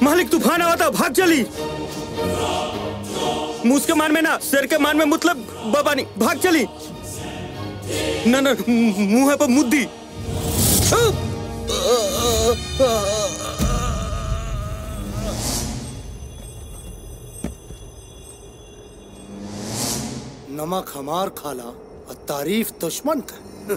मालिक तूफान आवा था भाग चली मूस के मान में ना सिर के मान में मतलब बाबा नहीं भाग चली ना ना मुंह है पर मुद्दी नमक हमार खाला और तारीफ दुश्मन का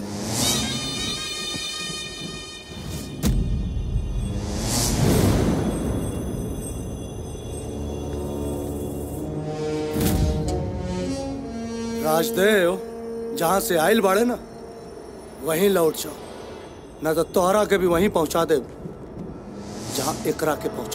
राजदेव जहाँ से आयल बाड़े ना वहीं लौट जाओ न तो तोहरा के भी वहीं पहुंचा दे जहाँ एकरा के पहुंचा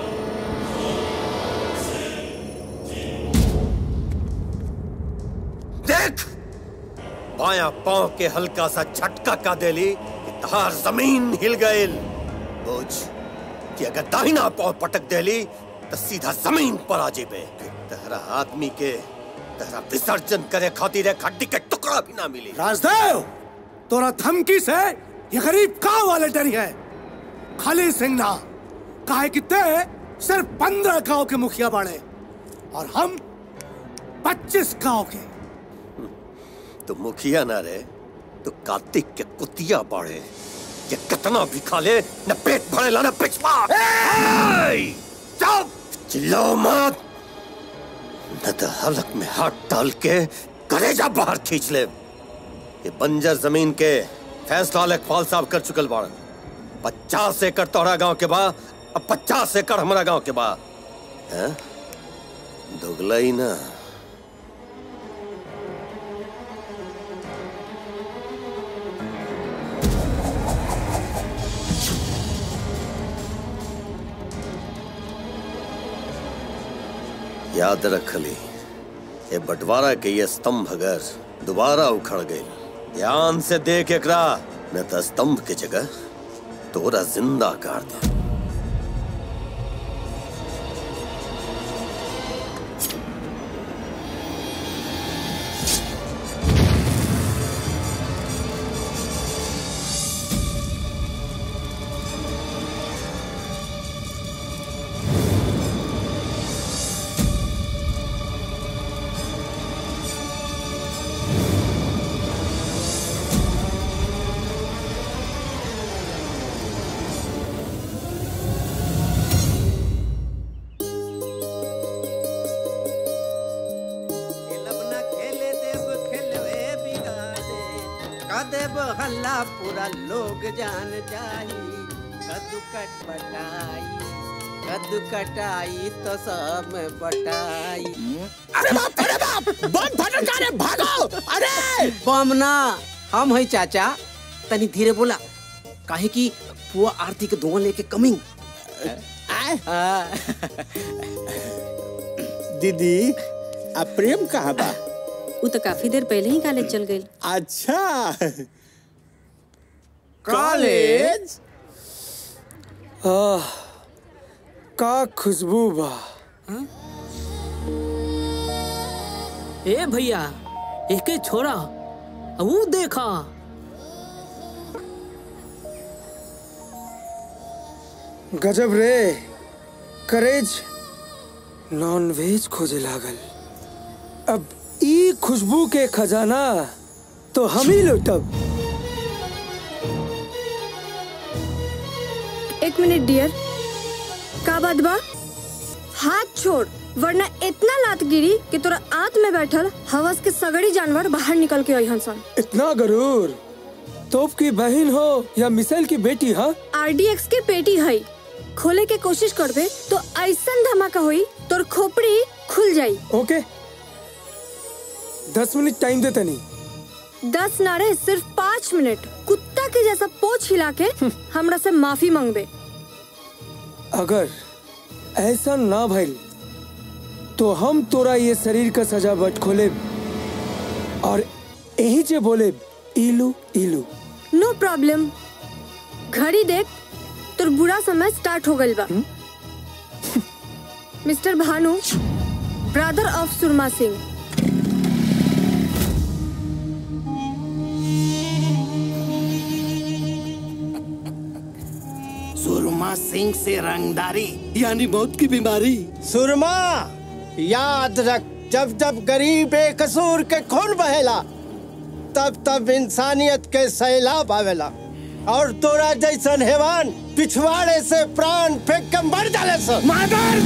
देख बाया पांव के हल्का सा झटका का देली कि तहार जमीन हिल गईल बुझ कि अगर दाहिना पांव पटक देली तो सीधा जमीन पर आ जेबे तहरा आदमी के तहरा विसर्जन करे खातिर एक हड्डी के टुकड़ा भी ना मिली राजदेव तोरा धमकी से ये गरीब गांव वाले डरी है खाली सिंह ना काहे कि ते सिर्फ पंद्रह गांव के मुखिया बाड़े और हम पच्चीस गांव के तो मुखिया ना रे तो कार्तिक के कुतिया बाड़े ये कितना भी खा ले न पेट भरेला न पिछवा चुप चिल्लाओ मत न तो हलक में हाथ डाल के कलेजा बाहर खींच ले ये बंजर जमीन के फैसला लेखपाल साहब कर चुकल बाड़न पचास एकड़ तोहरा गांव के बा अब पचास एकड़ हमारा गांव के बा हैं? दुगला ही ना याद रख ली ये बंटवारा के ये स्तंभ अगर दोबारा उखड़ गई ध्यान से देख एकरा न तो स्तंभ के जगह तोरा जिंदा कर दे देव हल्ला पूरा लोग जान जाई कद्दू कट बटाई कद्दू कटाई तो सब में बटाई अरे बाप अरे बाप बम फटक का रे भागो अरे बम ना हम है चाचा तनी धीरे बोला काहे कि पुआ आरती के धुआं लेके कमिंग दीदी अब प्रेम कहाँ बा वो तो काफी देर पहले ही कॉलेज चल गई अच्छा कॉलेज आह का खुशबू बा ए भैया एके छोरा वो देखा गजब रे करेज नॉन वेज खोजे लागल अब ई खुशबू के खजाना तो हम ही लुटब एक मिनट डियर का बात बा हाथ छोड़ वरना इतना लात गिरी कि तोरा आंत में बैठल हवस के सगड़ी जानवर बाहर निकल के अहन सन इतना गरूर तोप की बहन हो या मिसाइल की बेटी हाँ आरडीएक्स के पेटी है खोले के कोशिश करबे तो ऐसा धमाका हुई तोर खोपड़ी खुल जाई ओके दस मिनट टाइम दे तनी दस नारे सिर्फ पाँच मिनट कुत्ता के जैसा पोछ हिला के हमरा से माफी मांगबे अगर ऐसा ना भइल तो हम तोरा ये शरीर का सजावट खोले और यही जे बोले इलू इलू नो प्रॉब्लम घड़ी देख तोर बुरा समय स्टार्ट हो गइल बा mister Bhanu brother of Surma Singh Surma Singh से रंगदारी यानी मौत की बीमारी सुरमा याद रख जब जब गरीब बेकसूर के खून बहेला तब तब इंसानियत के सैलाब आवेला और तोरा जैसन हैवान पिछवाड़े से प्राण फेंक के मर जाले सन मादर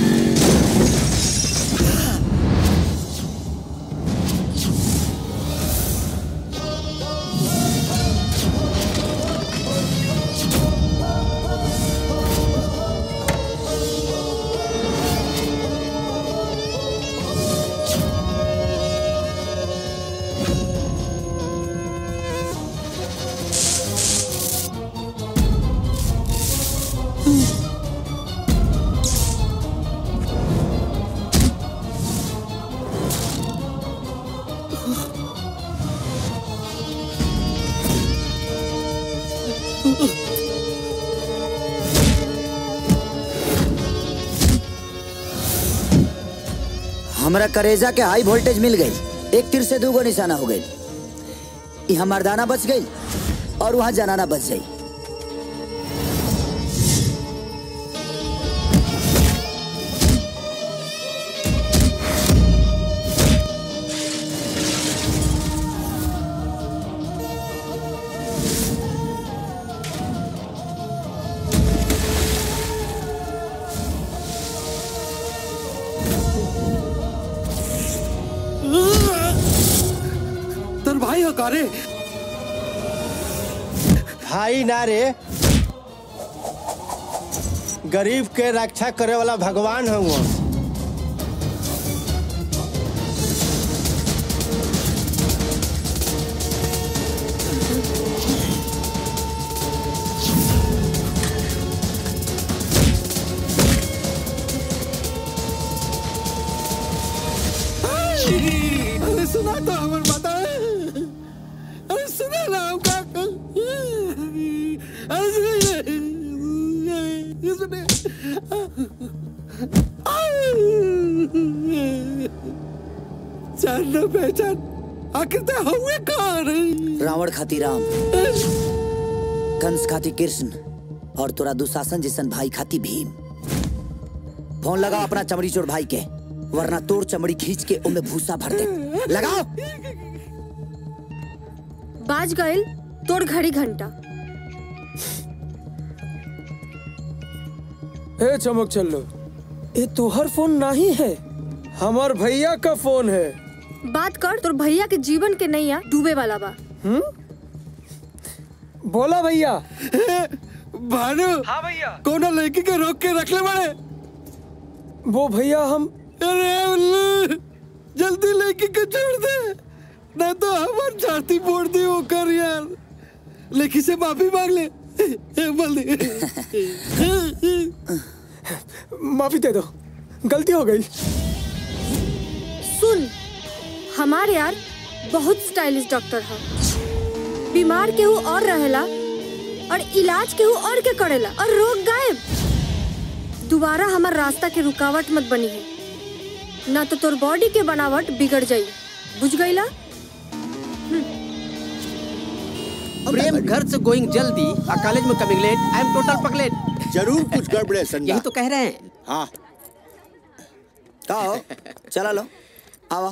हमरा करेजा के हाई वोल्टेज मिल गई एक तीर से दूगो निशाना हो गई यहाँ मर्दाना बच गई और वहाँ जनाना बच गई तर भाई हो का रे भाई ना रे गरीब के रक्षा करे वाला भगवान हूँ अरे सुना तो हमर माता अरे सुना ना हम का अरे सुने ये सुने जान न पहचान आखिर तो हुए कौन रावण खाती राम कंस खाती कृष्ण और तोरा दुशासन जैसन भाई खाती भीम फोन लगाओ अपना चमड़ी चोर भाई के वरना तोर चमड़ी खींच के उनमें भूसा भर दे लगाओ बाज गइल तोड़ घड़ी घंटा ए चमक चल्लो ये तोहर फोन नहीं है हमार भैया का फोन है बात कर तोर भैया के जीवन के नैया डूबे वाला बा बोला भैया भानु हाँ भैया कोना लड़की के रोक के रख ले बड़े वो भैया हम अरे उल्लू जल्दी लड़की के छोड़ दे ना तो हमार छाती फोड़ दी वो कर यार लड़की से माफी मांग ले ए, बोल दे माफी दे दो गलती हो गई सुन हमारे यार बहुत स्टाइलिश डॉक्टर है बीमार केहू और रहेला और इलाज केहू और के करेला और रोग गायब दोबारा हमार रास्ता के रुकावट मत बनी है ना तो तोर बॉडी के बनावट बिगड़ जाई बुझ गईला प्रेम घर से गोइंग जल्दी और कॉलेज में coming late I am total पगलेट जरूर कुछ गड़बड़ है संडा यही तो कह रहे हैं हाँ का हो चला लो आवा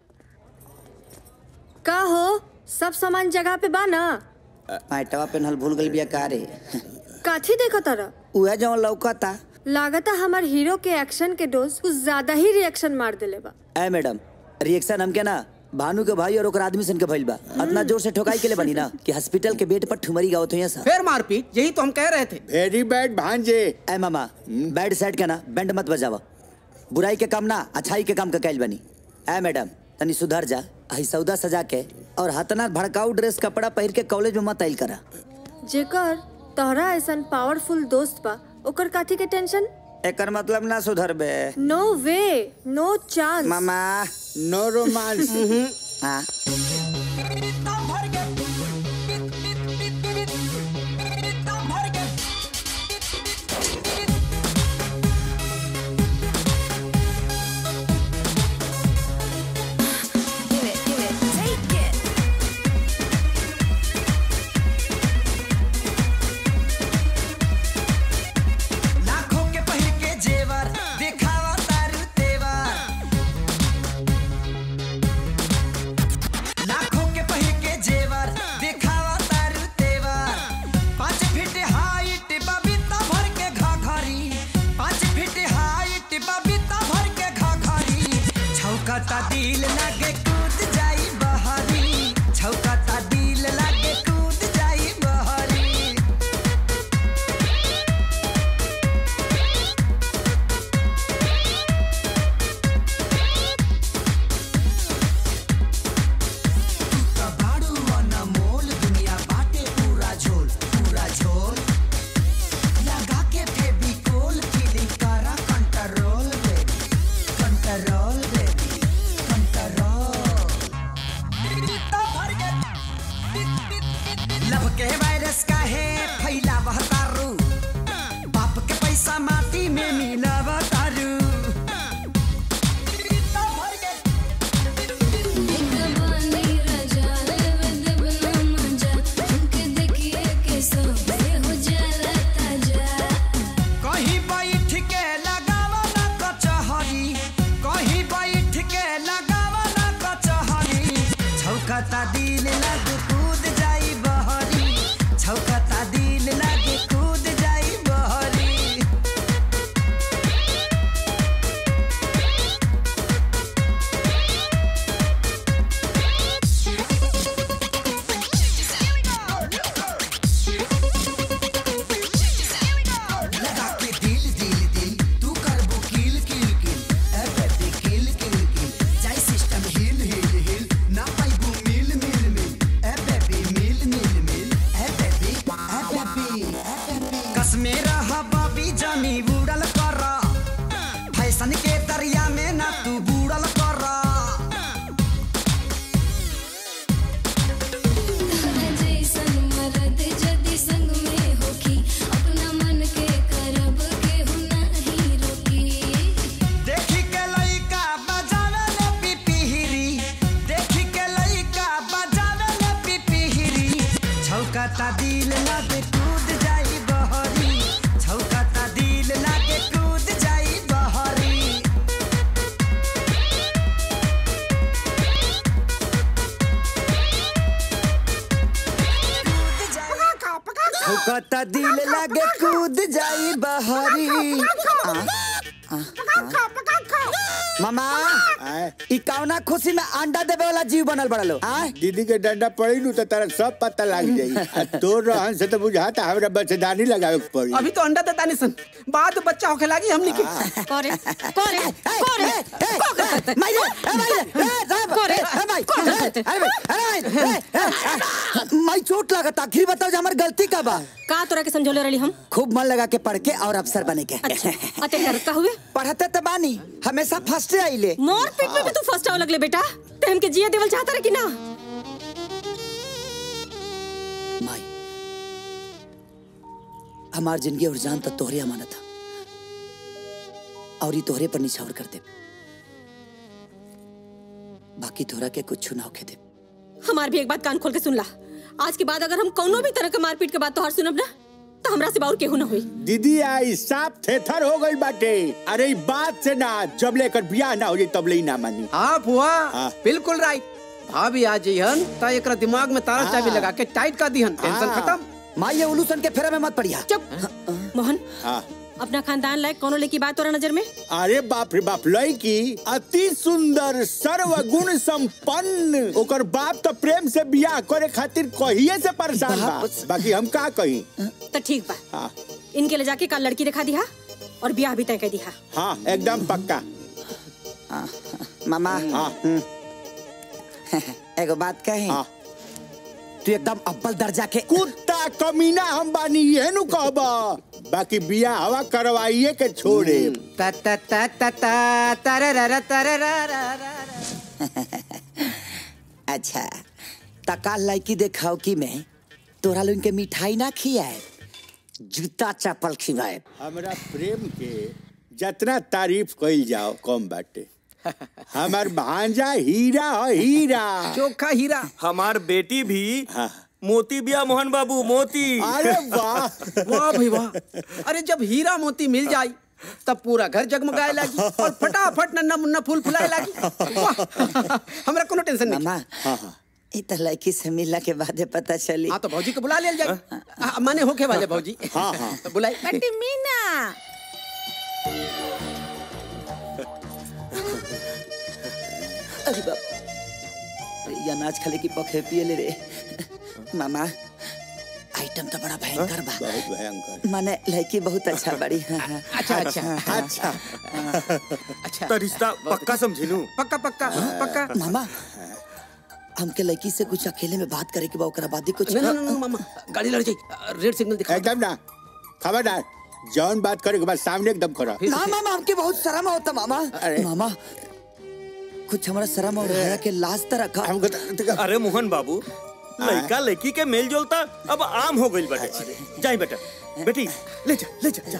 का हो सब सामान जगह पे बा ना पैटवा पेनहल भूल गई बिया का रे काथी देखो तारा उहे जवन लौकता लागता हमार हीरो के एक्शन के डोज कुछ ज्यादा ही रिएक्शन मार देले बा ए मैडम रिएक्शन हमके ना भानु के भाई और ओकर आदमी सन के भइल बा इतना जोर से ठोकाई के लिए बनी ना कि हॉस्पिटल के बेड पर ठुमरी गावत हुई सा फिर मारपीट यही तो हम कह रहे थे वेरी बैड भांजे ए मामा बैड साइड के ना बैंड मत बजावा बुराई के काम ना अच्छाई के काम का कैल बनी ए मैडम तनी सुधर जा आई सौदा सजा के और हतना भड़काऊ ड्रेस कपड़ा पहिर के कॉलेज में मत आइल करा जेकर तोहरा ऐसन पावरफुल दोस्त बा ओकर काथी के टेंशन एकर मतलब ना सुधर बे नो वे नो चांस मामा नो रोमांस हाँ दिल लागे कूद जाई बहरी छौकता दिल लागे कूद जाई बहरी कबाड़ू अनमोल दुनिया बाटे पूरा झोल पूरा झोल लगा के फेविकोल फीलिंग करा control baby control baby control love के वायरस का है फैलावह तारू बाप के पैसा माटी में मिलाव तारू कहीं बैठ के लगावा ना कचहरी कहीं बैठ के लगावा ना कचहरी छौकता दिल लग कूद जाई बहरी छौकता दिल लग कूद जाई बहरी लगा के दिल दिल दिल तू करबो किल किल किल ए बेबी किल किल किल जाई सिस्टम हिल हिल हिल ना पाइबो मिल मिल मिल ए बेबी मिल मिल मिल ए बेबी ए बेबी ए बेबी कसमे रहा बाबी जानी बुड़ल कर फैशन के दरिया में ना तू बुड़ल कर देखी के लइका बजावे ले पिपिहिरी देखी के लइका बजावे ले पिपिहिरी छौकता दिल लागे कूद जाई बहरी छौकता दिल लागे कूद जाई बहरी छौकता दिल लागे कूद जाई बहरी आ, आ, आ। मामा ई कौना खुशी में अंडा देवे वाला जीव बनल बड़ा लो आ दीदी के डंडा पड़ी नु तो तारा सब पता लग जाई आ तोर रहन से तो बुझाता हमरा बच्चेदानी लगावे के पड़ी अभी तो अंडा देता नहीं सन बाद में बच्चा होके लागी हमनी के करे करे करे माइरे ए माइरे ए साहब करे ए भाई अरे भाई अरे भाई माई चोट लागत आखिर बताओ जे हमर गलती का बा का तोरा के समझौले रही हम खूब मन लगा के पढ़ के और अफसर बने के अच्छा अते करता हुए पढ़ते तो बानी हमेशा फर्स्ट आइले मोर पीट पे भी तू फर्स्ट आवे लगले बेटा ते हमके जिए देवल चाहता रे कि ना माई हमार जिंदगी और जान तक तोहरे अमानत था और ये तोहरे पर निछावर कर दे बाकी तोहरा के कुछ ना होके दे हमार भी एक बात कान खोल के सुन ला आज के बाद अगर हम कौनो भी तरह के मारपीट के बात तोहार सुनब ना तो हमरा से बाउर केहू ना होई दीदी आई साफ थेथर हो गई बाटे अरे ई बात से ना जब लेकर बियाह ना हो जाई तब ले ही ना मानी हाँ फुआ बिल्कुल राइट भाभी आ जइहन त एकरा दिमाग में तार चाबी लगा के टाइट कर दिहन टेंशन खत्म माई ये उलूसन के फेरा में मत पड़िया चुप मोहन हाँ अपना खानदान लायक कोनो लेकी बात तोरा नजर में अरे बाप रे बाप लड़की अति सुंदर सर्वगुण संपन्न ओकर बाप तो प्रेम से बियाह करे खातिर कहिए से परेशान बा बाकी हम का कही तो ठीक बा हाँ इनके ले जाके कल लड़की दिखा दिहा और ब्याह भी तय कर दिहा हाँ एकदम पक्का मामा हाँ एगो बात कहे तू एकदम अव्वल दर्जा के कुत्ता कमीना हम बानी ये नु कहबा बाकी बियाह हवा करवाइए के छोड़े ता ता ता ता ता तररर तररर अच्छा तका लड़की देखाओ कि मैं तोरा लोग के मिठाई ना खियाए जूता चप्पल खिलाए हमरा प्रेम के जितना तारीफ कइल जाओ कम बाटे हमार भांजा हीरा है हीरा चोखा हीरा हमार बेटी भी मोती बिया मोहन बाबू मोती अरे वाह वाह भाई वाह अरे जब हीरा मोती मिल जाई तब पूरा घर जगमगाए लागी और फटाफट नन्ना मुन्ना फूल फुलाए लागी वाह हमरा कोनो टेंशन नहीं मामा ई त लड़की से मिलला के बाद पता चली हाँ तो भौजी को बुला लिया जाए आ, माने होके वाले भौजी हाँ हाँ तो बुलाई बेटी मीना अरे बाप अरे ये अनाज खले की पखे पिए ले रे मामा आइटम तो बड़ा भयंकर बा बहुत भयंकर माने लड़की बहुत अच्छा बड़ी हाँ, हाँ। अच्छा अच्छा अच्छा अच्छा तो रिश्ता पक्का समझी लूं पक्का पक्का पक्का मामा हमके लड़की से कुछ अकेले में बात करे के बा ओकरा बाद ही कुछ ना ना ना मामा गाड़ी लड़ जाई रेड सिग्नल दिखा एकदम ना खबरदार जौन बात करे के बाद सामने एकदम करो ना मामा हमके बहुत शर्म होता मामा मामा कुछ हमारा शर्म और हया के लाज त रखा हमको तो- अरे मोहन बाबू लड़का लड़की के मेल जोलता अब आम हो गई बेटे जाई बेटा बेटी ले जा ले जा, जा।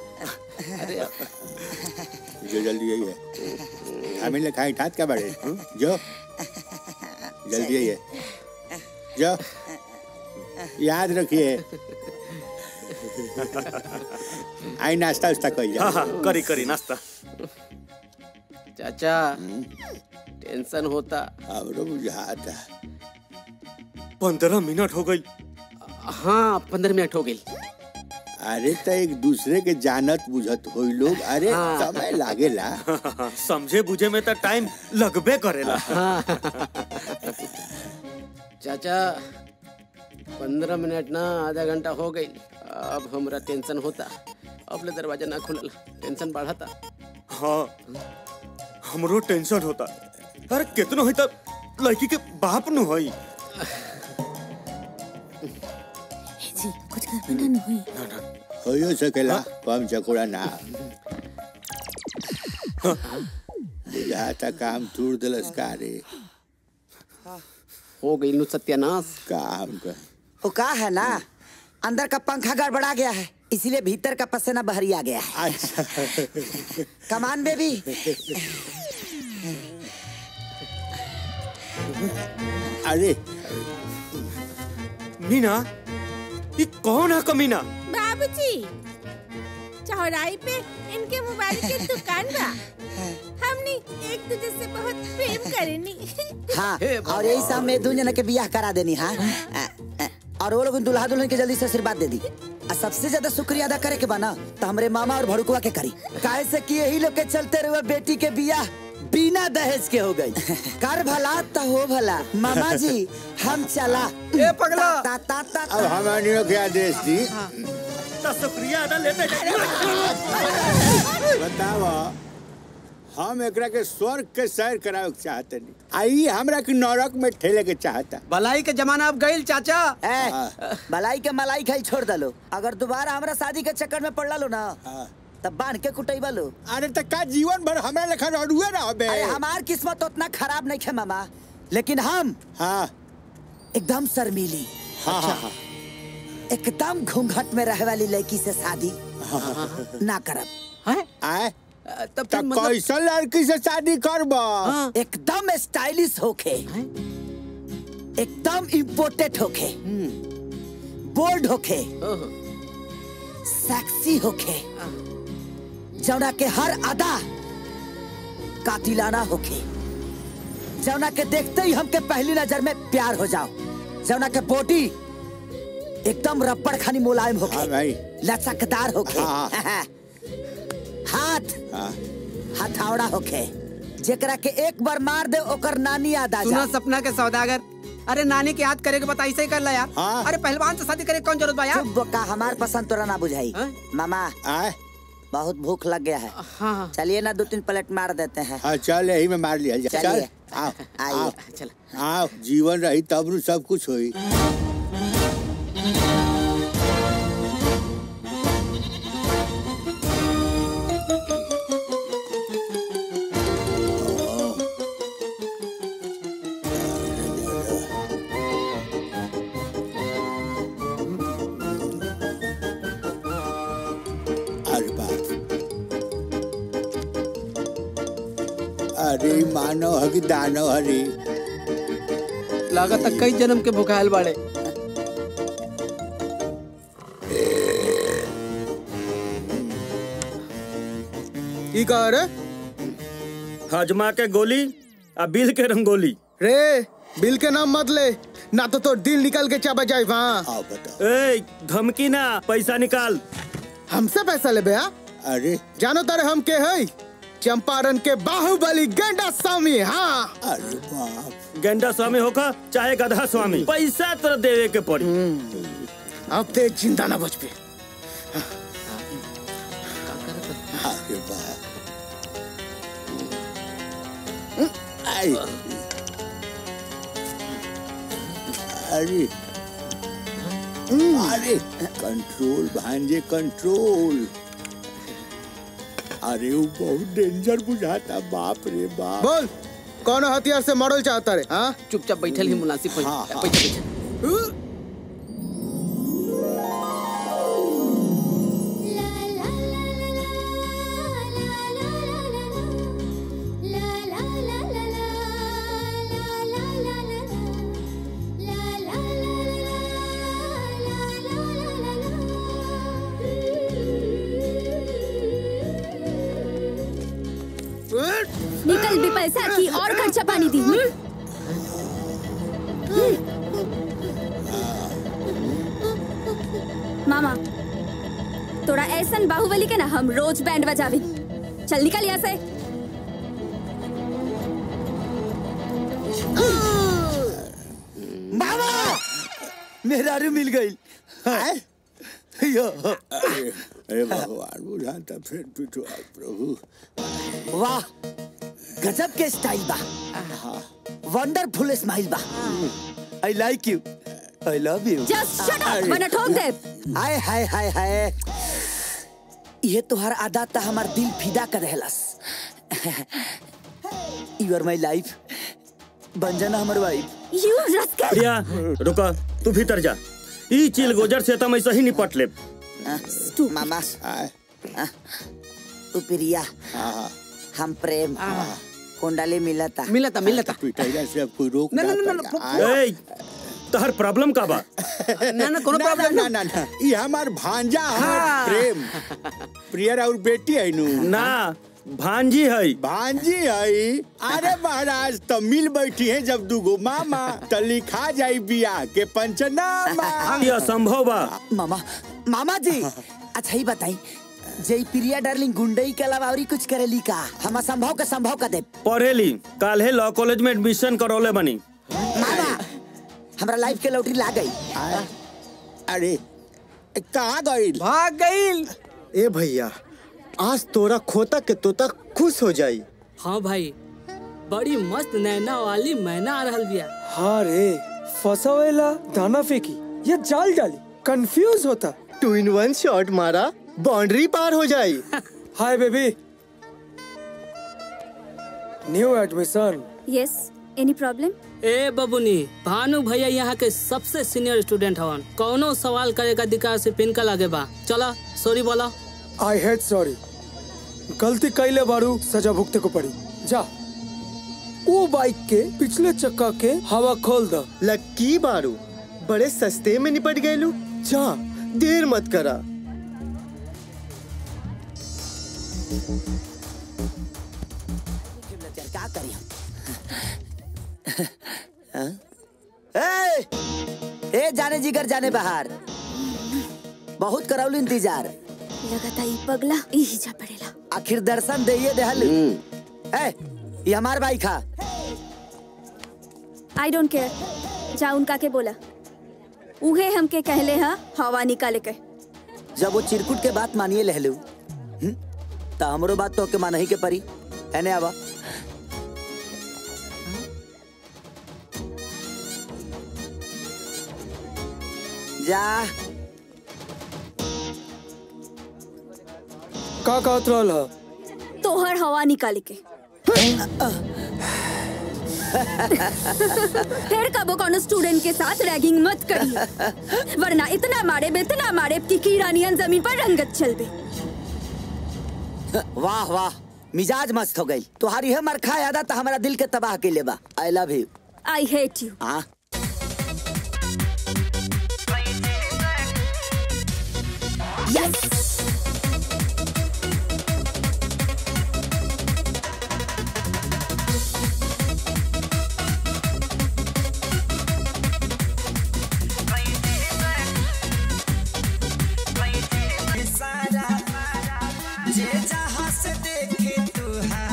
जो जल्दी यही है हमें ले खाई ठात क्या बड़े जो जल्दी यही है जो याद रखिए आई नाश्ता उस्ता कर हाँ हाँ करी करी नाश्ता चाचा टेंशन होता हमरो बुझाता पंद्रह मिनट हो गई हाँ पंद्रह मिनट हो गई अरे तो एक दूसरे के जानत बुझत होई लोग अरे हाँ। समय लागेला समझे बुझे में तो टाइम लगबे करेला चाचा पंद्रह मिनट ना आधा घंटा हो गई अब हमरा टेंशन होता अब ले दरवाजा ना खुलल टेंशन बढ़ता हाँ हमरो टेंशन होता अरे कितनो है तब लड़की के बाप नु होई जी कुछ घर में ना हुई होयो सकेला कम चकोड़ा ना बुझाता काम तूर दिलस का रे हो गई नु सत्यानाश काम का वो का है ना अंदर का पंखा गड़बड़ा गया है इसीलिए भीतर का पसीना बहरी आ गया है अच्छा कमान बेबी अरे मीना ये कौन है कमीना बाबूजी चौराहे पे इनके मोबाइल की दुकान बा हमने एक दूसरे से बहुत प्रेम करेनी हाँ और यही सब में दू जना के बियाह करा देनी हाँ अ, अ, और वो लोग दुल्हा दुल्हन के जल्दी से आशीर्वाद दे दी और सबसे ज्यादा शुक्रिया अदा करे के बना तो हमरे मामा और भड़कुआ के करी काहे से कि यही लोग के चलते रहे बेटी के बियाह बिना दहेज के हो गई कर भला तो हो भला मामा जी हम चला ए पगला ता ता ता अब हमारे के आदेश दी तो शुक्रिया अदा लेते बतावा हम एकरा के स्वर्ग के सैर करावे के चाहते नहीं आई हमरा के नरक में ठेले के चाहता भलाई के जमाना अब गईल चाचा ए, मलाई के मलाई खाई छोड़ दलो अगर दोबारा हमरा शादी के चक्कर में पड़ लो ना तब बांध के कुटैबा लो अरे त का जीवन भर हमरा लेखा रडुए ना होबे अरे हमार किस्मत उतना खराब नहीं है मामा लेकिन हम हाँ एकदम शर्मीली हाँ हाँ हाँ एकदम घूंघट में रहे वाली लड़की से शादी ना करब है आए तब त कैसन लड़की से शादी करबा एकदम स्टाइलिश होके एकदम इम्पोर्टेड होके बोल्ड होके सेक्सी होके जौना के हर अदा कातिलाना होके जौना के देखते ही हमके पहली नजर में प्यार हो जाओ जौना के बॉडी एकदम रबड़ खानी मुलायम होके हाँ भाई लचकदार होके हाँ। हाथ हाँ हथौड़ा होके जेकरा के एक बार मार दे ओकर नानी याद आ सुना जा सपना के सौदागर अरे नानी के याद करे के बता ऐसे ही कर ला यार हाँ। अरे पहलवान से शादी करे के कौन जरूरत बा यार चुप बोका हमार पसंद तोरा ना बुझाई हाँ? मामा आए बहुत भूख लग गया है हाँ चलिए ना दो तीन प्लेट मार देते हैं हाँ चल यही में मार लिया जाए। चल चलिए। आओ आइए। आओ चल आओ जीवन रही तब नु सब कुछ होई अरे बाप अरे मानव हकी दानव हरी लागत कई जन्म के भुखायल बाड़े की कह रे हजमा के गोली आ बिल के रंगोली रे बिल के नाम मत ले ना तो तोर दिल निकल के चबा जाए वहाँ आओ बताओ ए धमकी ना पैसा निकाल हमसे पैसा ले बे अरे जानो तारे हम के है चंपारण के बाहुबली गेंडा स्वामी हाँ अरे बाप गेंडा स्वामी होगा चाहे गधा स्वामी पैसा तो देवे के पड़ी अब ते जिंदा ना बच पे अरे बाप आई अरे अरे कंट्रोल भांजे कंट्रोल अरे वो बहुत डेंजर बुझाता बाप रे बाप बोल कौन हथियार से मॉडल चाहता रे हाँ चुपचाप बैठल ही मुनासिब हो हाँ, हाँ। बैठल बैठल निकल भी पैसा की और खर्चा पानी दी हम्म? मामा तोरा ऐसन बाहुबली के ना हम रोज बैंड बजावी चल निकल यहाँ से मामा मेरा रू मिल गई यो अरे अरे भगवान बुझाता फिर पिटवा प्रभु वाह गजब के स्टाइल बा वंडरफुल स्माइल बा I like you I love you Just shut up, वरना ठोक दे। हाय हाय हाय हाय ये तोहर आदत ता हमार दिल फिदा कर रहलस यू आर माय लाइफ बन जाना हमर वाइफ यू रस्कल प्रिया रुका तू भीतर जा ई चिल गोजर से तम ऐसा ही निपट ले मामा उपरिया हम प्रेम कुंडली मिलता मिलता मिलता पिटाइला से अब कोई रोक ना, ना, ना, ना, ना, ए तहर प्रॉब्लम का बा ना ना कोनो ना, प्रॉब्लम ना ना ना ये हमार भांजा हमार प्रेम प्रियर और बेटी है नु ना भांजी है भांजी है अरे महाराज तो मिल बैठी है जब दुगो मामा तो लिखा जाई बियाह के पंचनामा ये असंभव बा मामा मामा जी अच्छा ही बताई जय प्रिया डार्लिंग गुंडई के अलावा और कुछ करेली का हम असंभव के संभव कर दे पढ़ेली काल्हे लॉ कॉलेज में एडमिशन करौले बनी मामा हमरा लाइफ के लौटरी ला गई अरे कहाँ गई भाग गईल ए भैया आज तोरा खोता के तोता खुश हो जाई हाँ भाई बड़ी मस्त नैना वाली मैना आ रहल बिया हाँ रे फसावेला दाना फेंकी या जाल डाली कंफ्यूज होता टू इन वन शॉट मारा बाउंड्री पार हो जाई hi baby new admission yes any problem ए बबुनी भानु भैया यहाँ के सबसे सीनियर स्टूडेंट हवन कौनो सवाल करे का अधिकार से पिन का लागे बा चला सॉरी बोला आई हेट सॉरी गलती कैले बारू सजा भुगते को पड़ी जा वो बाइक के पिछले चक्का के हवा खोल द लक्की बारू बड़े सस्ते में निपट गए जा देर मत करा क्या करी हम हाँ? ए, ए जाने जिगर जाने बाहर बहुत करौली इंतजार लगता ई पगला यही जा पड़ेला आखिर दर्शन दे देहल ए ये हमार बाइक हा आई डोंट केयर जा उनका के बोला उहे हमके कहले हा हवा निकाले के जब वो चिरकुट के बात मानिए लहलू हम्म? तो हमरो बात तो के मानही के परी एने आवा जा का कहत रहल ह तोहर हवा निकाले के फिर कबो कोनो स्टूडेंट के साथ रैगिंग मत करी वरना इतना मारे इतना मारे कि कीड़ा नियन जमीन पर रंगत चलबे वाह वाह मिजाज मस्त हो गई तुम्हारी है मरखा यादा तो हमारा दिल के तबाह के लेबा I love you I hate you हाँ यस जे जहाँ से देखे तुहार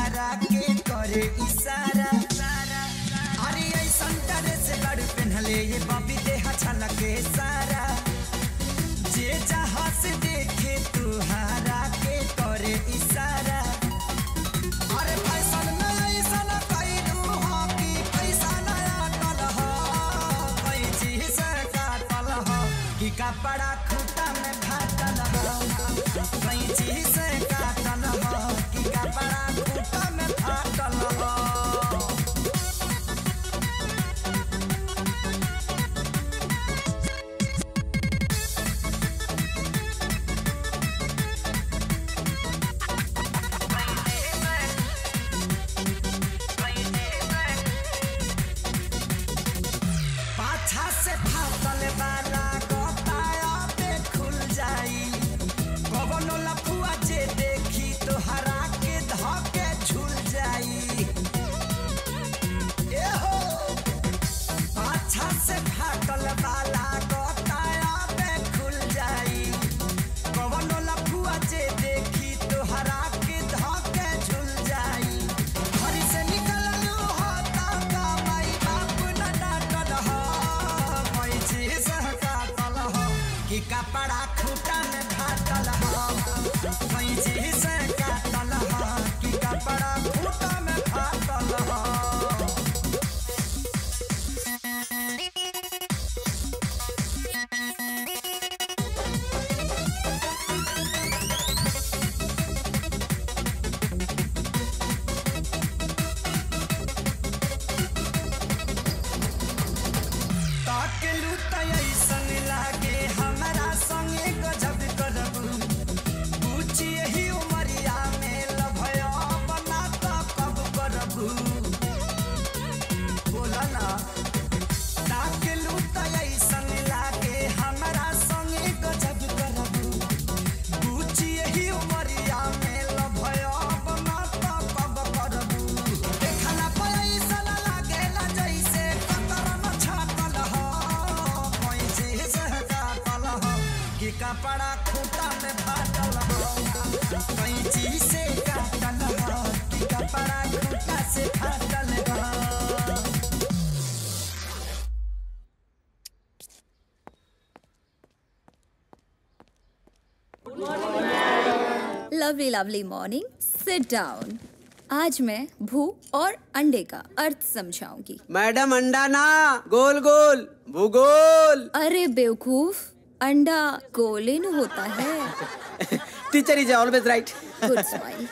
कपड़ा खूटा में फाटल हो कैंची से काटल हो कि कपड़ा खूटा में फाटल हो पाछा से फाटल वाला गोताया पे खुल जाई कवनो लफुआ जे देखी तो हरा के धके झूल जाई ए हो पाछा से फाटल वाला गोताया पे खुल जाई कवनो लफुआ जे देखी तो हरा के धके झूल जाई घर से निकललू होता का माई बाप न डांटल हो कोई चीज काटल हो कि कपड़ा खूटा में फाटल हो कोई चीज काटल हो कि कपड़ा खूटा में फाटल हो ताकेलू त ऐसन लागे हमरा संगे गजब करबू पूछी यही उमरिया में लभया बना त कब करबू बोला ना ताकेलू त ऐसन लागे हमरा संगे गजब करबू पूछी यही उमरिया में लभया बना त कब करबू देखला पे ऐसन लागेला जैसे कतरन छाटल हो कोई चीज काटल हो कि कपड़ा खूटा में फाटल हो कोई चीज से काटल हो कि कपड़ा खूटा से फाटल हो lovely lovely morning sit down आज मैं भू और अंडे का अर्थ समझाऊंगी मैडम अंडा ना गोल गोल भूगोल अरे बेवकूफ अंडा गोलेन होता है teacher is always right good smile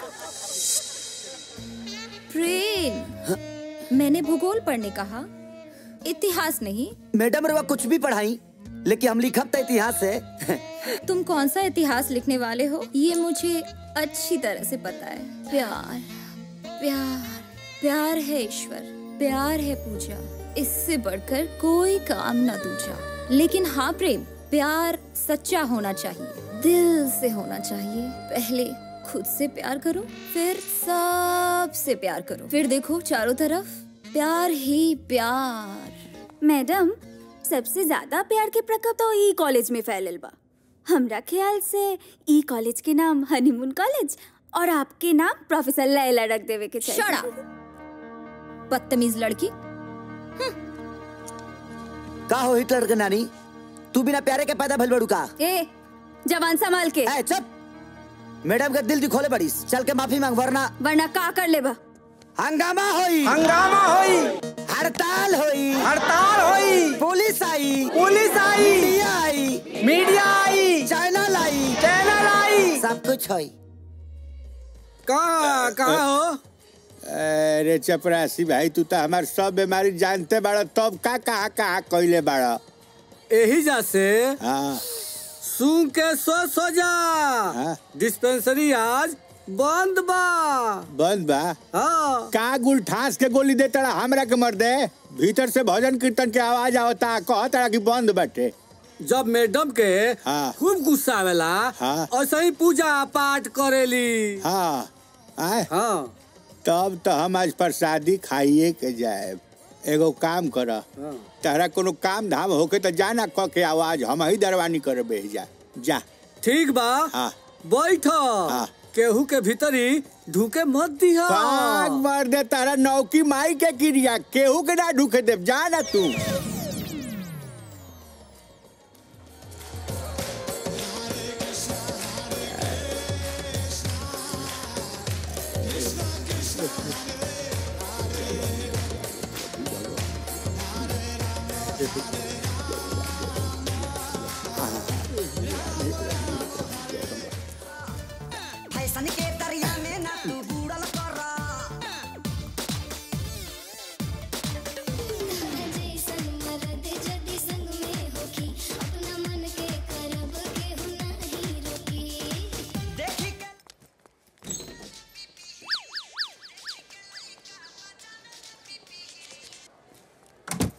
Prem मैंने भूगोल पढ़ने कहा इतिहास नहीं मैडम रवा कुछ भी पढ़ाई लेकिन हम लिखब तो इतिहास है तुम कौन सा इतिहास लिखने वाले हो ये मुझे अच्छी तरह से पता है प्यार प्यार प्यार है ईश्वर प्यार है पूजा इससे बढ़कर कोई काम न दूजा लेकिन हाँ प्रेम प्यार सच्चा होना चाहिए दिल से होना चाहिए पहले खुद से प्यार करो फिर सबसे प्यार करो फिर देखो चारों तरफ प्यार ही प्यार मैडम सबसे ज्यादा प्यार के प्रकोप तो ई कॉलेज में फैलल बा हमरा ख्याल से ई कॉलेज के नाम हनीमून कॉलेज और आपके नाम प्रोफेसर लैला रख देवे के चाहिए Shut बदतमीज लड़की का हो हिटलर के नानी तू बिना प्यारे के पैदा भइल बड़ू का ए जवान संभाल के ए चुप मैडम के दिल दिखोले बड़ीस चल के माफी मांग वरना वरना का कर लेबा हंगामा होई हंगामा होई हड़ताल होई हड़ताल होई पुलिस आई पुलिस आई मीडिया आई मीडिया आई चैनल आई चैनल आई सब कुछ होई कहाँ कहाँ हो अरे चपरासी भाई तू तो हमार सब बीमारी जानते बाड़ा तब का कहा कहा कहले बाड़ा यही जा से हाँ सुन के सो सो जा डिस्पेंसरी आज बंद बा बंद बा हाँ का गुल ठास के गोली दे तड़ा हमरा के मर दे भीतर से भजन कीर्तन के आवाज आवता कह तड़ा कि बंद बाटे जब मैडम के हाँ खूब गुस्सा आवेला हाँ ऐसे ही पूजा पाठ करेली हाँ आए हाँ तब तो हम आज प्रसादी खाइए के जाए एगो काम कर तहरा कोनो काम धाम होके तो जाना क के आवाज हम ही दरवानी कर बह जा जा ठीक बा हाँ बैठ केहू के भीतर ही ढूके मत दिया पाग मार दे तारा नौकी माई के क्रिया केहू के ना ढूके दे जा ना तू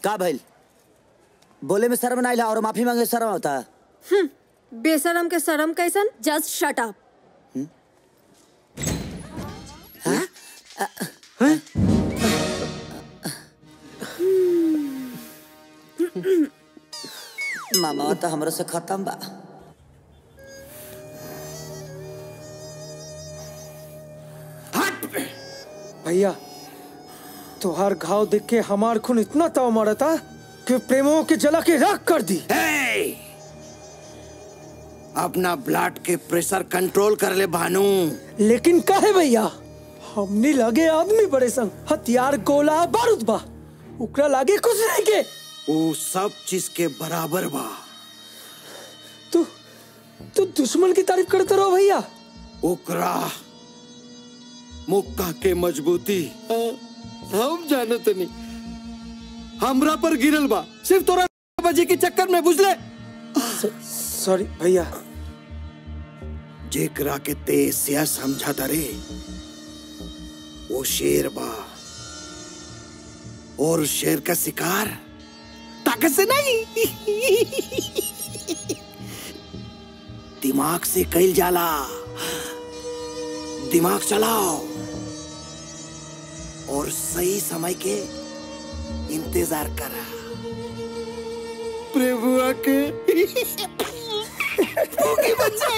का भइल बोले में शर्म ना और माफी मांगे शर्म होता हम्म, बेशरम के शर्म कैसन जस्ट शट अप मामा तो हमरो से खत्म बा भैया तुहार घाव देख के हमार खून इतना ताव मारा था कि प्रेमों के जला के राख कर दी अपना ब्लड के प्रेशर कंट्रोल कर ले भानु लेकिन काहे भैया हमने लगे आदमी बड़े संग हथियार गोला बारूद बा उकरा लागे कुछ नहीं के वो सब चीज के बराबर बा तू तू दुश्मन की तारीफ करते रहो भैया ओकरा मुक्का के मजबूती हम जानत नहीं हमरा पर गिरल बा सिर्फ तोरा बजे के चक्कर में बुझले सॉरी भैया जेकरा के तेज से समझा रे वो शेर बा और शेर का शिकार ताकत से नहीं दिमाग से कैल जाला दिमाग चलाओ और सही समय के इंतजार करा प्रभुआ के भूखी बच्चे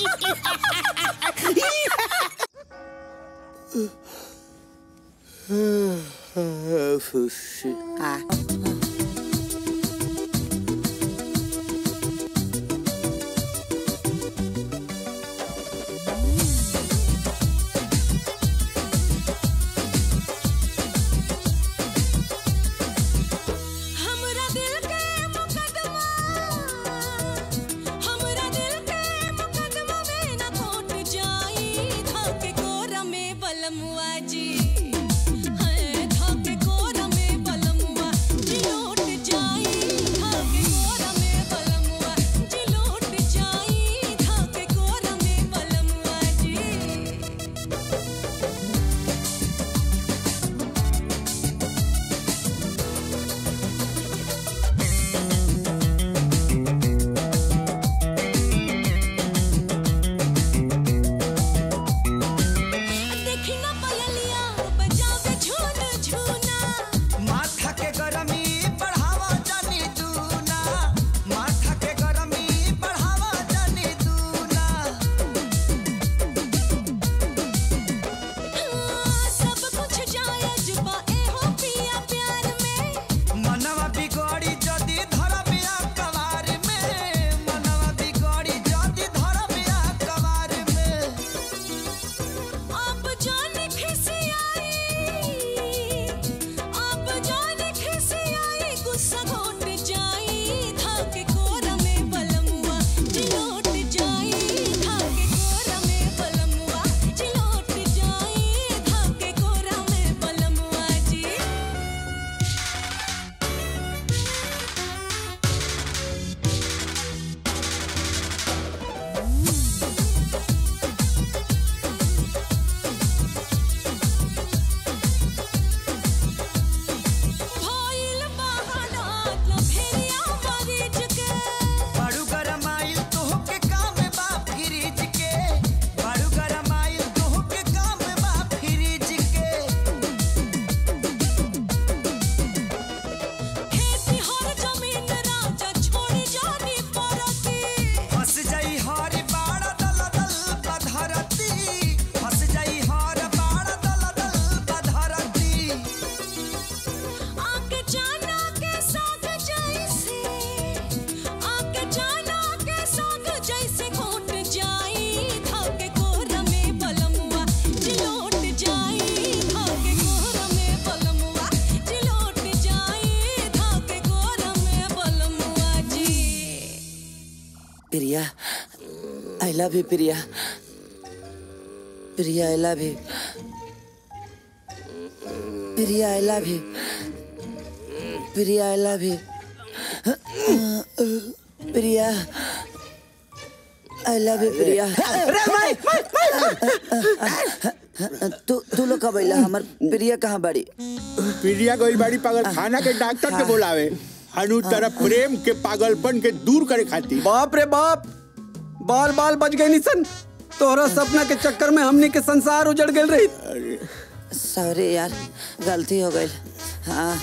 हमरा दिल के मुकदमा हमरा दिल के मुकदमा में न खोट जाई धाके कोरा में बलमुआ जी है धाके कोरा में बलमुआ जी लौट जाई धाके कोरा में बलमुआ जी लौट जाई धाके कोरा में बलमुआ जी देखी ना पयलिया बजावे झून झूना माथा के गरमी बढ़ावा जानी दूना माथा के गरमी बढ़ावा जानी दूना सब कुछ जायज बा एहो पिया प्यार में मनवा बिगड़ी जदी धरबिया कवार में मनवा बिगड़ी जदी धरबिया कवार में आप जाने खिसियाई आप जाने खिसियाई गुस्सा घोट जाई धाके कोरा में बलमुआ जिलोट जाई धाके कोरा में बलमुआ जिलोट जाई धाके कोरा में बलमुआ जी भइल बहाना लफेरिया मरीज के बड़ू गरमाइल तोह के काम बा फ्रिज के बड़ू गरमाइल तोह के काम बा फ्रिज के खेती हर जमीन राजा छोड़ जानी परती फंस जाई हर बाड़ा दल दल बधरती फंस जाई हर बाड़ा दल दल बधरती आके जाना के साथ जैसे आके जाना के साथ जैसे घोट जाई धाके कोरा में बलमुआ जिलोट जाई धाके कोरा में बलमुआ जिलोट जाई धाके कोरा में बलमुआ जी Priya I love you Priya Priya I love you Priya I love you Priya I love you Priya I love you Priya तू तू लोग कब अइला हमर प्रिया कहाँ बड़ी प्रिया गइल बाड़ी पागल खाना के डॉक्टर के बोलावे हनु तरफ प्रेम के पागलपन के दूर करे खातिर बाप रे बाप बाल बाल बच गए निसन तोहरा सपना के चक्कर में हमने के संसार उजड़ गए रही सॉरी यार गलती हो गई हाँ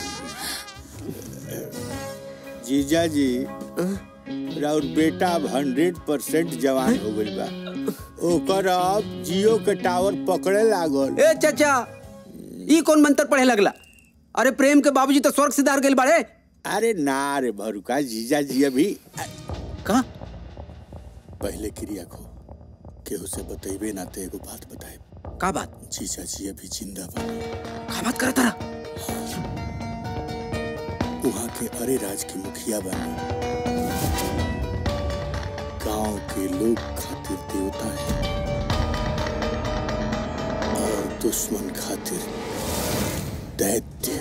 जीजा जी राउर बेटा अब हंड्रेड परसेंट जवान हो गइल बा ओकर अब जियो के टावर पकड़े लागल ए चाचा ई कौन मंत्र पढ़े लगला अरे प्रेम के बाबूजी तो स्वर्ग सिधार गइल बाड़े अरे ना रे भरुका जीजा जी अभी कहा पहले क्रिया खो केहू से बतेबे ना ते एगो बात बताए का बात जीजा जी अभी जिंदा बा का बात करता वहाँ के अरे राज की मुखिया बनी गांव के लोग खातिर देवता है और दुश्मन खातिर दैत्य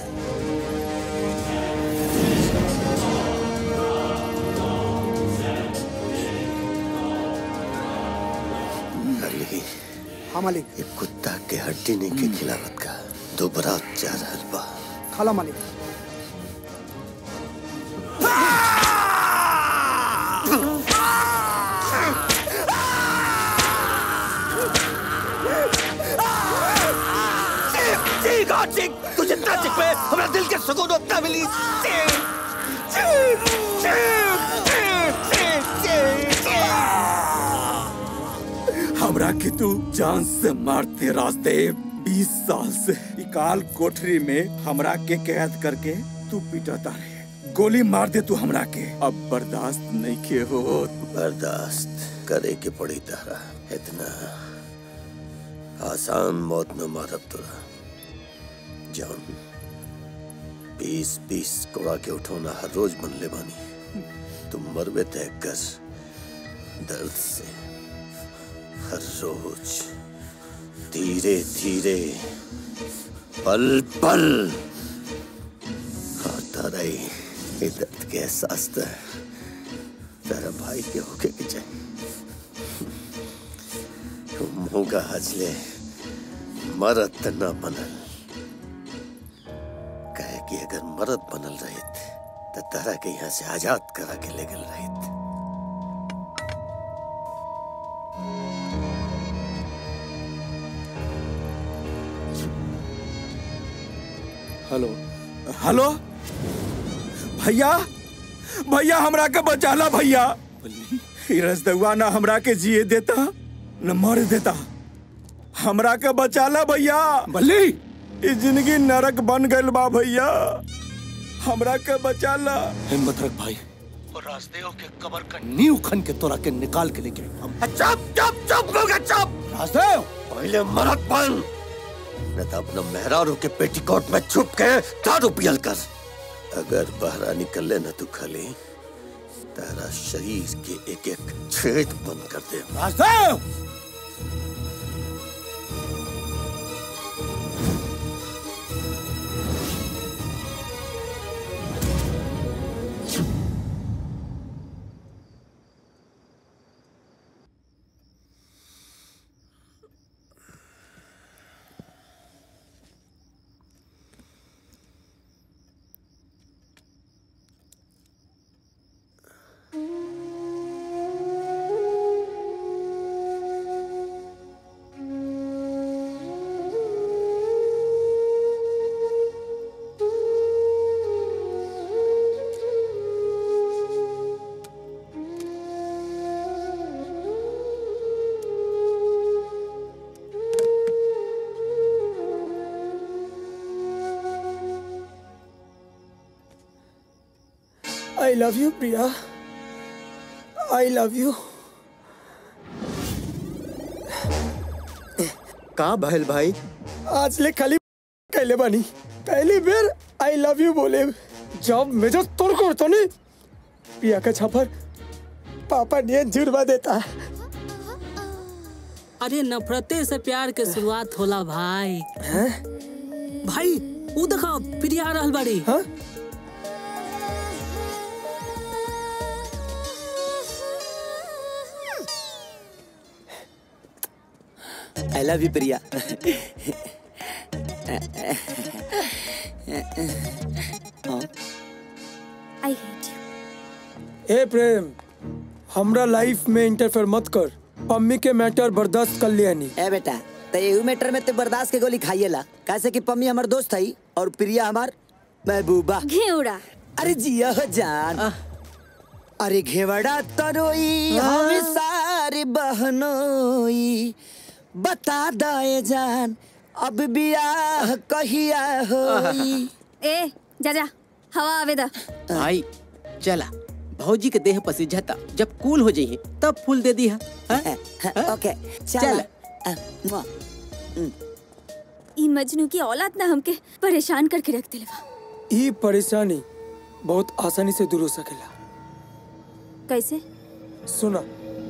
अली हाँ मालिक ये कुत्ता के हड्डी नहीं के खिलावत का दोबारा जा रहल बा खाला मालिक चीख और चीख तू जितना चीख पे हमरा दिल के सुकून उतना मिली चीख चीख चीख चीख चीख चीख हमरा के तू जान से मारते रास्ते बीस साल से इकाल कोठरी में हमरा के कैद करके तू पिटता रहे गोली मार दे तू हमरा के अब बर्दाश्त नहीं के हो बर्दाश्त करे के पड़ी तारा इतना आसान मौत न मारब तोरा जान बीस बीस कोड़ा के उठौना हर रोज मन ले बानी तुम मरबे तय कर दर्द से हर रोज धीरे धीरे पल पल आता रही ये दर्द के एहसास तो तेरा भाई के होके के चाहिए मुंह का हजले मरद त न बनल कहे कि अगर मरद बनल रहित तो तारा के यहाँ से आजाद करा के ले गल रहित हेलो हेलो भैया भैया हमरा के बचाला भैया ई रसदुआ ना हमरा के जिए देता न मर देता हमरा के बचाला भैया बल्ली ई जिंदगी नरक बन गइल बा भैया हमरा के बचाला हिम्मत रख भाई और राजदेव के कबर का नींव खन के तोरा के निकाल के लेके हम चुप चुप चुप हो गया चुप राजदेव पहले मरद बन न तो अपना मेहरारू के पेटीकोट में छुप के दारू पियल कर अगर बहरा निकले न तू खली तेरा शरीर के एक एक छेद बंद कर दे Rajdev I love you Priya I love you का भइल भाई आज ले खाली कहले बानी पहली बेर आई लव यू बोले जब मेजर तोड़ को तो नहीं प्रिया का छापर पापा ने जुर्मा देता अरे नफरते से प्यार के शुरुआत होला भाई भाई वो देखो प्रिया आ रहल बाड़ी हाँ? I love you Priya I hate ए प्रेम हमरा लाइफ में इंटरफेयर मत कर पम्मी के मैटर बर्दाश्त कर लिया नहीं ए बेटा तो एहू मैटर में तो बर्दाश्त के गोली खाइएला कैसे कि पम्मी हमार दोस्त है और प्रिया हमार महबूबा घेवड़ा अरे जिया हो जान अरे घेवड़ा तरोई हम सारे बहनोई बता दे जान अब बियाह कहिया होई ए जा जा हवा आवे दा भाई चला भौजी के देह पसीझता जब कूल हो जाइए तब फूल दे दी है ओके चल ई मजनू की औलाद ना हमके परेशान करके रख दिलवा ई परेशानी बहुत आसानी से दूर हो सकेला कैसे सुना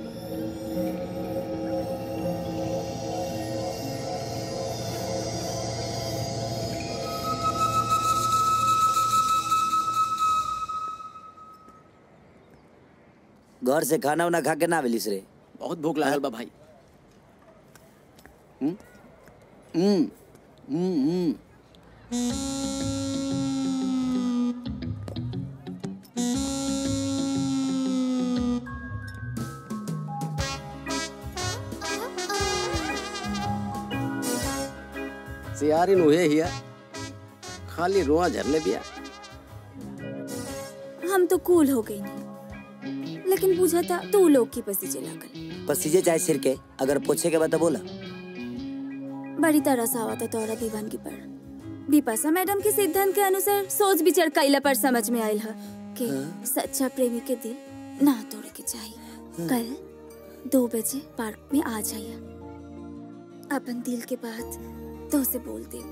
घर से खाना उना खा के ना मिलिस रे बहुत भूख लागल बा भाई हम्म हम्म हम्म हम्म सियारिन उहे हिया खाली रोआ झरले बिया हम तो कूल हो गई नहीं लेकिन पूछा था तू लोग की पसी चला कर पसीजे चाहे सिर के अगर पूछे के बाद तो बोला बड़ी तरह से आवा था तोरा दीवानगी पर बिपाशा मैडम के सिद्धांत के अनुसार सोच विचार कैला पर समझ में आयल है कि सच्चा प्रेमी के दिल ना तोड़े के चाहिए कल दो बजे पार्क में आ जाइए अपन दिल के बात तो से बोल दे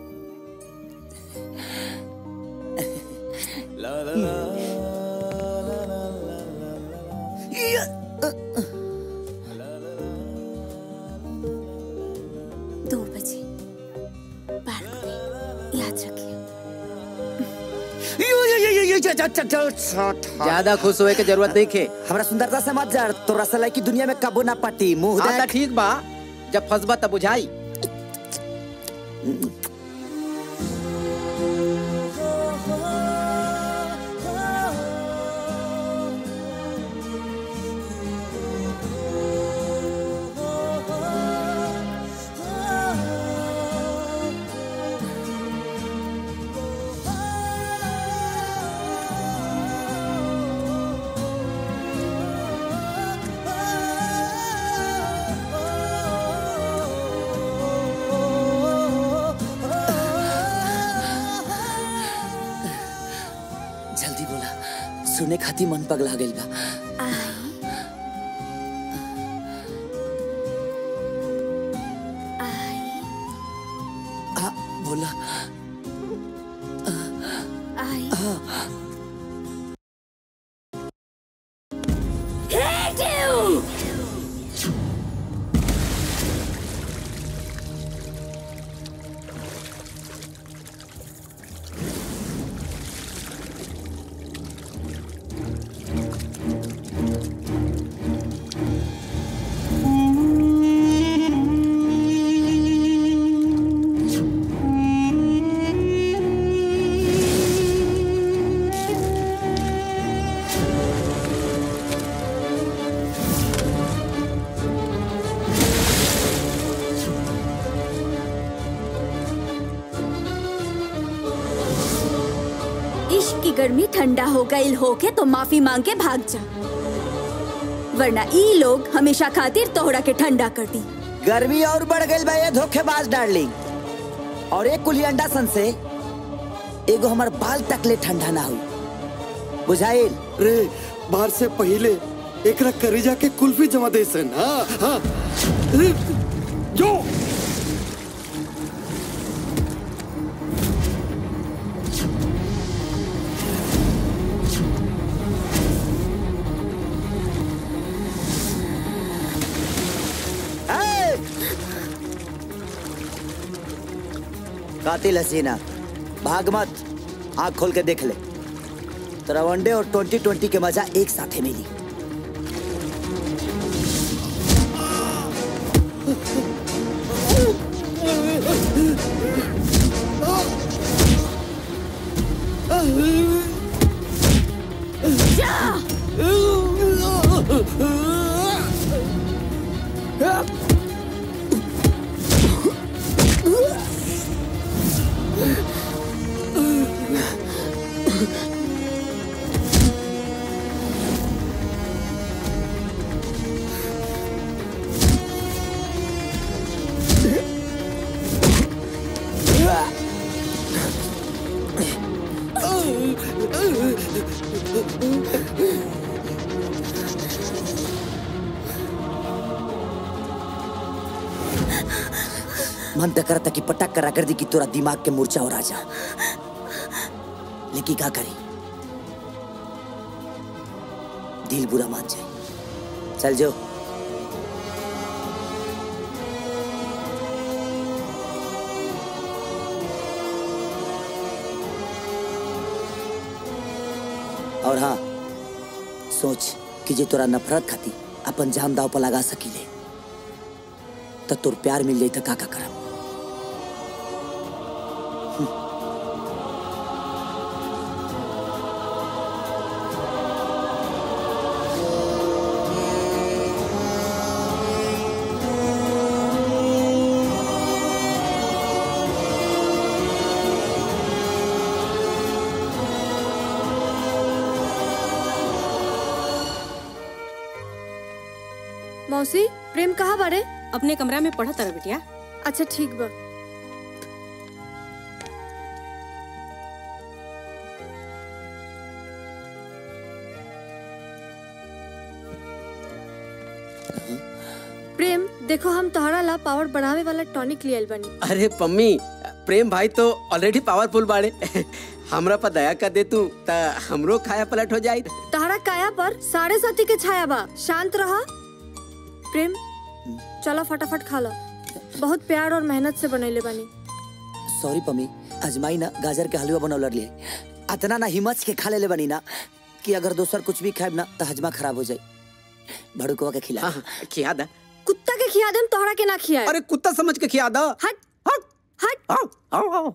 दो बजे पार्क में याद रखिए ज्यादा खुश होए के जरूरत नहीं खे हमरा सुंदरता से मत जा तोरा सलाई की दुनिया में कबो ना पटी मुंह हाँ, देख त ठीक बा जब फंसबा तब बुझाई जल्दी बोला सुने खाती मन पगला गइल बा आ, बोला आई Hate you! इश्क की गर्मी ठंडा हो गई होके तो माफी मांग के भाग जा वरना ई लोग हमेशा खातिर तोहरा के ठंडा कर दी गर्मी और बढ़ गई बा ये धोखेबाज डार्लिंग और एक कुली अंडा सन से एगो हमार बाल तकले ठंडा ना हुई बुझाइल रे बाहर से पहले एकरा करीजा के कुल्फी जमा दे सन हाँ हाँ रे, जो कातिल हसीना भाग मत आंख खोल के देख ले तेरा वनडे और ट्वेंटी ट्वेंटी के मजा एक साथ ही मिली मन तो करता कि पटक करा कर दी कि तोरा दिमाग के मूर्छा हो राजा लेकिन क्या करी दिल बुरा मान जाए चल जो और हाँ सोच कि जे तोरा नफरत खाती अपन जान दाव पर लगा सकीले तो तोर प्यार मिल जाई तो का का करब मौसी प्रेम कहाँ बारे अपने कमरा में पढ़ा तारा बिटिया अच्छा ठीक बा प्रेम देखो हम तोहरा ला पावर बढ़ावे वाला टॉनिक लियल बनी अरे पम्मी प्रेम भाई तो ऑलरेडी पावरफुल बाड़े हमरा पर दया कर दे तू ता हमरो खाया पलट हो जाई तहरा काया पर साढ़े साथी के छाया बा शांत रहा प्रेम चलो फटाफट खा लो बहुत प्यार और मेहनत से बनैले बनी सॉरी पम्मी अजमाई ना गाजर के हलवा बनौलर लिए अतना ना हिम्मत के खा ले बनी ना कि अगर दोसर कुछ भी खाएब ना तो हजमा खराब हो जाए भड़ुकवा के खिला खिया दा कुत्ता के खिया देम तोहरा के ना खिया अरे कुत्ता समझ के खिया दो हट हट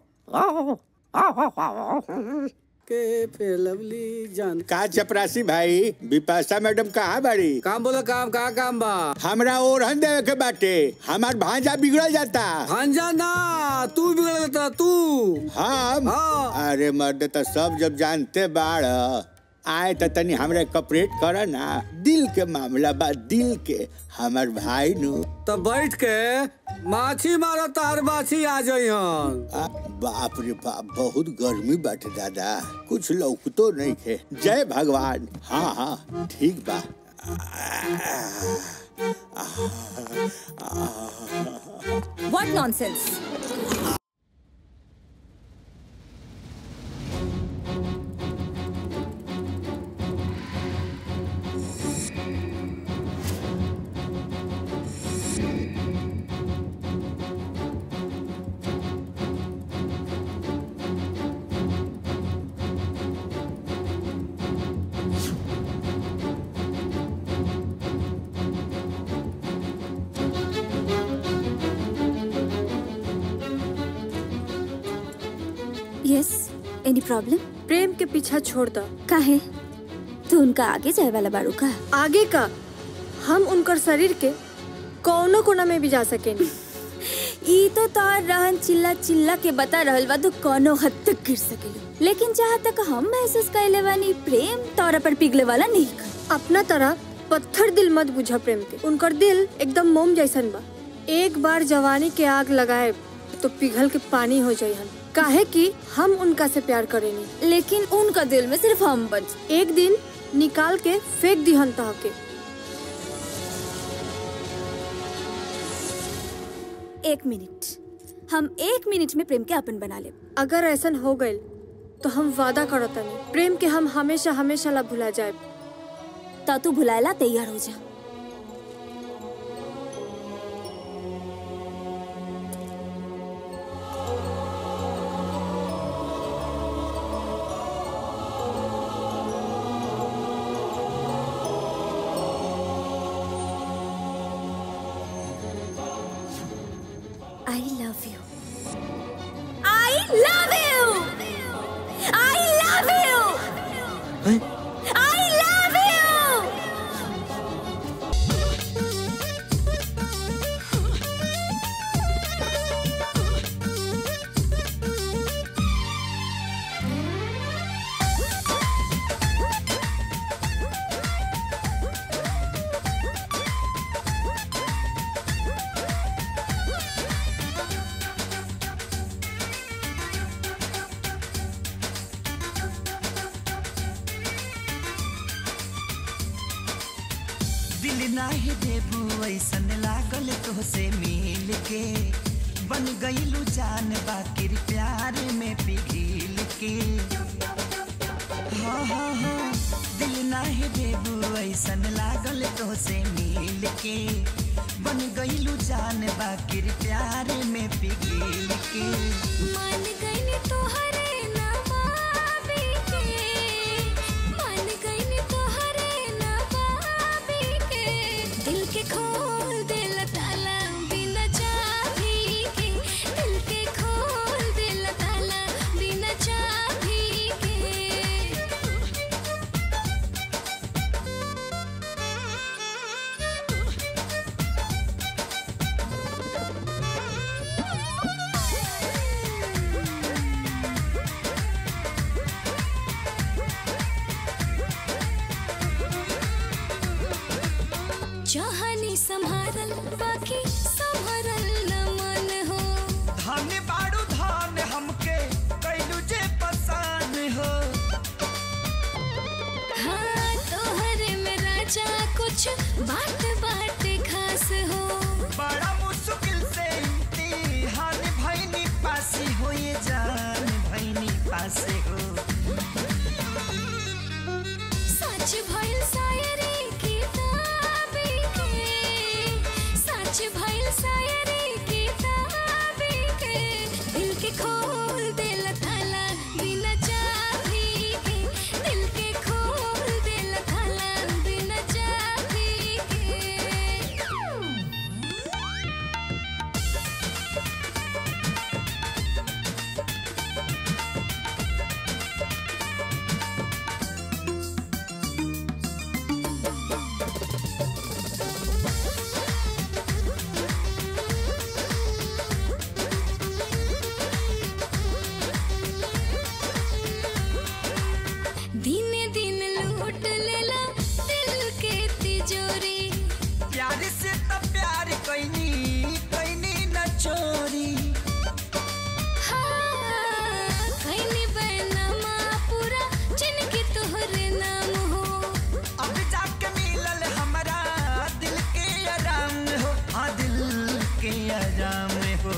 के फिर लवली जान का चपरासी भाई विपाशा मैडम कहाँ बाड़ी काम बोलो काम कहाँ काम बा हमरा ओरहन देवे के बाटे हमार भांजा बिगड़ जाता भांजा ना तू बिगड़ जाता तू हम अरे मर्द तो सब जब जानते बाड़ आए तो तनी हमरे कपरेट कर ना दिल के मामला बा दिल के हमार भाई नु तो बैठ के माछी मारो तार माछी आ जाई आ, बाप रे बाप बहुत गर्मी बाटे दादा कुछ लौकतो नहीं खे जय भगवान हाँ हाँ ठीक बा what nonsense yes any problem Prem के पीछा छोड़ दो काहे तू उनका आगे जाए वाला बारू का आगे का हम उनकर शरीर के कौनो कोना में भी जा सकेनी ई तो तोर रहन चिल्ला चिल्ला के बता रहल बा तू कोनो हद तक गिर सकेली लेकिन जहाँ तक हम महसूस कैले बानी प्रेम तोरा पर पिघले वाला नहीं का अपना तरह पत्थर दिल मत बुझा प्रेम के उनकर दिल एकदम मोम जैसन बा एक बार जवानी के आग लगाए तो पिघल के पानी हो जाई हम काहे कि हम उनका से प्यार करेनी लेकिन उनका दिल में सिर्फ हम बच एक दिन निकाल के फेंक दिहन तह के एक मिनट हम एक मिनट में प्रेम के अपन बना ले अगर ऐसन हो गइल तो हम वादा करतनी प्रेम के हम हमेशा हमेशा ला भुला जाए तो तू भुलाएला तैयार हो जा I love you I love you I love you I love you दिल नाही देबू ऐसन लागल तोहसे मिल के बन गईलू जान बाकिर प्यार में पिघिल के हाँ हाँ हाँ दिल नाही देबू ऐसन लागल तोहसे मिल के बन गईलू जान बाकिर प्यार में पिघिल के मान गईनी तोहरे नवाबी के मान गईनी तोहरे नवाबी के दिल के खोल दिल ताला बिना चाबी के दिल के खोल दिल ताला बिना चाबी के चाहनी संभारल बाकी संभरल न मन हो धन बाड़ू धन हमके कैलू जे पसान हो हाँ तोहरे में राजा कुछ बात बात खास हो बड़ा मुश्किल से इम्तिहान भैनी पासी हो ये जान भैनी पासे हो सच भइल शायरी किताबी के सच भइल शायरी किताबी के दिल के खोल दिल थाला बिना चाबी के दिल के खोल दिल थाला बिना चाबी के दिन दिन लूट लेला दिल के तिजोरी प्यार से तो प्यार कैनी कैनी न चोरी हाँ, खैनी बैनमा पूरा जिनके तोहरे नाम हो अब जाके मिलल हमारा दिल के आराम हो हाँ दिल के आराम हो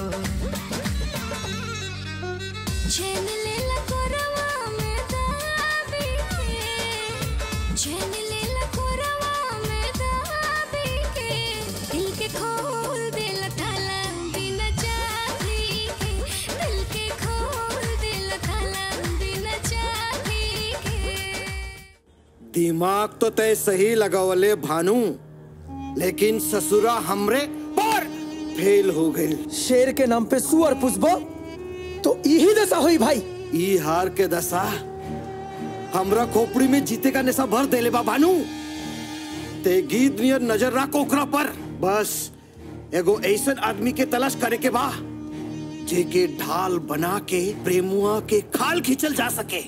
चैन लेला कोरवा में दाबी के चैन लेला कोरवा में दाबी के दिल के खोल दिल थाला बिना चाबी के दिल के खोल दिल थाला बिना चाबी के दिमाग तो तय सही लगावले भानु लेकिन ससुरा हमरे पर फेल हो गई शेर के नाम पे सुअर पुष्पा तो यही दशा हुई भाई ई हार के दशा हमरा खोपड़ी में जीते का नशा भर देले बा भानु ते गीत नियर नजर रख ओकरा पर बस एगो ऐसन आदमी के तलाश करे के बा जे के ढाल बना के प्रेमुआ के खाल खींचल जा सके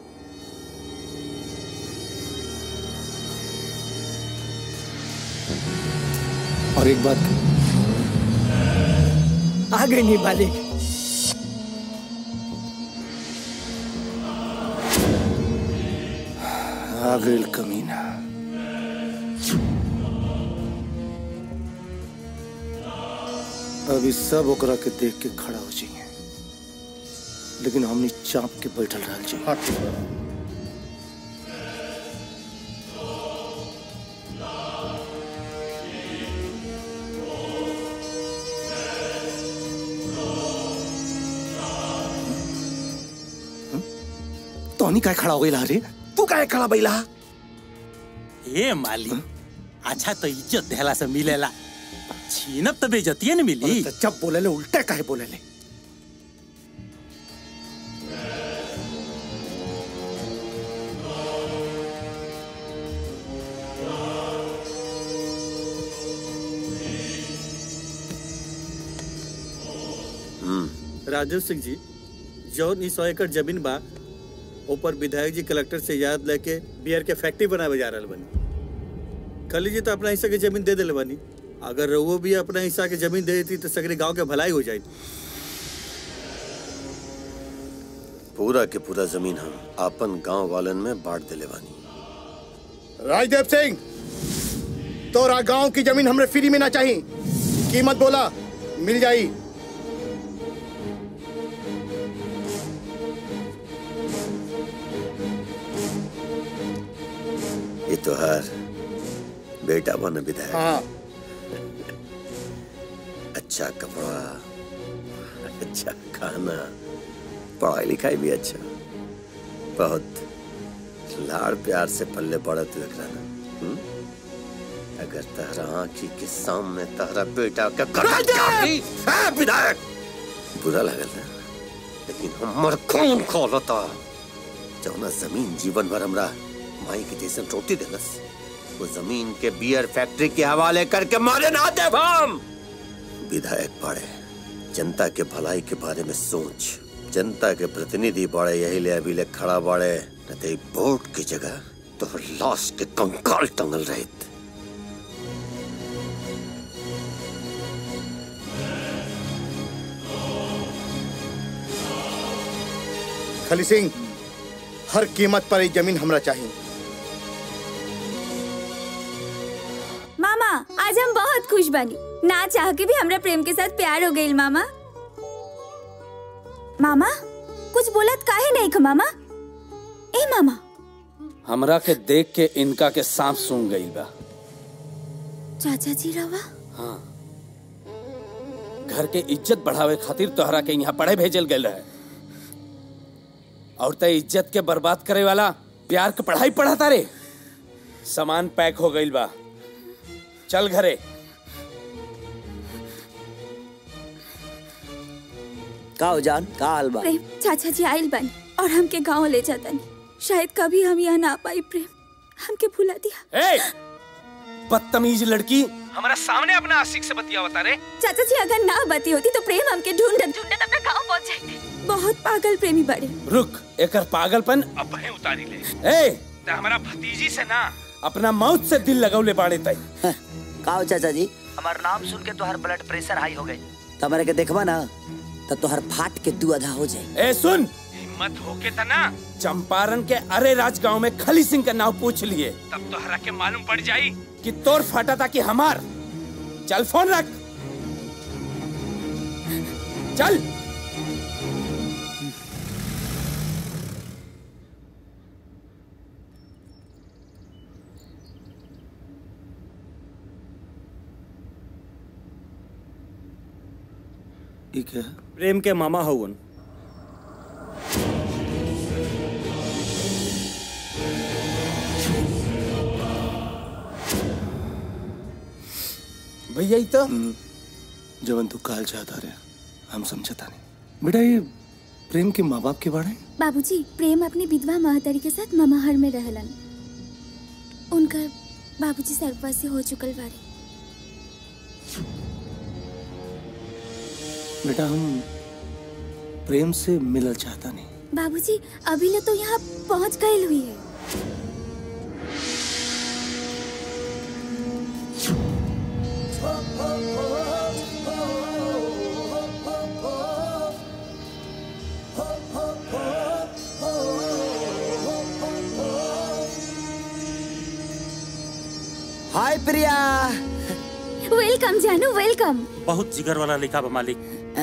और एक बात आ गई नहीं मालिक आ गई कमीना अभी सब ओकरा के देख के खड़ा हो जाइए लेकिन हमनी चाप के बैठल रह जाइए तोहनी काय खड़ा हो गई रे तू काय खड़ा बैला ए माली अच्छा तो इज्जत देहला से मिलेला छीनब तो बेइज्जतिये न मिली जब बोले ले उल्टे काहे बोले ले राजीव सिंह जी जौन ई सौ एकड़ जमीन बा ऊपर विधायक जी कलेक्टर से याद लेके बियर के फैक्ट्री बनावे जा रहल बनी कल जी तो अपना हिस्सा के जमीन दे दिले बनी अगर रउओ भी अपना हिस्सा के जमीन दे देती तो सगरे गांव के भलाई हो जाती पूरा के पूरा जमीन हम आपन गांव वालन में बांट दिले बानी राजदेव सिंह तोरा गांव की जमीन हमरे फ्री में ना चाहिए कीमत बोला मिल जाई ये तो हर बेटा बन विधायक हाँ अच्छा कपड़ा अच्छा खाना पढ़ाई लिखाई भी अच्छा बहुत लाड़ प्यार से पल्ले पड़ा तू एकरा ना हम्म? अगर तहरा आंखी के सामने तहरा बेटा का करतूत काटी, ए, विधायक बुरा लगल ना लेकिन हमर खून खोलता जौना जमीन जीवन भर हमरा माई के जैसन रोटी देलस वो जमीन के बियर फैक्ट्री के हवाले करके मारे ना दे हम विधायक पड़े जनता के भलाई के बारे में सोच जनता के प्रतिनिधि बड़े यही ले अभी ले खड़ा बड़े न ते बोर्ड की जगह तो लाश के कंकाल टंगल रहित खली सिंह हर कीमत पर ये जमीन हमरा चाहिए मामा आज हम बहुत खुश बनी ना चाह के भी हमरा प्रेम के साथ प्यार हो गई मामा मामा कुछ बोलत काहे नहीं ख मामा ए मामा हमरा के देख के इनका के सांप सूंघ गई बा चाचा जी रवा हाँ घर के इज्जत बढ़ावे खातिर तोहरा के यहाँ पढ़े भेजल गए रहे और ते इज्जत के बर्बाद करे वाला प्यार के पढ़ाई पढ़ाता रे सामान पैक हो गई बा चल घरे का हो जान का हाल बा प्रेम चाचा जी आइल बनी और हमके गांव ले जाता नहीं शायद कभी हम यहाँ ना आ पाई प्रेम हमके भुला दिया ए बदतमीज लड़की हमारा सामने अपना आशिक से बतिया बता रे चाचा जी अगर ना बती होती तो प्रेम हमके ढूंढत ढूंढत अपने गांव पहुंच जाते बहुत पागल प्रेमी बड़े रुक एकर पागलपन अब वहीं उतारी ले ए ते हमारा भतीजी से ना अपना मौत से दिल लगौले बाड़े तई का हो चाचा जी हमार नाम सुन के तोहर ब्लड प्रेशर हाई हो गई तमरे के देखबा ना तो तोहर फाट के दू आधा हो जाए ए सुन हिम्मत होके त ना चंपारण के अरे राज गांव में खली सिंह का नाम पूछ लिए तब तोहरा के मालूम पड़ जाई कि तोर फाटा था कि हमार चल फोन रख चल ठीक है प्रेम के मामा हवन भैया तो जवन तू काल चाहता रहे हम समझता नहीं बेटा ये प्रेम के माँ बाप के बारे में? बाबूजी प्रेम अपनी विधवा महतरी के साथ ममाहर में रहलन उनकर बाबूजी सर्ववासी हो चुकल बारे बेटा हम प्रेम से मिलना चाहता नहीं बाबूजी अभी ले तो यहाँ पहुँच गए हुई है हाय प्रिया वेलकम जानू वेलकम बहुत जिगर वाला लिखा बा मालिक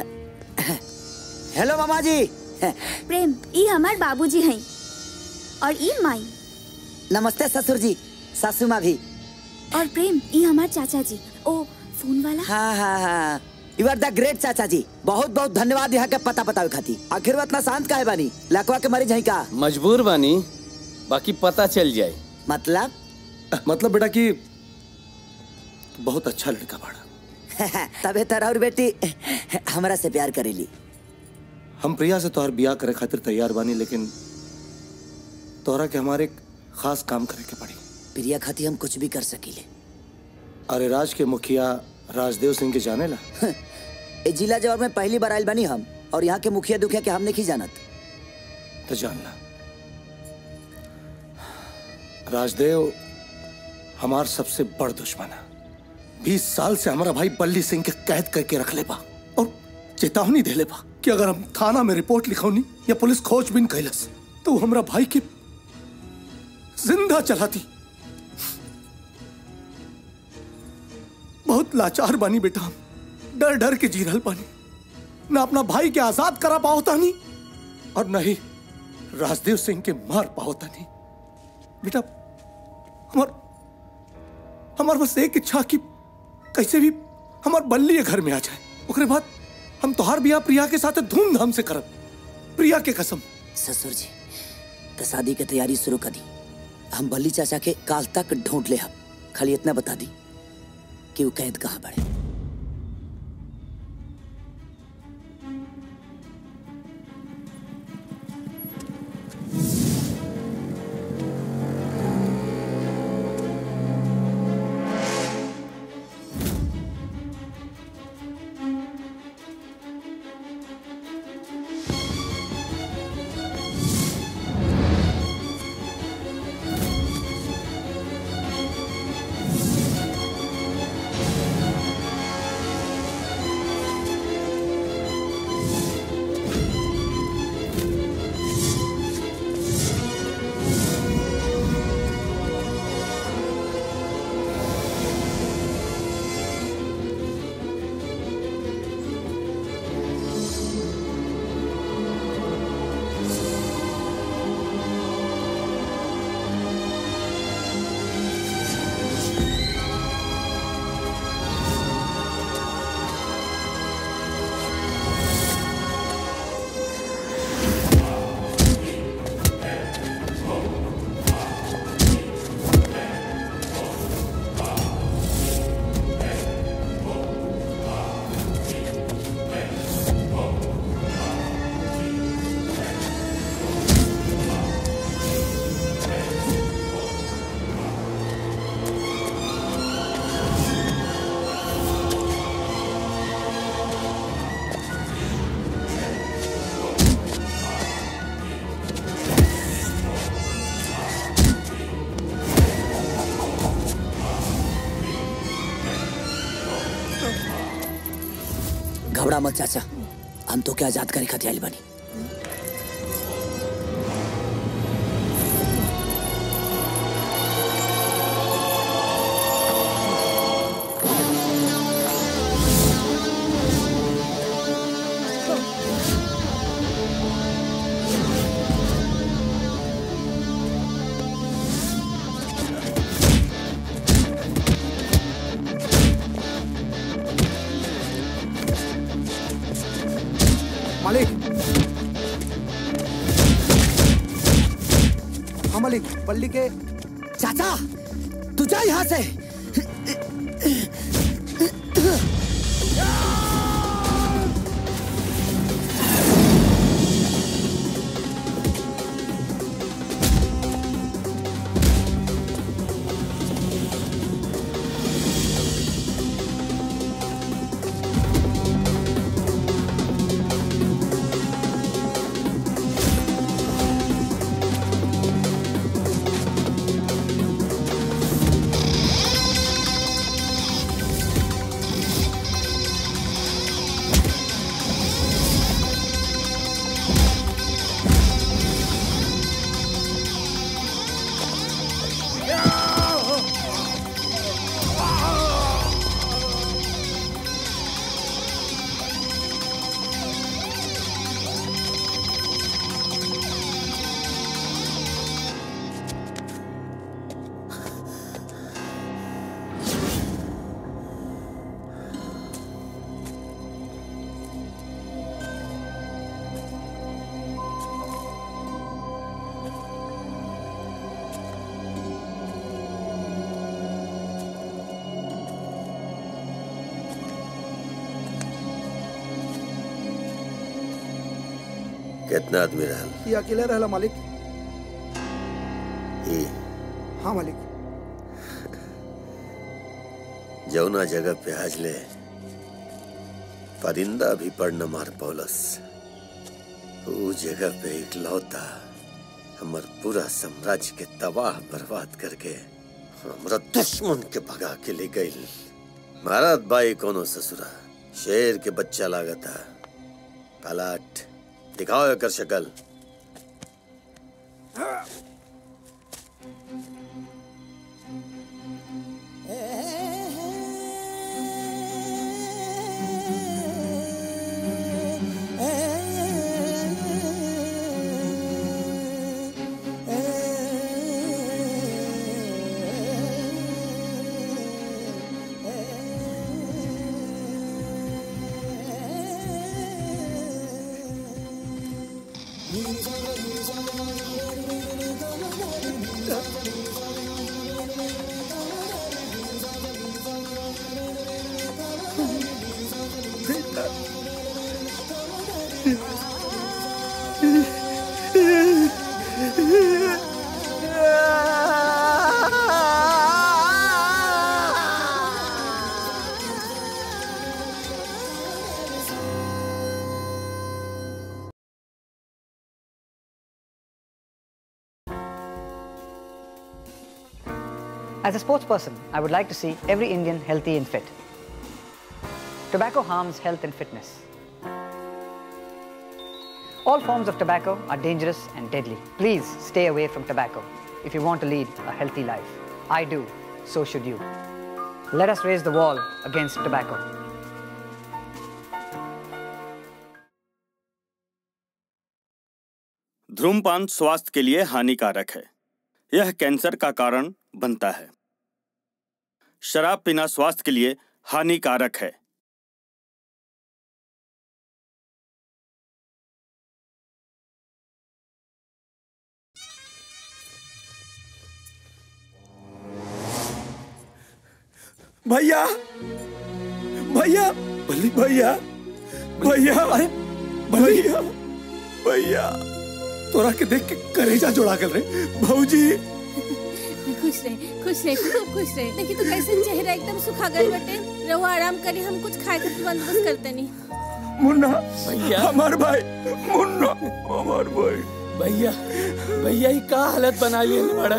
हेलो मामा जी प्रेम ई हमार बाबूजी हैं और ई माई नमस्ते ससुर जी सासू माँ भी और प्रेम ई हमार चाचा जी ओ फोन वाला हाँ हाँ हाँ यू आर द ग्रेट चाचा जी बहुत बहुत धन्यवाद यहाँ के पता बतावे खाती आखिर वो इतना शांत काहे बानी लकवा के मरीज है का मजबूर बानी बाकी पता चल जाए मतलब मतलब बेटा कि तू बहुत अच्छा लड़का बाड़ा तबे तरह और बेटी हमरा से प्यार करेली हम प्रिया से तोहर बियाह करे खातिर तैयार बानी लेकिन तोहरा के हमारे एक खास काम करे के पड़ी प्रिया खाती हम कुछ भी कर सकीले अरे राज के मुखिया राजदेव सिंह के जाने ला ए जिला जवाब में पहली बार आयल बनी हम और यहाँ के मुखिया दुखिया के हम नहीं जानत तो जानना राजदेव हमार सबसे बड़ दुश्मन है बीस साल से हमारा भाई बल्ली सिंह के कैद करके रख ले बा और चेतावनी दे ले बा कि अगर हम थाना में रिपोर्ट लिखौनी या पुलिस खोजबीन कैलस तो वो हमरा भाई के जिंदा चलाती बहुत लाचार बानी बेटा हम डर डर के जी रहल बानी न अपना भाई के आजाद करा पाओ तानी और न ही राजदेव सिंह के मार पाओ तानी बेटा हमार हमार बस एक इच्छा कि कैसे भी हमार बल्ली ये घर में आ जाए ओकरे बाद हम तोहार बियाह प्रिया के साथ धूमधाम से करब प्रिया के कसम ससुर जी तो शादी की तैयारी शुरू कर दी हम बल्ली चाचा के काल तक ढूंढ ले हम खाली इतना बता दी कि वो कैद कहाँ बड़े घबरा मत चाचा हम तो क्या आजाद करे खातिर आइल बानी मालिक हाँ मालिक बल्ली के चाचा तू जा यहाँ से कितना आदमी रहल ये अकेले रहला मालिक ई हाँ मालिक जौना जगह पे आज ले परिंदा भी पड़ न मार पौलस ऊ जगह पे इकलौता हमर पूरा साम्राज्य के तबाह बर्बाद करके हमरा दुश्मन के भगा के ले गई महाराज बाई कोनो ससुरा शेर के बच्चा लागता पलाट दिखाओ एकर शक्ल As a sports person, I would like to see every Indian healthy and fit. Tobacco harms health and fitness. All forms of tobacco are dangerous and deadly. Please stay away from tobacco if you want to lead a healthy life. I do, so should you. Let us raise the wall against tobacco. धूमपान स्वास्थ्य के लिए हानिकारक है यह cancer का कारण बनता है शराब पीना स्वास्थ्य के लिए हानिकारक है भैया भैया भैया भैया अरे भैया भैया तोरा के देख के करेजा जोड़ा गल रे भौजी खुश रहे खुश रहे खूब खुश रहे देखी तो कैसे चेहरा एकदम सुखा गए बटे रहो आराम करी हम कुछ खाए के बंदोबस्त करते नहीं मुन्ना भैया हमार भाई मुन्ना हमार भाई भैया भैया ही का हालत बना लिए बड़ा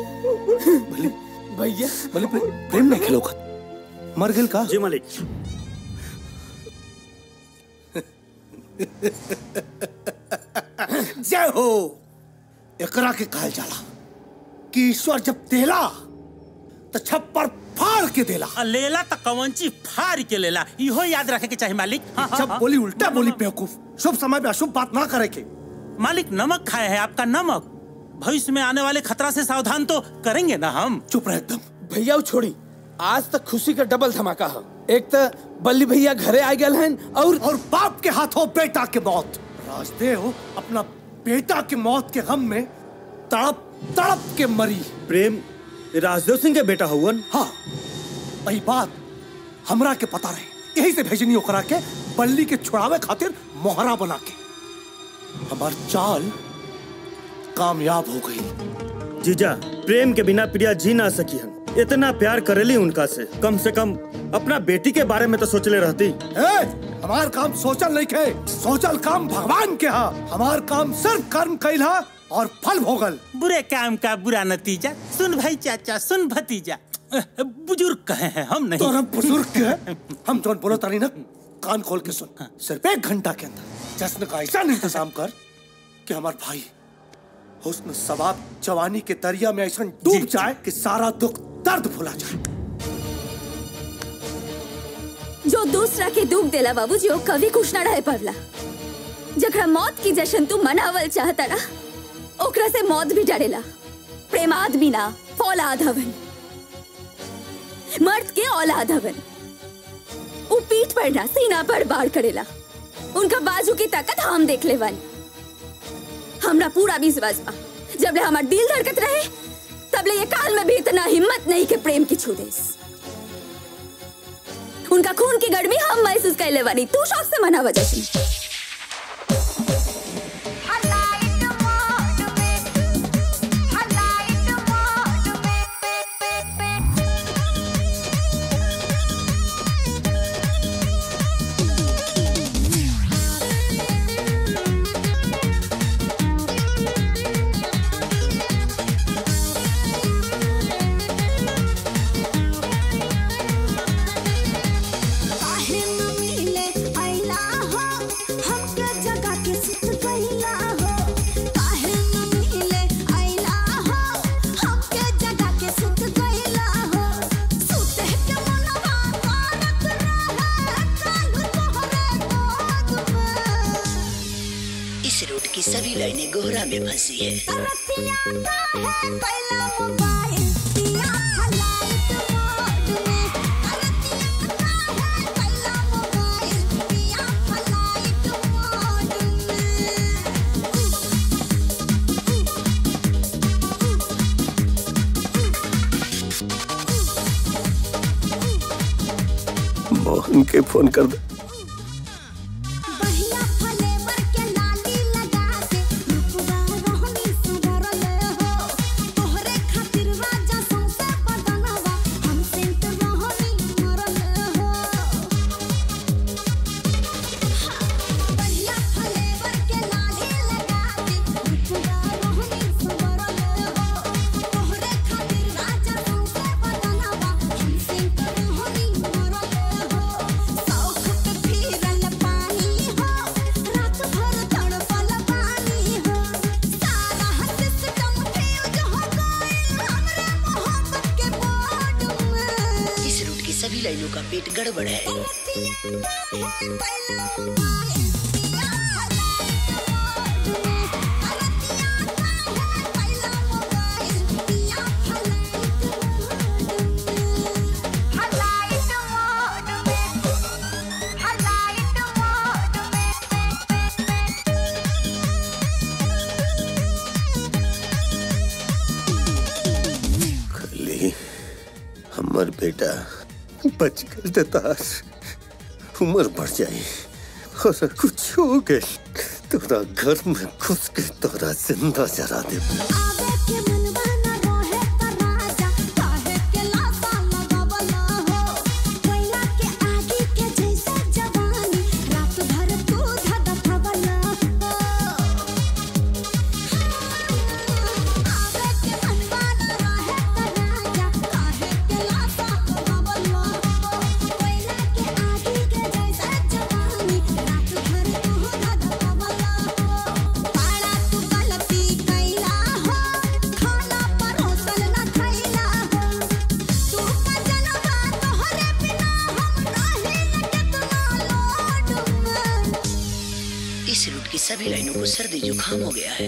भैया भले प्रेम नहीं खेलो मर गेल का जी मालिक जय हो एकरा के कहल जाला कि ईश्वर जब देला तो छप्पर फाड़ के देला आ, लेला त कवंची फाड़ के लेला इहो याद रखे के चाहे मालिक हाँ, हाँ, जब हाँ। बोली उल्टा बोली बेवकूफ शुभ समय में अशुभ बात ना करे के मालिक नमक खाए है आपका नमक भविष्य में आने वाले खतरा से सावधान तो करेंगे ना हम चुप रहे एकदम भैया वो छोड़ी आज तक खुशी का डबल धमाका है एक तो बल्ली भैया घरे आ गए हैं और और बाप के हाथों बेटा के मौत राजदेव अपना बेटा के मौत के गम में तड़प तड़प के मरी प्रेम राजदेव सिंह के बेटा हुवन हाँ वही बात हमरा के पता रहे यही से भेजनी ओकरा के बल्ली के छुड़ावे खातिर मोहरा बना के हमार चाल कामयाब हो गई जीजा प्रेम के बिना प्रिया जी ना सकी हन इतना प्यार करेली उनका से कम से कम अपना बेटी के बारे में तो सोचले रहती ए, हमार काम सोचल नहीं खे सोचल काम भगवान के हा हमार काम सिर्फ कर्म कैल हा और फल भोगल बुरे काम का बुरा नतीजा सुन भाई चाचा सुन भतीजा बुजुर्ग कहे हैं हम नहीं तो हम बुजुर्ग के हम जोन बोलो तारी ना कान खोल के सुन सिर्फ एक घंटा के अंदर जश्न का ऐसा इंतजाम कर कि हमार भाई हुस्न सवाब जवानी के दरिया में ऐसा डूब जाए कि सारा दुख दर्द भुला जाए जो दूसरा के दुख देला बाबूजी वो कभी खुश ना रहे पड़ला जकरा मौत की जश्न तू मनावल चाहता ना ओकरा से मौत भी डरेला प्रेम आदमी ना फौलाद हवन मर्द के औलाद हवन वो पीठ पर ना सीना पर बाढ़ करेला उनका बाजू की ताकत हम देख ले वाली हमरा पूरा विश्वास बा जब ले हमार दिल धड़कत रहे तब ले ये काल में भी इतना हिम्मत नहीं के प्रेम की छू देस उनका खून की गर्मी हम महसूस कर ले वाली तू शौक से मना वजह से काहे न मिले अइला हो हमके जगा के सुत गइला हो काहे न मिले अइला हो हमके जगा के सुत गइला हो सुते के मनवा तारक रहे कालू तोहरे गोद में इस रूट की सभी लाइनें गोहरा में फंसी है तरतिया काहे कैला मोबाइल दिया हलाइट मोड में उनके फोन कर दे इस रूट की सभी लाइनों का पेट गड़बड़ है खाली हमर बेटा बच गल त तार उम्र बढ़ जाई और कुछ हो गए तोरा घर में घुस के तोरा जिंदा जरा दे इस रूट की सभी लाइनों को सर्दी जुकाम हो गया है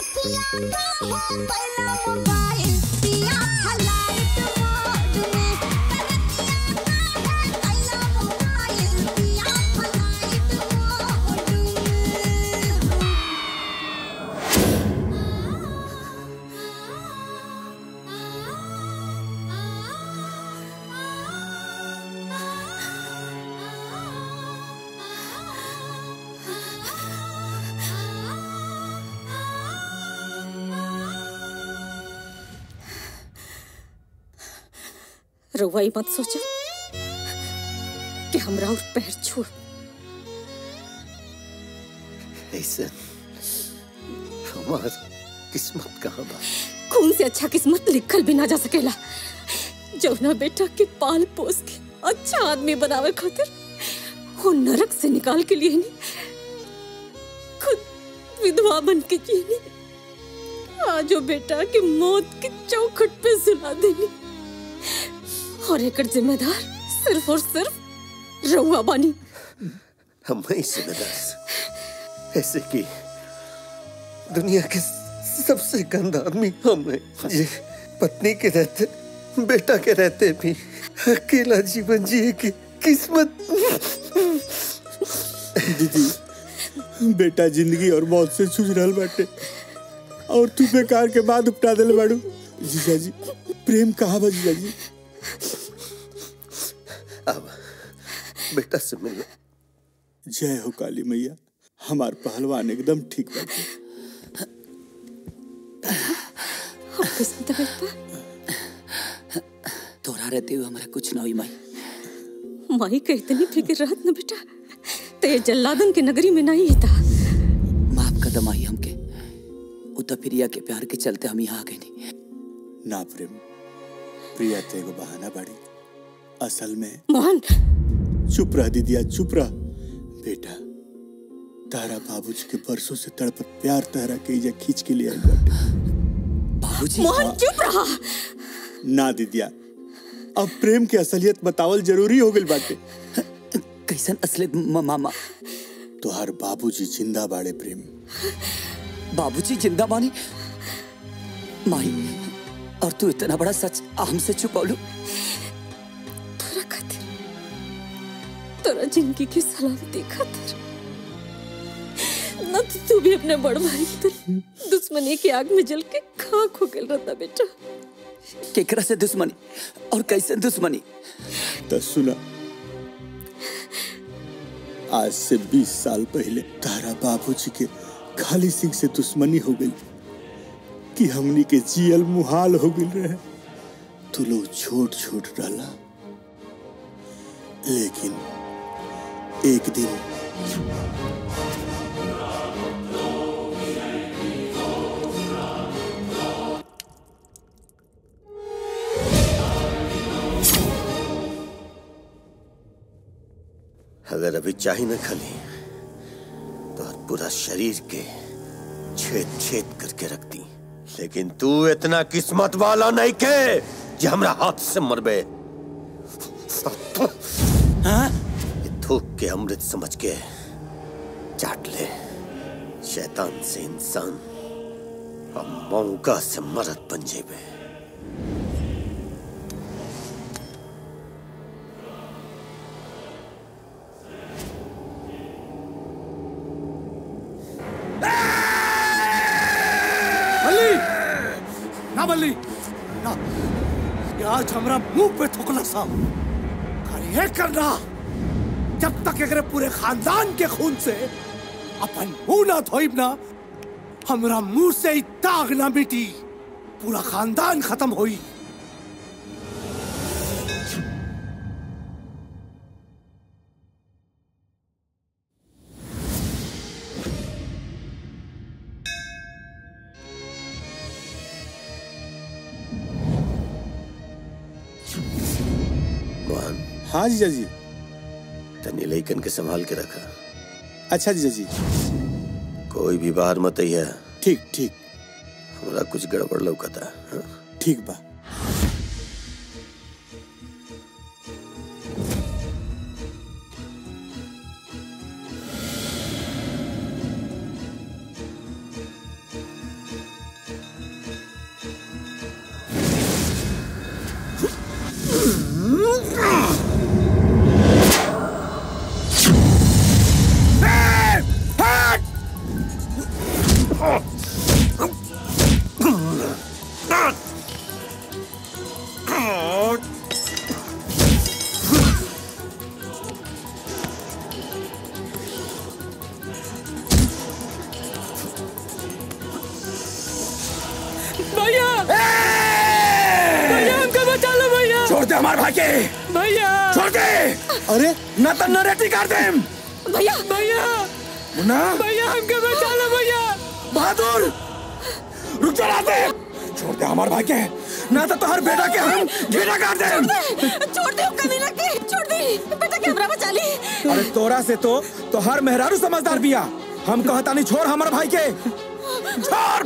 रउआई मत सोचा कि हमरा और पैर छू ऐसे हमार किस्मत कहाँ बा खून से अच्छा किस्मत लिखल भी ना जा सकेला जौना बेटा के पाल पोस के अच्छा आदमी बनावे खातिर वो नरक से निकाल के लिए नहीं खुद विधवा बन के जिए नहीं आज वो बेटा के मौत के चौखट पे सुला देनी और एक जिम्मेदार सिर्फ और सिर्फ रउआ बानी हम ही जिम्मेदार ऐसे कि दुनिया के सबसे गंदा आदमी हम हैं ये पत्नी के रहते बेटा के रहते भी अकेला जीवन जिए की किस्मत दीदी बेटा जिंदगी और मौत से जूझ रहल बाटे और तू बेकार के बाद उपटा दिल बाड़ू जीजा जी प्रेम कहाँ बा जीजा जी अब बेटा से मिलो जय हो काली मैया हमार पहलवान एकदम ठीक बाटे किस्मत बेटा तोरा रहते हुए हमारा कुछ ना हुई माई माई के इतनी फिक्र रहत न बेटा ते जल्लादन के नगरी में नहीं था माफ कदम आई हमके उ तो प्रिया के प्यार के चलते हम यहाँ आ गए नहीं ना प्रेम प्रिया ते एगो बहाना बाड़ी असल में मोहन चुप रह दीदिया चुप रह बेटा तारा बाबूजी के बरसों से तड़पत प्यार तहरा के इजा खींच के लिए आई बाटे बाबूजी मोहन चुप रहा ना दीदिया अब प्रेम के असलियत बतावल जरूरी हो गइल बाटे कैसन असलियत म- मामा तोहार बाबूजी जिंदा बाड़े प्रेम बाबूजी जिंदा बानी माई और तू इतना बड़ा सच हमसे छुपौलू तोरा खातिर तोरा जिंदगी की सलामती खातिर न तो तू भी अपने बड़ भाई की तरह दुश्मनी की आग में जल के खाक हो गया रहता बेटा केकरा से दुश्मनी और कैसे दुश्मनी तो सुना आज से 20 साल पहले तारा बाबूजी के खाली सिंह से दुश्मनी हो गई कि हमनी के जियल मुहाल हो गई रहे तो लोग छोट छोट डाला लेकिन एक दिन अगर अभी चाही न खली तो पूरा शरीर के छेद छेद करके रखती लेकिन तू इतना किस्मत वाला नहीं के जो हमरा हाथ से मरबे ये थूक के अमृत समझ के चाट ले शैतान से इंसान और मौका से मरद बन जेबे बल्ली ना बल्ली ना ये आज हमरा मुंह पे थुकला सा और ये करना जब तक एकरे पूरे खानदान के खून से अपन मुंह ना धोइब ना हमरा मुंह से ही दाग ना मिटी पूरा खानदान खत्म होई मोहन हाँ जीजा जी तनी लइकन के संभाल के रखा अच्छा जीजा जी कोई भी बाहर मत है ठीक ठीक हमरा कुछ गड़बड़ लौकता हाँ? ठीक बा भैया भैया हमको बचा लो भैया छोड़ दे हमारे भाई के भैया छोड़ दे अरे न तो नरेटी कर दे भैया भैया मुन्ना भैया हमको बचा लो भैया बहादुर रुक जा रात छोड़ दे हमारे भाई के ना तो तुम्हारे बेटा के हम घेरा कर दे छोड़ दे कमीना के छोड़ दे बेटा के हमरा बचा ली अरे तोरा से तो तो हर मेहरारू समझदार बिया हम कहता नहीं छोड़ हमारे भाई के छोड़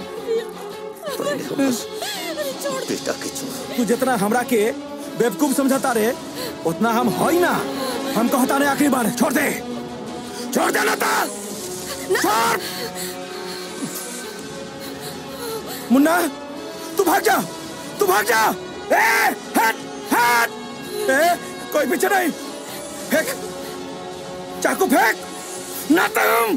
बेटा के छोड़ तू जितना हमरा के बेवकूफ समझता रे उतना हम हई ना हम कहता नहीं आखिरी बार छोड़ दे छोड़ दे ना छोड़ मुन्ना तू भाग जा तू भाग जा ए हट हट ए कोई पीछे नहीं फेंक चाकू फेंक ना तुम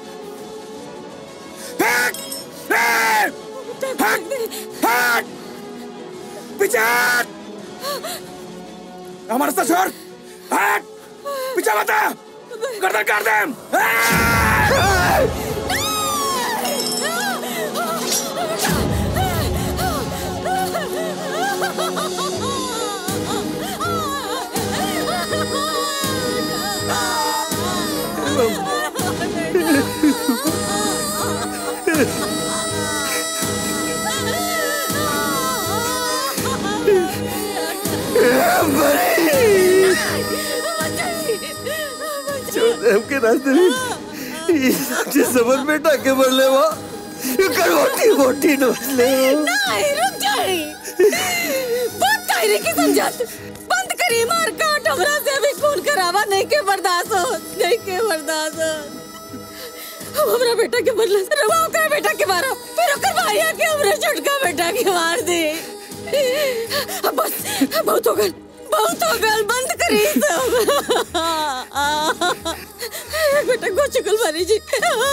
फेंक ए हट हट पीछे हट हमारे साथ छोड़ हट पीछे बता गर्दन काट दे हमके रास्ते में ये साक्षी समझ में टाके मर ले वो ये करवटी मोटी नोच ले वो नहीं रुक जाए बहुत कायरे की समझत बंद करी मार काट हमरा से अभी खून करावा नहीं के बर्दाश्त हो नहीं के बर्दाश्त हो हम हमरा बेटा के मरला रवा ओकरा बेटा के मारा फिर ओकर भाईया के हमरा छोटका बेटा के मार दे अब बस बहुत हो गल बहुत हो गल बंद करी सब बेटा को चुकल मारी जी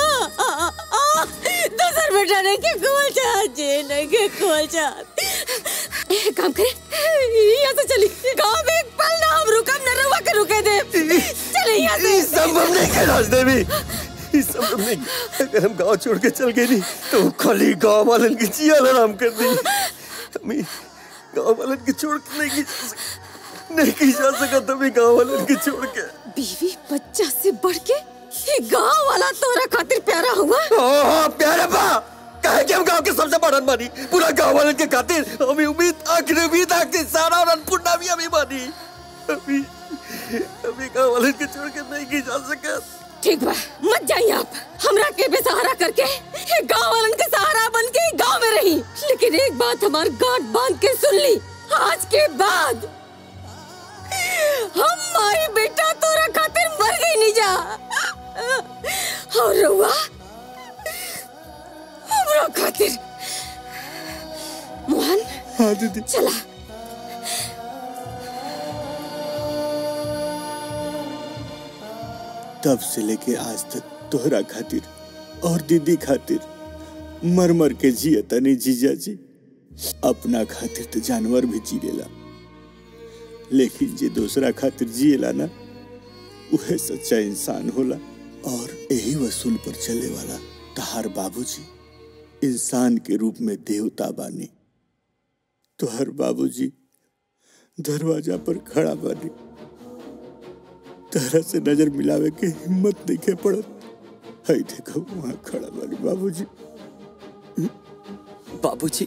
दूसर बेटा नहीं के कोल चाहत जी नहीं के कोल चाहत एक काम करे यहाँ से चली गाँव में एक पल ना हम रुकम न रुआ के रुके दे चले यहाँ से संभव नहीं है राजदेवी ये संभव नहीं अगर हम गांव छोड़ के चल गए नहीं तो खाली गांव वालन की जिया आराम कर दी हमें गांव वालन की छोड़ के नहीं की जा सक- नहीं की जा सका तभी गांव वालन की छोड़ के बीवी बच्चा से बढ़ के ये गांव वाला तोरा खातिर प्यारा हुआ हाँ हाँ प्यारे बा कहे कि हम गांव के सबसे बड़ा मानी पूरा गांव वालन के खातिर हमें उम्मीद आखिरी उम्मीद आखिरी सारा और अन्नपूर्णा भी हमें मानी अभी अभी गांव वालन के छोड़ के नहीं की जा सका ठीक बा मत जाइए आप हमरा के बेसहारा करके ये गांव वालन के सहारा बन के गांव में रही लेकिन एक बात हमार गांठ बांध के सुन ली आज के बाद हम माई बेटा तोरा खातिर मर गई नहीं जा और रउआ हमरा खातिर मोहन हाँ दीदी चला तब से लेके आज तक तोहरा खातिर और दीदी खातिर मर मर के जिए तनी जीजा जी अपना खातिर तो जानवर भी जी लेला लेकिन जे दूसरा खातिर जिएला ना वह सच्चा इंसान होला और यही वसूल पर चले वाला तहार बाबूजी इंसान के रूप में देवता बानी तोहर बाबूजी दरवाजा पर खड़ा बानी तरह से नजर मिलावे के हिम्मत नहीं के पड़त हई देखो वहाँ खड़ा बानी बाबूजी बाबूजी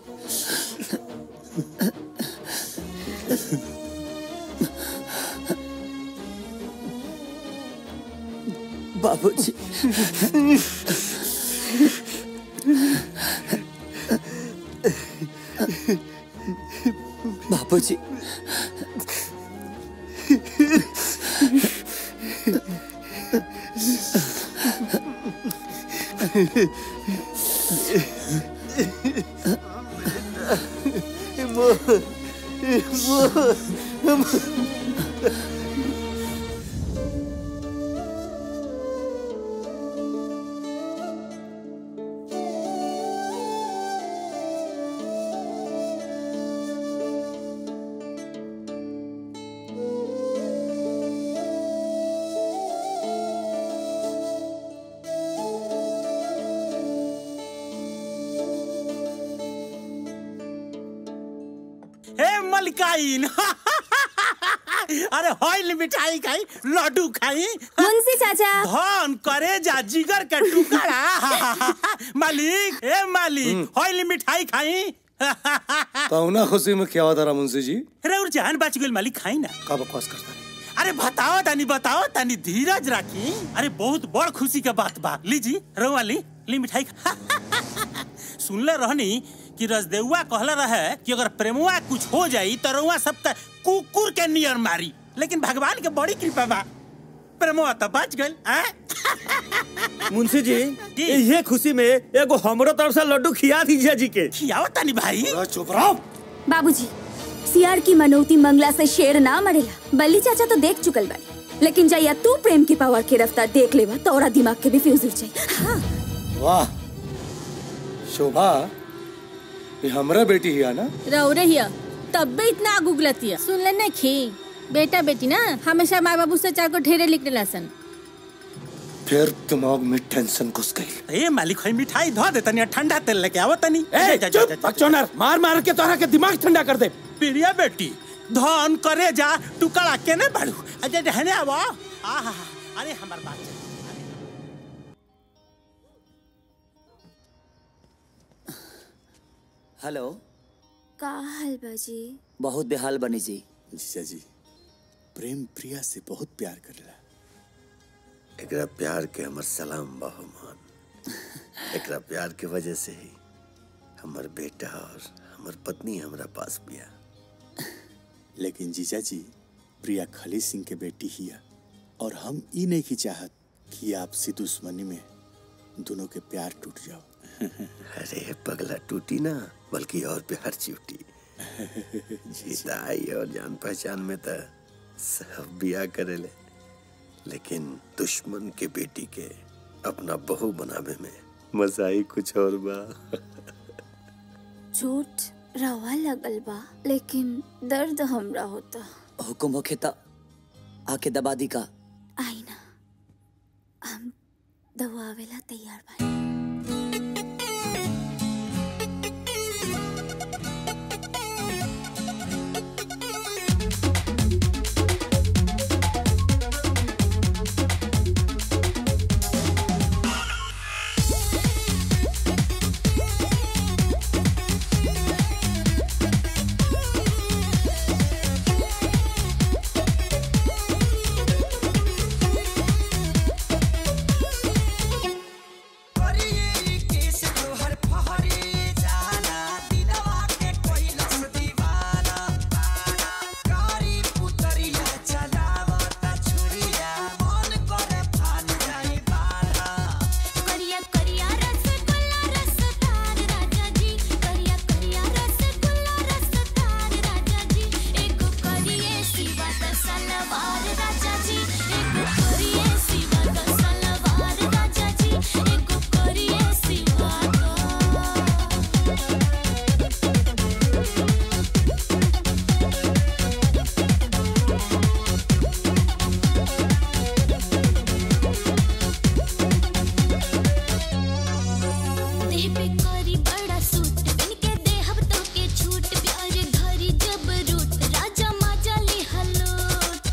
बाबूजी बाबूजी हे मलिकाइन अरे हॉइल मिठाई खाई लड्डू खाई मुंशी चाचा धन करे जा जिगर के टुकड़ा मालिक हे मालिक हॉइल मिठाई खाई कौना खुशी में क्या होता रहा मुंशी जी अरे और जान बच गेल मालिक खाई ना का बकवास करता अरे बताओ तानी बताओ तानी धीरज राखी अरे बहुत बड़ खुशी के बात बा लीजी रवा ली ली मिठाई खा सुनले रहनी कि रजदेउआ कहले रहे कि अगर प्रेमुआ कुछ हो जाई तो रउआ सब त कुकुर के नियर मारी लेकिन भगवान के बड़ी कृपा बा प्रेमुआ तो बच गइल हैं? मुंशी जी ये खुशी में एगो हमरो तरफ से लड्डू खिया दीजिए जी के खियाओ तानी भाई चुप रहो बाबूजी सियार की मनौती मंगला से शेर ना मरेला बल्ली चाचा तो देख चुकल बानी लेकिन जैया तू प्रेम की पावर की रफ्तार देख लेवा तोरा दिमाग के भी फ्यूज उड़ जाई हाँ वाह शोभा ये हमरा बेटी ही है ना रहो रहिया तब भी इतना आग उगलतिया सुन ले नहीं खी बेटा बेटी ना हमेशा माँ बाबू से चार को ढेरे लिखने लासन फिर दिमाग में टेंशन घुस गई ए मालिक है मिठाई धो दे तनी ठंडा तेल लेके आवो तनी ए, चुप, बकचोदर, मार मार के तोहरा के दिमाग ठंडा कर दे प्रिया बेटी धन करे जा टुकड़ा केने बाड़ू अजय रहने आवो आहा अरे हमर बात हेलो का हाल बाजी बहुत बेहाल बनी जी जीजा जी प्रेम प्रिया से बहुत प्यार करेला एकरा प्यार के हमर सलाम बहुमान एकरा प्यार के वजह से ही हमर बेटा और हमर पत्नी हमरा पास बिया लेकिन जीजा जी प्रिया खली सिंह के बेटी ही है और हम ई नहीं की चाहत कि आपसी दुश्मनी में दोनों के प्यार टूट जाओ अरे पगला टूटी ना बल्कि और प्यार चिवटी जीताई और जान पहचान में तो सब बिया करेले लेकिन दुश्मन के बेटी के अपना बहू बनावे में मजा ही कुछ और बा चोट रवा लगल बा लेकिन दर्द हमरा होता हुकुम होखे त आके दबा दी का आई ना रहुआ आवेला तैयार बा करिया करिया रसगुल्ला रसदार राजा जी करिया करिया रसगुल्ला रसदार राजा जी एगो करिए सिवा द सलवार राजा जी एगो करिए सिवा द सलवार राजा जी एगो करिए सिवा देह पे करी बड़ा सूट बिन के देहब तो के छूट प्यार घरी जब रूट राजा माजा ले हलोट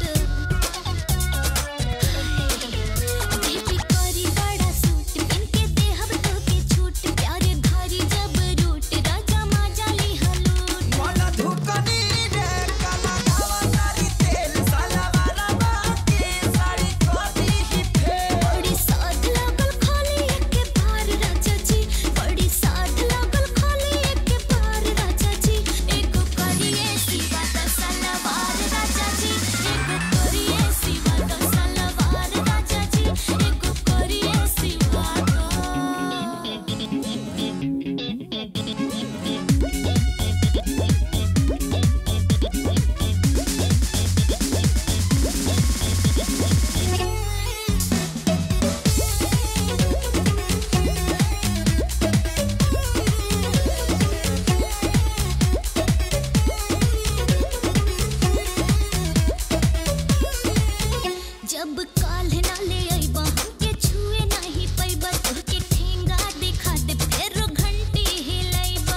देह पे करी बड़ा सूट बिन के देहब तो के छूट प्यार घरी जब रूट राजा माजा ले हलोट मला धुकनी रे काला गावा तारी तेल साला वाला बाके साड़ी कोदी ही फेल बड़ी साध लागल खाली एके बार राजा जी बड़ी साध लागल खाली एके बार राजा जी एगो करिए सिवा द सलवार राजा जी एगो करिए सिवा द सलवार राजा जी एगो करिए सिवा जब काल्ह ना ले अइबा हमके छुए नाही पैबा तोहके ठेंगा दिखा दे फेरो घंटी हिलैबा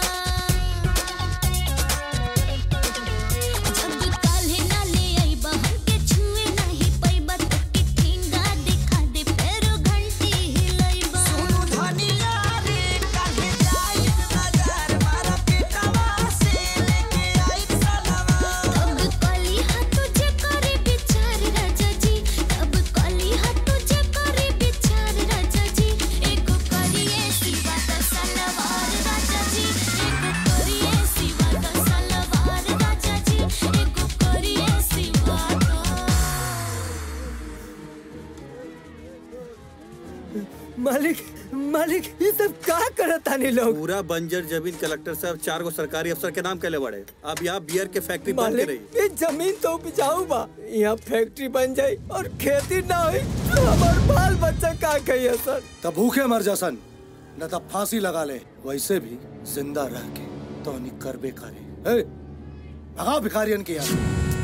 जब काल्ह ना ले अइबा हमके छुए नाही पैबा तोहके ठेंगा दिखा दे फेरो घंटी हिलैबा सुनु धनिया रे काहे जाई बाजार मारा पेटवा से लेके आई सलवा तब कली हाथ तुझे करे विचार राजा जी तब कली हाथ तुझे करे विचार राजा जी एगो करिए सिवा द सलवार राजा जी एगो करिए सिवा द सलवार राजा जी एगो करिए सिवा मालिक मालिक ये सब का करत तानी लोग पूरा बंजर जमीन कलेक्टर साहब चार गो सरकारी अफसर के नाम कैले बड़े अब यहाँ बियर के फैक्ट्री बंद के मालिक रही ये जमीन तो उपजाऊ बा यहाँ फैक्ट्री बन जाई और खेती ना हुई तो हमार बाल बच्चा का कही सर तब भूखे मर जा सन न तब फांसी लगा ले वैसे भी जिंदा रह के तो नहीं करबे करे ए, भगाओ भिखारियन की यार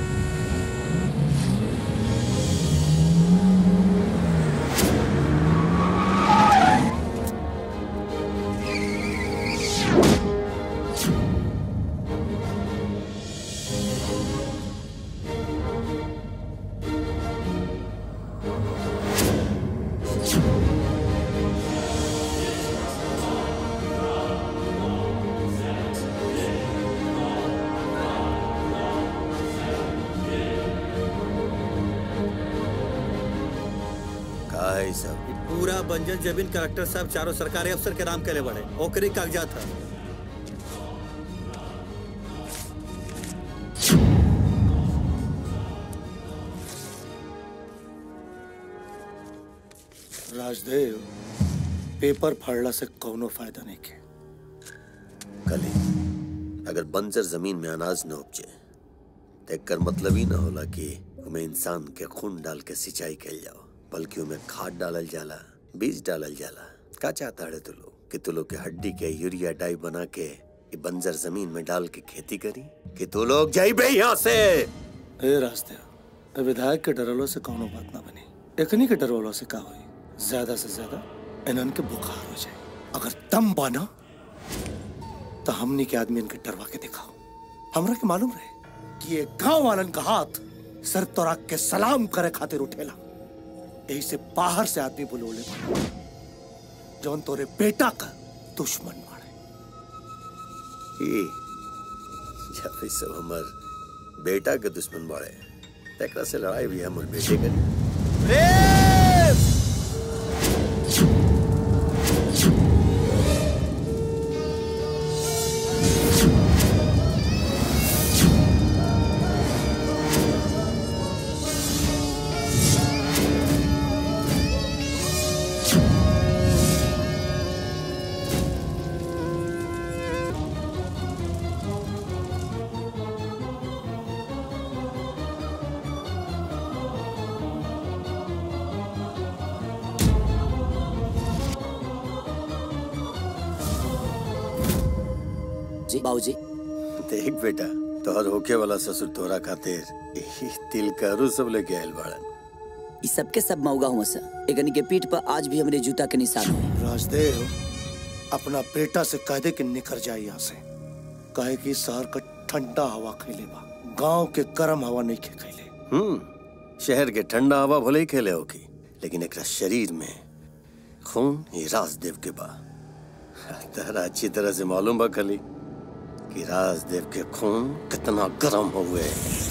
का है सब पूरा बंजर जमीन कलेक्टर साहब चारों सरकारी अफसर के नाम कैले बड़े ओकरे कागजात है राजदेव पेपर फाड़ला से कौनो फायदा नहीं के कली अगर बंजर जमीन में अनाज न उपजे तो एकर मतलब ही ना होला कि उमें इंसान के खून डाल के सिंचाई कैल जाओ बल्कि उमें खाद डालल जाला बीज डालल जाला का चाहता है तू लोग कि तू लोग के हड्डी के यूरिया डाई बना के ये बंजर जमीन में डाल के खेती करी कि तू लोग जाइबे यहाँ से ए राजदेव ए विधायक के डरलो से कौनो बात ना बनी एकनी के डरवलो से का हुई ज्यादा से ज्यादा इनन के बुखार हो जाए अगर दम बाना तो हमने के आदमी इनके डरवा के दिखाओ हमरा के मालूम रहे कि ये गांव वालन का हाथ सर तोरा के सलाम करे खातिर उठेला यही से बाहर से आदमी बुलोले बा। जौन तोरे बेटा का दुश्मन बा ई जब ई सब हमर बेटा के दुश्मन बाड़े तकरा से लड़ाई भी हमर बेटे के जी बाबूजी देख बेटा तोहर होके वाला ससुर तोरा खातिर ई तिल करू सब लेके आयल बाड़न ई सबके सब मौगा हुआ सा एकनी के पीठ पर आज भी हमरे जूता के निशान है राजदेव अपना बेटा से कह दे कि निकल जाए यहाँ से कहे कि शहर का ठंडा हवा खैले बा गांव के गर्म हवा नहीं खे खैले हम्म शहर के ठंडा हवा भले ही खेले होगी लेकिन एकरा शरीर में खून ही राजदेव के बा तहरा अच्छी तरह से मालूम बा खली कि राजदेव के खून कितना गर्म हुए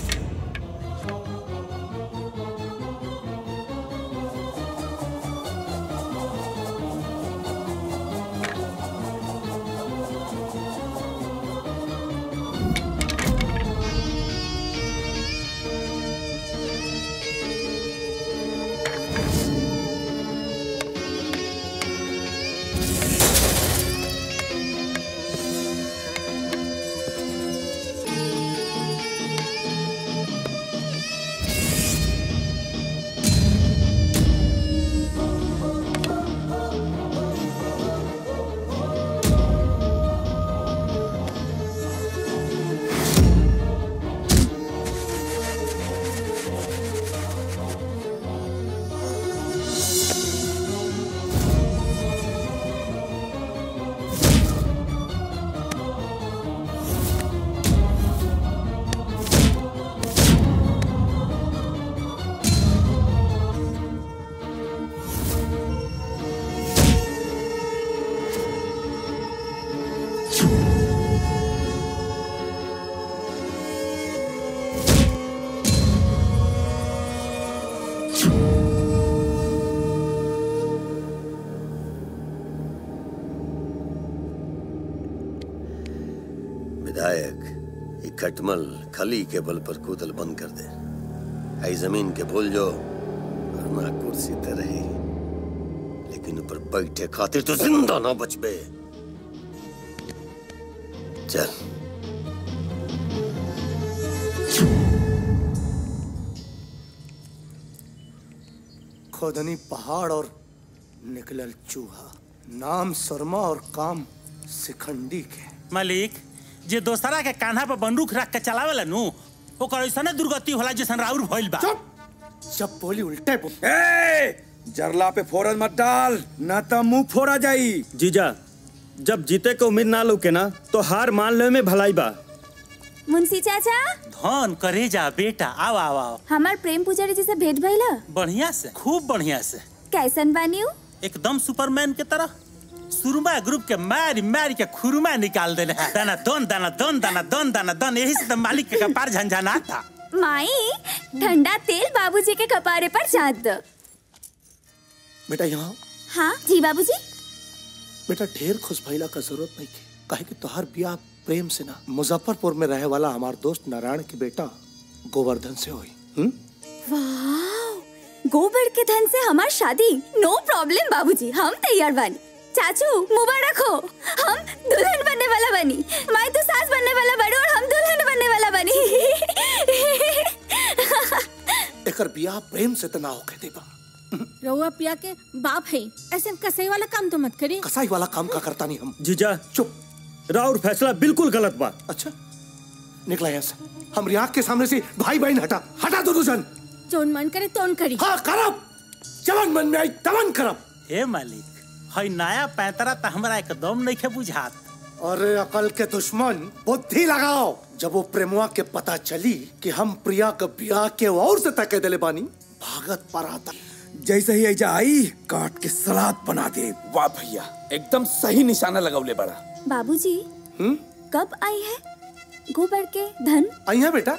विधायक ये खटमल खली के बल पर कूदल बंद कर दे आई जमीन के भूल जो वरना कुर्सी तो रही लेकिन ऊपर बैठे खातिर तो जिंदा ना बचबे चल खोदनी पहाड़ और निकलल चूहा नाम शर्मा और काम सिखंडी के मालिक जे दोसरा के कान्हा पर बंदूक रख के चलावेला नु ओकर ऐसने दुर्गति होला जैसन राउर भइल बा जब बोली उल्टे बोल ए जरला पे फोरन मत डाल ना तो मुंह फोड़ा जाई जीजा जब जीते के उम्मीद ना लौके ना तो हार मान ले में भलाई बा मुंशी चाचा धन करे जा बेटा आओ आओ आओ हमार प्रेम पुजारी जी से भेंट भइला बढ़िया से खूब बढ़िया से कैसन बानी उ? एकदम सुपरमैन के तरह सुरमा ग्रुप के मारी मारी के खुरमा निकाल देले है दाना दोन दाना दोन दाना दोन दाना दोन यही से तो मालिक के कपार झंझना था माई ठंडा तेल बाबूजी के कपारे पर चाट दो बेटा यहाँ हाँ जी बाबूजी बेटा ढेर खुश भइला का जरूरत नहीं के काहे कि तोहार ब्याह प्रेम से ना मुजफ्फरपुर में रहे वाला हमार दोस्त नारायण के बेटा गोवर्धन से हुई हम्म? वाह गोबर के धन से हमार शादी नो प्रॉब्लम बाबूजी हम तैयार बानी चाचू मुबारक हो हम दुल्हन बनने वाला बनी माई तो सास बनने वाला बड़ी और हम दुल्हन बनने वाला बनी एकर ब्याह प्रेम से तो ना होके देबा रउआ पिया के बाप है ऐसे कसई वाला काम तो मत करी कसाई वाला काम का करता नहीं हम जीजा चुप राउर फैसला बिल्कुल गलत बा अच्छा निकला यहाँ से हम आँख के सामने से भाई बहन हटा हटा दोनों जन जोन मन करे तोन करी हाँ करब जवन मन में आई तवन करब हे मालिक हई नया पैतरा त हमरा एकदम नहीं बुझात अरे अकल के दुश्मन बुद्धि लगाओ जब वो प्रेमुआ के पता चली कि हम प्रिया के ब्याह के और से तके दिले बानी भागत पर आता जैसे ही ऐजा आई काट के सलाद बना दे वाह भैया एकदम सही निशाना लगौले बड़ा बाबूजी हम्म कब आई है गोबर के धन आई है बेटा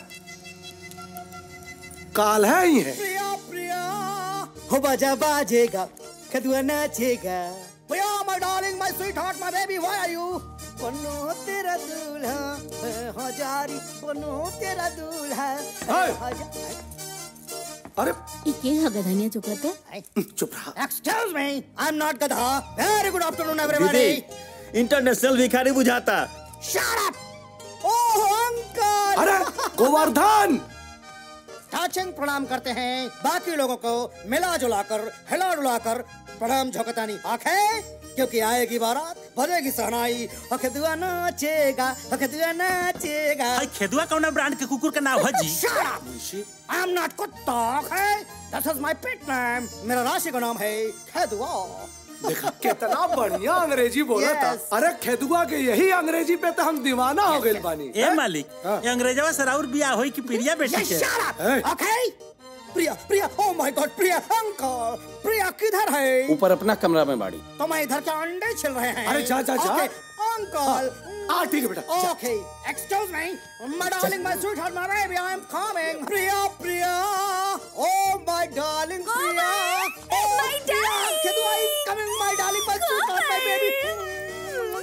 काल है आई है प्रिया प्रिया हो बाजा बाजेगा कदुआ नाचेगा Priya my darling my sweetheart my baby why are you बनो तेरा दूल्हा मैं हजारी बनो तेरा दूल्हा हाय। अरे इके ह गधनिया चुप रहते चुप रहा excuse me I am not गधा very good afternoon everybody international भिखारी बुझाता शट अप ओह अंकल अरे गोवर्धन टाचिंग प्रणाम करते हैं बाकी लोगों को मिला जुला कर हिला डुला कर प्रणाम झोंकतानी आंखें क्योंकि आएगी बारात बजेगी सहनाई अखदुआ नाचेगा अखदुआ नाचेगा हई खेदुआ कौन ब्रांड के कुकुर का नाम है जी Shut up! I am not कुत्ता okay? This is my pet name. मेरा राशि का नाम है खेदुआ देखा कितना बढ़िया अंग्रेजी बोला था Yes. अरे खेदुआ के यही अंग्रेजी पे तो हम दीवाना हो गए बानी ए मालिक ये अंग्रेजवा से राउर बिया होई कि प्रिया बेटी Yes, के shut up! Okay? Priya Priya oh my god Priya uncle Priya किधर है ऊपर अपना कमरा में बाड़ी तो मैं इधर के अंडे छिल रहे हैं अरे जा, जा, जा। Okay, अंकल हाँ ठीक है बेटा जा। Okay excuse me my darling my sweetheart my baby I am coming Priya Priya oh my darling Priya oh my darling. Kedua is coming my darling my sweet heart my baby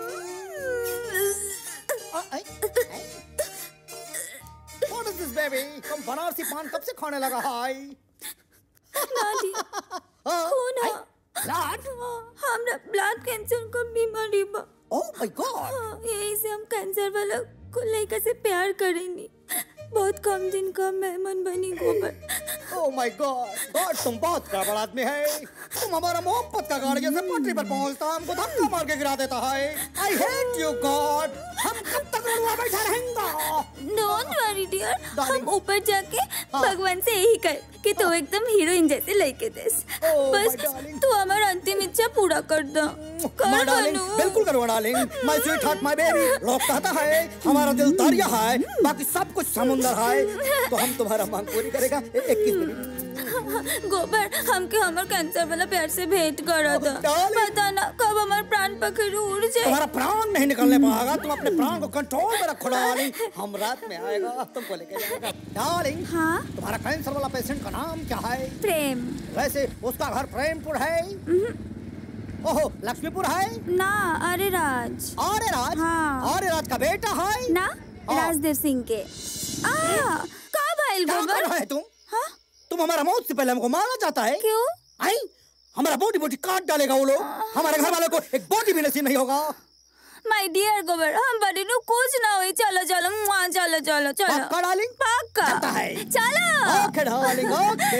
What is this baby तुम बनारसी पान कब से खाने लगा हाय नानी कौन है blood हमरा ब्लड कैंसर का बीमारी बा ओह माय गॉड हाँ, यही से हम कैंसर वाला को लड़का से प्यार करेंगे बहुत कम दिन का मेहमान बनी गोबर ओह माय गॉड गॉड तुम बहुत गड़बड़ आदमी है तुम हमारा मोहब्बत का गाड़ी जैसे पटरी पर पहुंचता हमको धक्का मार के गिरा देता है आई हेट यू गॉड हम कब तक रुआ बैठा रहेंगे डोंट वरी डियर हम ऊपर जाके भगवान से यही कर कि तू एकदम हीरोइन जैसे लड़के देस बस तू हमारा अंतिम इच्छा पूरा कर दो कर माय डार्लिंग बनू बिल्कुल करो darling my sweetheart my baby लोग कहता है हमारा दिल दरिया है बाकी सब कुछ समुंदर है तो हम तुम्हारा मांग पूरी करेगा ए- इक्कीस मिनट गोबर हमके हमर कैंसर वाला प्यार से भेंट करा था पता ना कब हमार प्राण पखेरु उड़ जाए तुम्हारा प्राण नहीं निकलने पाएगा तुम अपने प्राण को कंट्रोल में रखो डार्लिंग हम रात में आएगा तुमको लेके जाएगा डार्लिंग हाँ तुम्हारा कैंसर वाला पेशेंट का नाम क्या है प्रेम वैसे उसका घर प्रेमपुर है ओहो लक्ष्मीपुर है ना अरे राज अरे राज हाँ अरे राज का बेटा है ना राजदेव सिंह के आ का भाईल क्या कर गोबर रहा है तुम तुम हमारा मौत से पहले हमको मारना चाहता है क्यों आई हमारा बोटी बोटी काट डालेगा वो लोग हमारे घर वालों को एक बोटी भी नसीब नहीं होगा माय डियर गोबर हम बड़ी नु कुछ ना होई चलो चलो मुआ चलो चलो चलो पक्का डार्लिंग पक्का पक्का है चलो ओके डार्लिंग ओके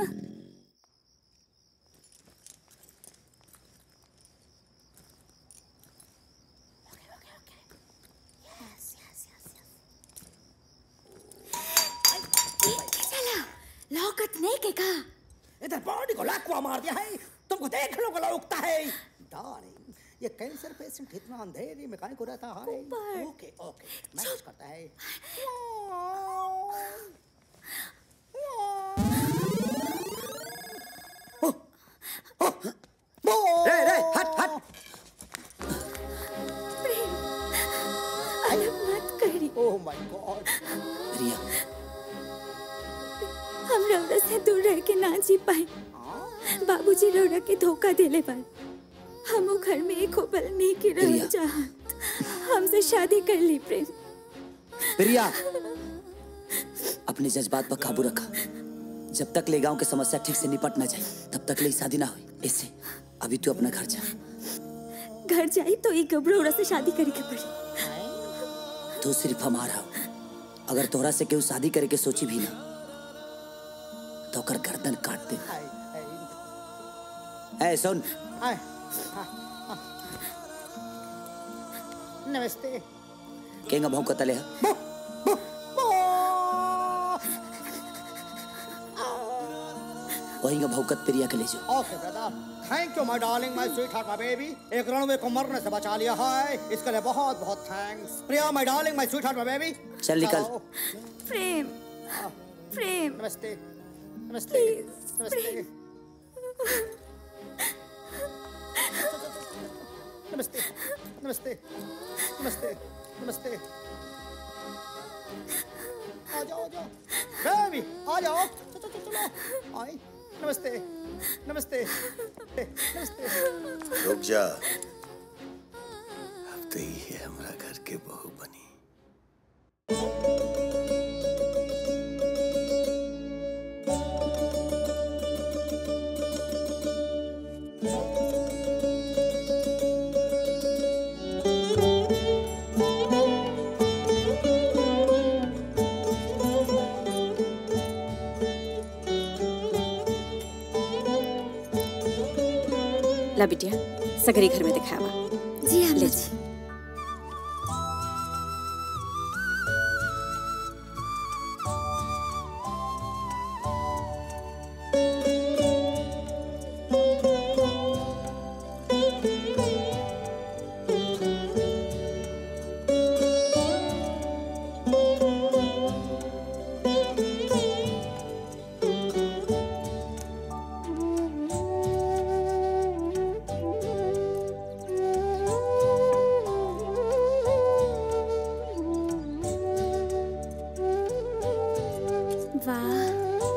लौकत नहीं के का इधर बॉडी को लाकुआ मार दिया है तुमको देख लो गला उगता है डार्लिंग ये कैंसर पेशेंट इतना अंधेरी में काहे को रहता है ओके ओके मैनेज करता है रे रे हट हट अलग मत करी ओह माय गॉड प्रिया हम रौरा से दूर रह के ना जी पाए बाबूजी रौरा के धोखा देले बार हम वो घर में एक होबल नहीं की रह प्रिया। चाहत हमसे शादी कर ली प्रेम प्रिया अपने जज्बात पर काबू रखा जब तक ले गांव की समस्या ठीक से निपट ना जाए तब तक ले शादी ना हुई इससे अभी तू अपना घर जा घर जाई तो एक गबरोड़ा से शादी करे के पड़ी तू सिर्फ हमारा हो अगर तोहरा से केहू शादी करे के सोची भी ना तो ओकर गर्दन काट दे ए सुन आए, हाँ, हाँ। नमस्ते केंगा भाव कतले है वही का भौकत प्रिया के ले जाओ okay brother thank you my darling my sweetheart my baby एक रणवे को मरने से बचा लिया है इसके लिए बहुत बहुत thanks Priya my darling my sweetheart my baby चल निकल। प्रेम प्रेम नमस्ते नमस्ते नमस्ते नमस्ते नमस्ते नमस्ते नमस्ते आ जाओ आ जाओ बेबी आ जाओ चलो चलो चलो आई नमस्ते नमस्ते नमस्ते रुक जा अब तो ये हमारा घर के बहू बनी ला बिटिया सगरी घर में दिखावा जी हाँ ले जी वाह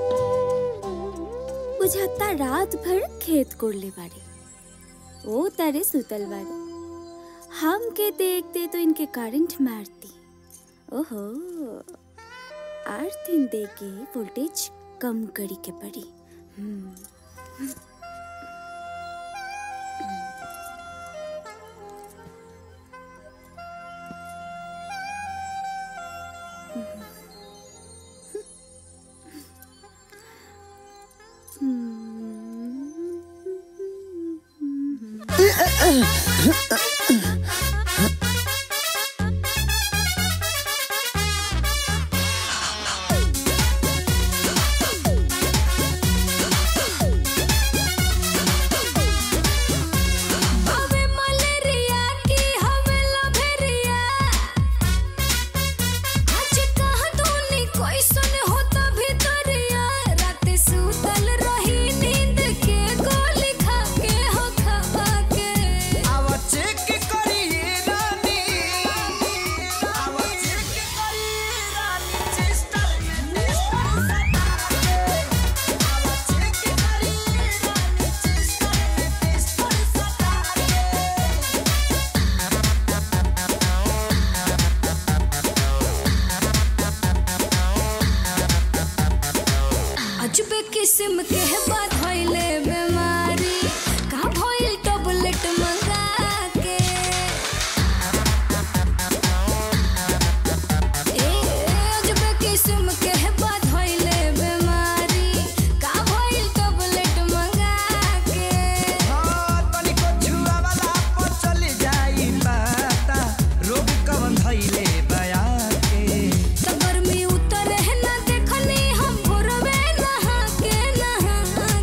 बुझाता रात भर खेत कोड़ले बाड़ी ओ तारे सुतल बाड़ी हम के देखते तो इनके करंट मारती ओहो आठ दिन दे के वोल्टेज कम करी के पड़ी हम्म हवे मलेरिया की हवे लभेरिया आज कहाँ तूने कोई सुन होता भीतरिया रात सुतल रही नींद के गोली खा के हो खा के आवा चेक करिए रानी आवा चेक करिए रानी चेस्टर में टेस्टर सटा के आवा चेक करिए रानी चेस्टर में टेस्टर सटा अजबे किस्म के है बात भइले बीमारी का भइल टैबलेट मंगा के ए अजबे किस्म के है बात भइले बीमारी का भइल टैबलेट मंगा के हां तनिको छुआ वाला पर चली जाई पता रोग कवन धइले बया के सबर में उतर है ना देखनी हम भोरवे नहा के नहा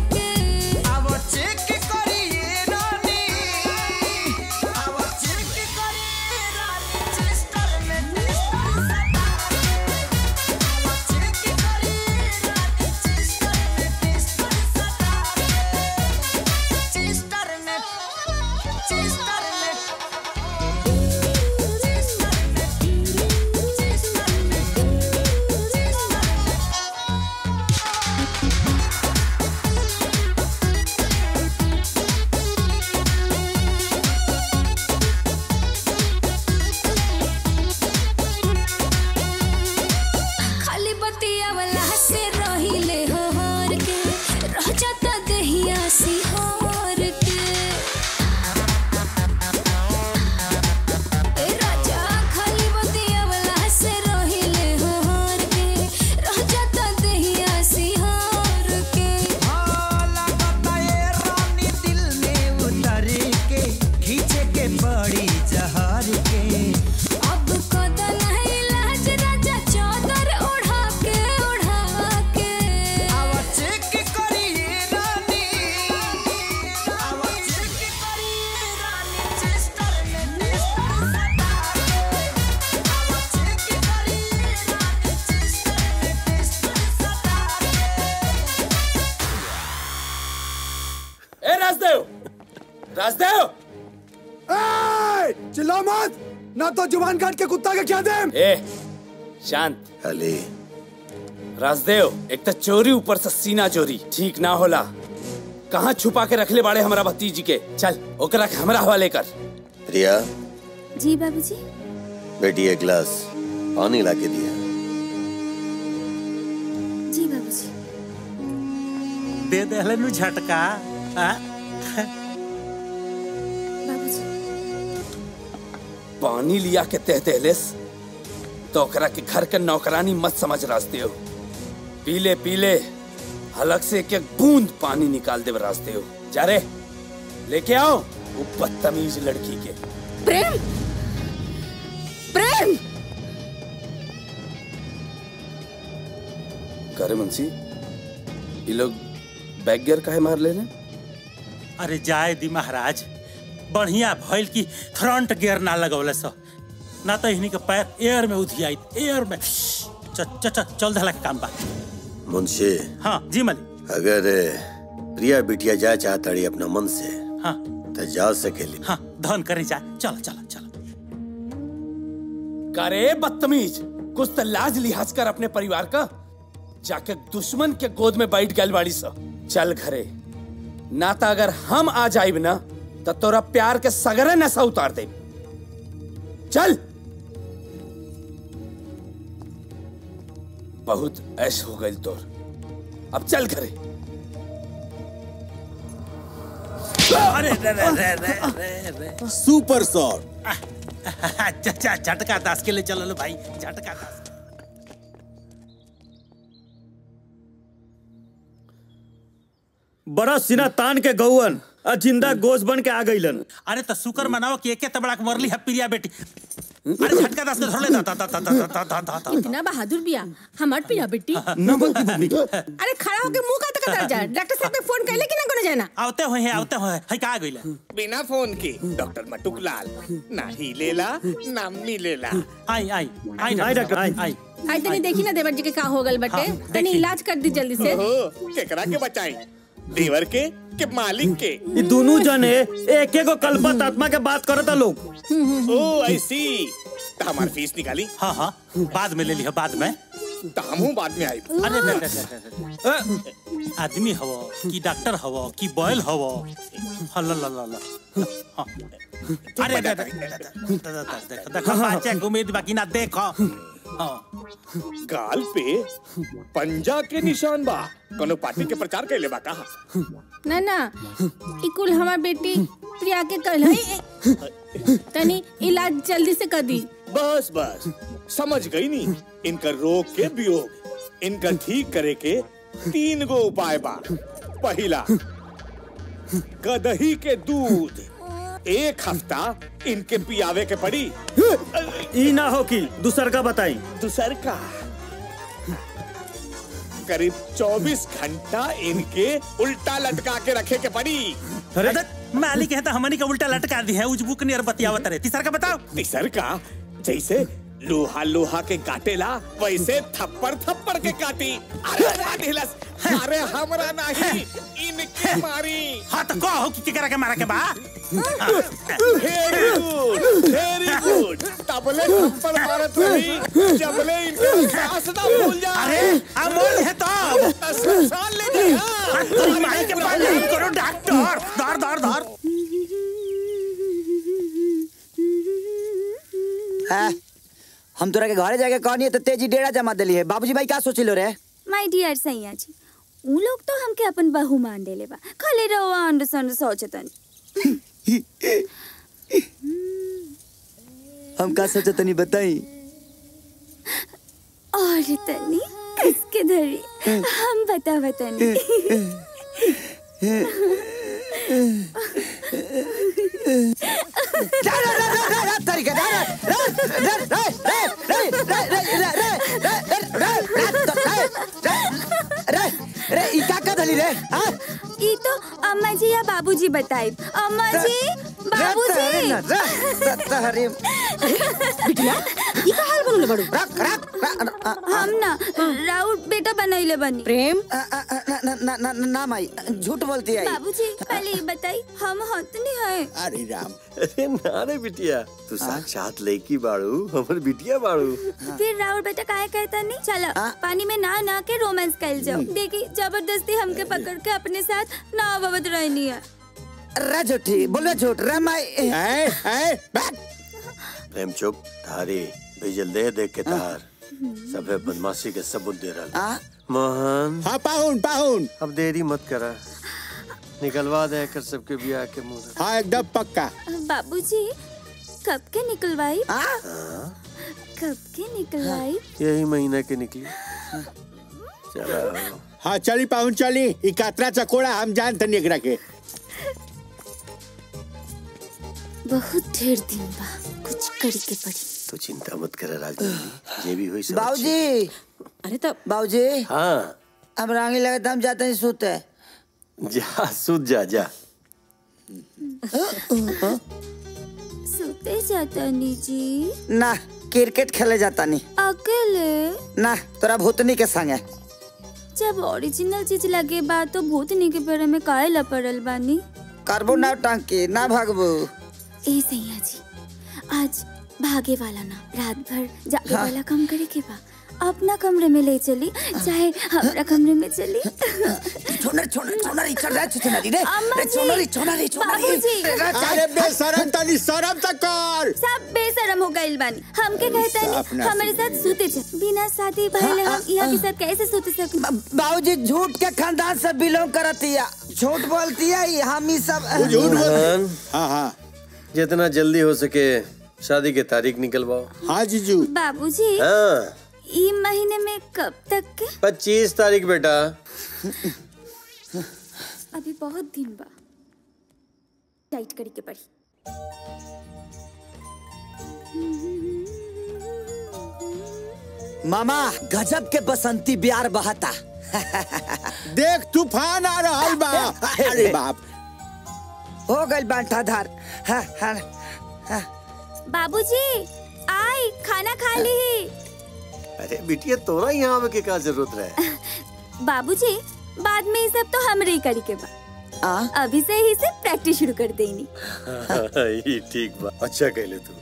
राजदेव राजदेव ए, चिल्ला मत ना तो जुबान काट के कुत्ता के क्या दे ए शांत अली राजदेव एक तो चोरी ऊपर से सीना चोरी ठीक ना होला कहाँ छुपा के रखले बाड़े हमारा भतीजी के चल ओकरा के हमरा हवाले कर प्रिया जी बाबूजी बेटी एक गिलास पानी ला के दिया जी बाबूजी दे दे हलन झटका आ? बाबूजी पानी लिया के तह दहलेस तो ओकरा के घर के नौकरानी मत समझ राजदेव पीले पीले हलक से एक एक बूंद पानी निकाल दे राजदेव जा रे लेके आओ वो बदतमीज लड़की के प्रेम प्रेम करे मुंशी ये लोग बैग गियर काहे मार ले अरे जाए दी महाराज बढ़िया भइल की फ्रंट गियर ना लगौले सो ना तो इन्हीं के पैर एयर में उधियाई एयर में च, च, च, चल धला के काम बा मुंशी हाँ जी मलिक अगर प्रिया बिटिया जाए चाहता रही अपना मन से हाँ तो जा सकेली हाँ धन करे जा चलो चलो चलो करे बदतमीज कुछ तो लाज लिहाज कर अपने परिवार का जाके दुश्मन के गोद में बैठ गल बाड़ी सा चल घरे ना तो अगर हम आ जाइब ना तो तोरा प्यार के सगरे नशा उतार दे चल बहुत ऐश हो गई तोर अब चल घरे अरे रे रे रे रे रे रे सुपर शॉट अच्छा झटका दास के लिए चलो लो भाई झटका दास बड़ा सिना तान के गौवन आ जिंदा गोश बन के आ गईलन अरे तो शुक्र मनाओ कि एके तबड़ा के मरली है प्रिया बेटी अरे झटका दास के धर ले दा दा दा दा दा दा दा दा दा इतना बहादुर बिया हमार पिया बेटी न बोलती बबली अरे खड़ा होके मुंह का तक कर जा डॉक्टर साहब ने फोन कैले कि ना कोनो जाना आवते हुए हैं आवते हुए है का गइले बिना फोन के डॉक्टर मटुक लाल ना ही लेला ना मिलेला आई आई आई आई डॉक्टर आई आई आई तनी देखी ना देवर जी के का हो गल बटे हाँ, तनी देखी। इलाज कर दी जल्दी से ओहो केकरा के बचाई देवर के के मालिक के ये दोनों जने एक एक कल्पत आत्मा के बात करता लोग ओ आई सी तो हमार फीस निकाली हाँ हाँ बाद में ले लिया बाद में तो हमहू बाद में आई अरे रे रे रे रे रे। आदमी हवो कि डॉक्टर हवो कि बॉयल हवो हल्ला ला ला ला हाँ। अरे रे रे रे रे, रे, देखो देखो बच्चे को उम्मीद बाकी ना देखो हाँ गाल पे पंजा के निशान बा कोनो पार्टी के प्रचार कैले बा कहा ना ना ई कुल हमार बेटी प्रिया के कल है तनी इलाज जल्दी से कर दी बस बस समझ गई नी इनका रोग के वियोग इनका ठीक करे के तीन गो उपाय बा पहला गदही के दूध एक हफ्ता इनके पियावे के पड़ी ई ना हो कि दूसर का बताई दूसर का करीब 24 घंटा इनके उल्टा लटका के रखे के पड़ी अरे मालिक है तो हमनी का उल्टा लटका दी है उजबुक नियर बतियावत रहे तीसरा का बताओ तीसर का जैसे लोहा लोहा के काटेला वैसे थप्पड़ थप्पड़ के काटी अरे राधिलस अरे हमरा नहीं इनके मारी हाँ तो कहो कि केकरा के मारा के बा वेरी गुड वेरी गुड तबले थप्पड़ मारत रही जबले इनके सांस ना भूल जा अरे अमोल है तो साल ले जाए हाँ, तो माई के पास नहीं करो डॉक्टर धर धर धर हाँ, हम तोरा के घरे जाके कहनी तो तेजी डेरा जमा दिली है बाबूजी भाई का सोचिलो रे माय डियर सैया जी उ लोग तो हमके अपन बहू मान देले बा खाली रवा अंड संड सोचतन हम का सोचा तनी बताई और तनी किसके धरी हम बतावा तनी रे ई का का धली रे हां ई तो अम्मा जी या बाबूजी बताई अम्मा जी बाबूजी तहरे बिटिया ई का हाल बनले बड़ू रख रख हम ना राउर बेटा बनैले बनी प्रेम ना ना ना ना, ना माई झूठ बोलती है बाबूजी पहले ये बताई हम हतनी है अरे राम अरे ना रे बिटिया तू साक्षात लड़की बाड़ू हमर बिटिया बाड़ू फिर राउर बेटा काहे कहता नहीं चलो पानी में ना ना के रोमांस कैल जाओ देखी जबरदस्ती हमके पकड़ के अपने साथ ना अवत रहनी है रे झूठी बोलो झूठ रे माई प्रेम चुप थारी भेजल दे देख के तार सबे बदमाशी के सबूत दे रहा मोहन हाँ पाहुन पाहुन अब देरी मत करा निकलवा दे कर सबके बियाह के मुंह हाँ एकदम पक्का बाबूजी कब के निकलवाई कब के निकलवाई यही महीना के निकली चलो हाँ चली पाहुन चली ई कातरा चकोड़ा हम जानते नहीं एकरा के बहुत ढेर दिन बा कुछ करी के पड़ी तू चिंता मत कर राजनीति जे भी हुई सब बाबूजी अरे तब बाबूजी हाँ अब रांगी लगे तो हम जाते हैं सोते जा सूत जा जा सोते जाता नी जी ना क्रिकेट खेले जाता नहीं अकेले ना तोरा भूतनी के संगे जब ओरिजिनल चीज लगे बा तो भूतनी के पेड़ में काहे ला पड़ल बानी करबो ना टांकी ना भागबो ए सैया जी आज भागे वाला ना रात भर जागे हाँ। वाला काम करे के बा अपना कमरे में ले चली चाहे हमारा कमरे में चली छोनर छोनर छोनर इचर रे छोनरी रे अम्मा रे जी, छोनरी छोनरी छोनरी बाबूजी। अरे बेशरम तनी शरम तक कर सब बेशरम हो गइल बानी हमके कहता साफ नहीं ना हमारे साथ सूते चे बिना शादी भइले हम यहाँ के साथ कैसे सूते सके बाबूजी झूठ के खानदान से बिलोंग करती है झूठ बोलती है ये हम ही सब मोहन हाँ हाँ जितना जल्दी हो सके शादी की तारीख निकलवाओ हाँ जीजू बाबूजी हाँ ई महीने में कब तक के पच्चीस तारीख बेटा अभी बहुत दिन बा टाइट करी के पड़ी मामा गजब के बसंती बिहार बहता देख तूफान आ रहा बा अरे बाप हो गइल बांटा धार हाँ, हाँ, हाँ। बाबूजी आई खाना खा ली अरे बिटिया तोरा यहाँ आवे के का जरूरत रहे बाबूजी बाद में ये सब तो हमरे ही करी के बा अभी से ही से प्रैक्टिस शुरू कर देनी ये ठीक बा अच्छा कहले तू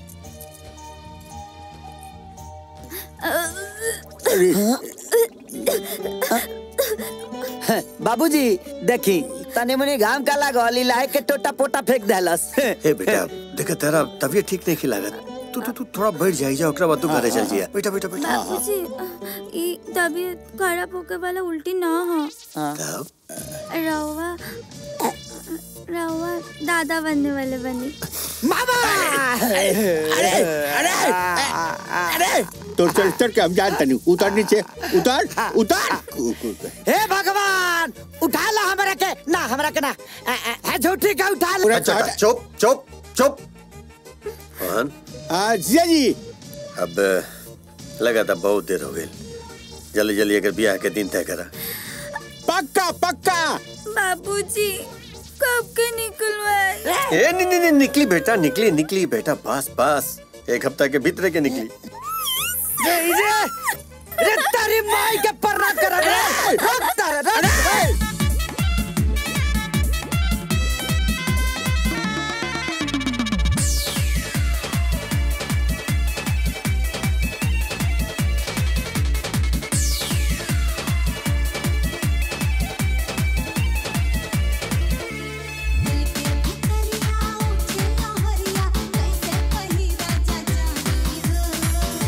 बाबूजी देखी तने मुनी घाम का लागल इलाहे के टोटा पोटा फेंक देलस हे बेटा देखा तेरा तबीयत ठीक नहीं खिलागत तू तू तू थोड़ा बैठ जाई जा ओकरा बाद तू घरे चल जिया बेटा बेटा बेटा बाबूजी ये तबीयत खराब होके वाला उल्टी ना हो तब रवा रवा दादा बनने वाले बनी मामा अरे अरे अरे तो चल चल के हम जानते नहीं उतर नीचे उतर उतर हे भगवान उठा ला हमरा के ना हमरा के ना अ, अ, है झूठी का उठा ला अच्छा अच्छा, चुप चुप चुप मोहन हाँ जिया जी अब लगा था बहुत देर हो गई जल्दी जल्दी अगर ब्याह के दिन तय करा पक्का पक्का बाबूजी कब के निकलवाए ए नहीं नहीं नहीं, निकली बेटा निकली निकली बेटा बस बस एक हफ्ता के भीतर के निकली रे रे रे तेरी माई के पर्रा कर रे रुक तारे रे कैसे पहिरा जा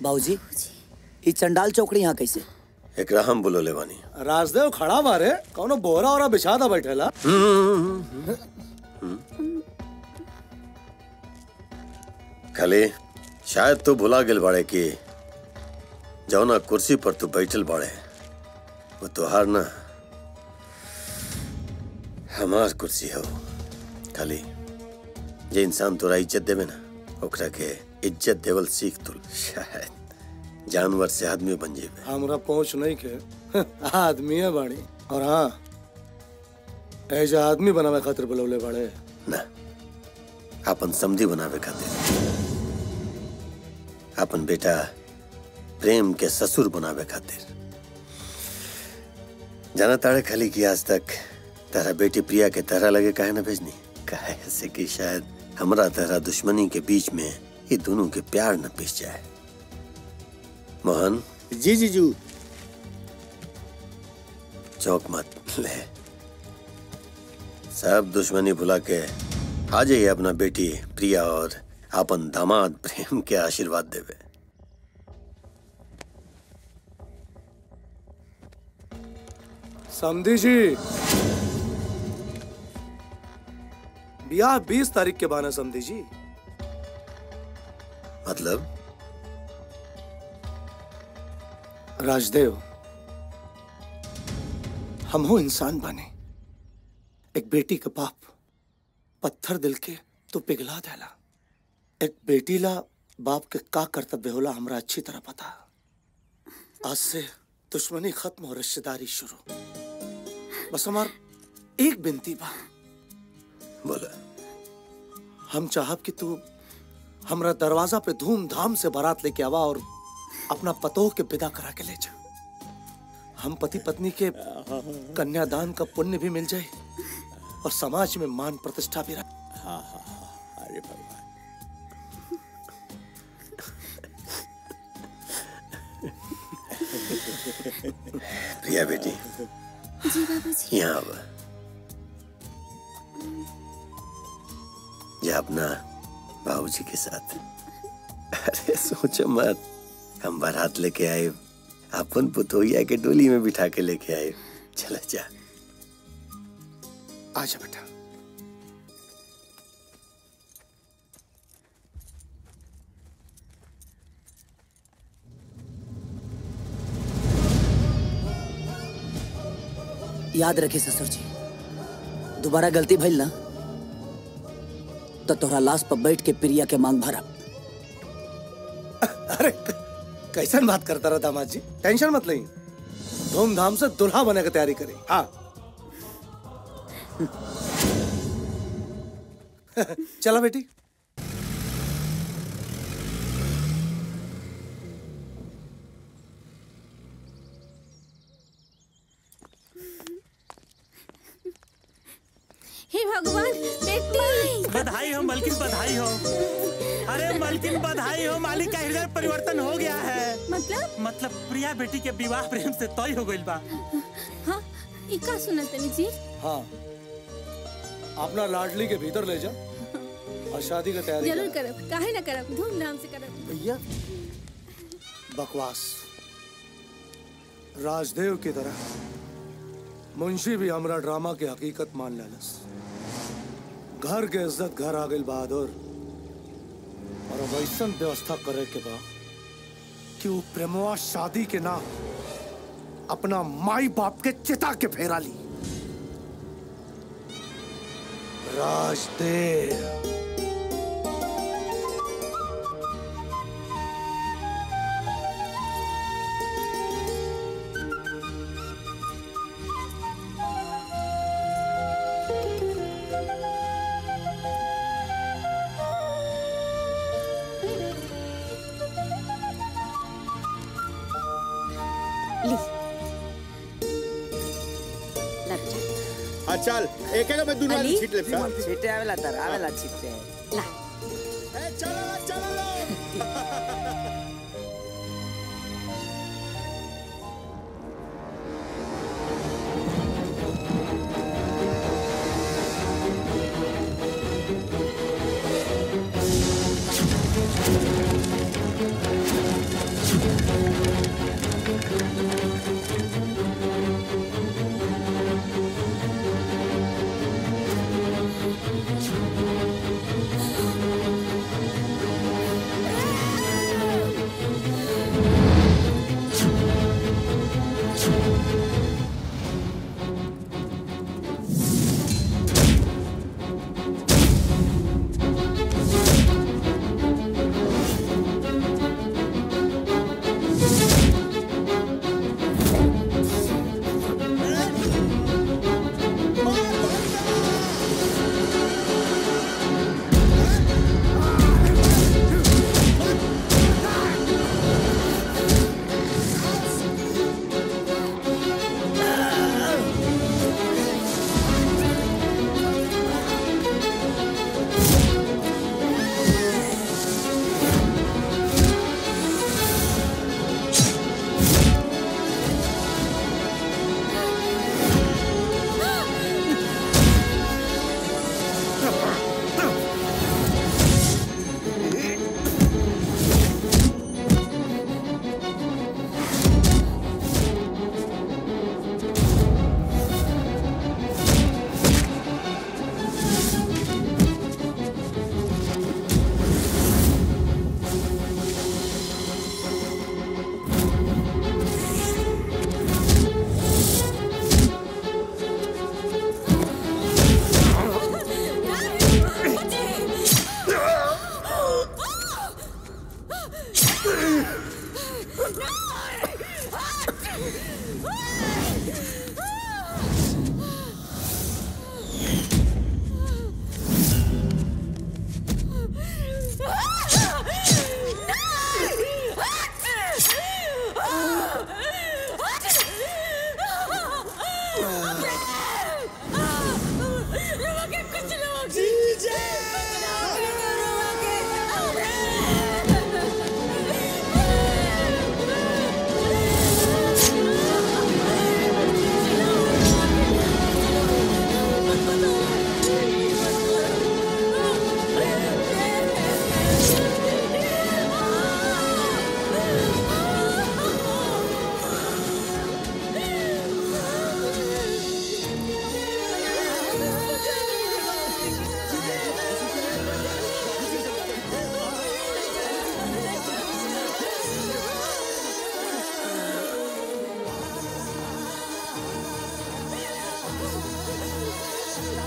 बाबूजी ये चंडाल चौकड़ी यहाँ कैसे एकरा हम बुलोले बानी राजदेव खड़ा बारे कौनो बोरा ओरा बिछा दा बैठेला खाली शायद तू भुला गेल बाड़े कि जौना कुर्सी पर तू बैठल बाड़े वो तुहार ना हमार कुर्सी हो खाली जे इंसान तोरा इज्जत देवे ना ओकरा के इज्जत देवल सीख तू शायद जानवर से आदमी बन जेबे हमरा पहुंच नहीं के आदमी है बाड़ी और हाँ ऐसा आदमी बनावे खातिर बुलौले बाड़े ना अपन समधी बनावे खातिर अपन बेटा प्रेम के ससुर बनावे खातिर जाना ताड़े खाली कि आज तक तारा बेटी प्रिया के तरह लगे काहे ना भेजनी काहे ऐसे कि शायद हमरा तरह दुश्मनी के बीच में ये दोनों के प्यार न पिस जाए मोहन जी जीजू चौक मत ले सब दुश्मनी भुला के आ जाइए अपना बेटी प्रिया और अपन दामाद प्रेम के आशीर्वाद देवे समझी जी ब्याह बीस तारीख के बाना समझी जी मतलब राजदेव हम हो इंसान बने एक बेटी का बाप पत्थर दिल के तो पिघला देला एक बेटी ला बाप के का कर्तव्य होला हमरा अच्छी तरह पता आज से दुश्मनी खत्म और रिश्तेदारी शुरू बस हमार एक बिनती बा बोला हम चाहब कि तू हमरा दरवाजा पे धूमधाम से बारात लेके आवा और अपना पतोह के विदा करा के ले जा हम पति पत्नी के कन्यादान का पुण्य भी मिल जाए और समाज में मान प्रतिष्ठा भी रहे हाँ हाँ हाँ अरे भगवान प्रिया बेटी जी बाबूजी यहाँ अब जा अपना बाबूजी के साथ अरे सोचो मत हम बारात लेके आए अपन पुतोहिया के डोली में बिठा के लेके आए चला जा आजा बेटा याद रखे ससुर जी दोबारा गलती भइल ना तो तोहरा लाश पर बैठ के प्रिया के मांग भरा अरे कैसन बात करता रहा दामाद जी टेंशन मत लें धूमधाम से दुल्हा बने की तैयारी करें हाँ चला बेटी हे भगवान बेटी बधाई हो मलकिन बधाई हो अरे मलकिन बधाई हो मालिक का हृदय परिवर्तन हो गया है मतलब मतलब प्रिया बेटी के विवाह प्रेम से तय हो गइल बा हाँ ई का सुनत तनी जी हाँ अपना लाडली के भीतर ले जा और शादी की तैयारी जरूर कर करब काहे ना करब धूमधाम से करब भैया बकवास राजदेव की तरह मुंशी भी हमरा ड्रामा के हकीकत मान लेलस घर के इज्जत घर आ गई बहादुर और अब ऐसन व्यवस्था करे के बा कि वो प्रेमवा शादी के ना अपना माई बाप के चिता के फेरा ली राजदेव ली हाँ चल एक एक में दुनू अली? छीट ले छीटे आवेला तर आवेला छीटे चलो चलो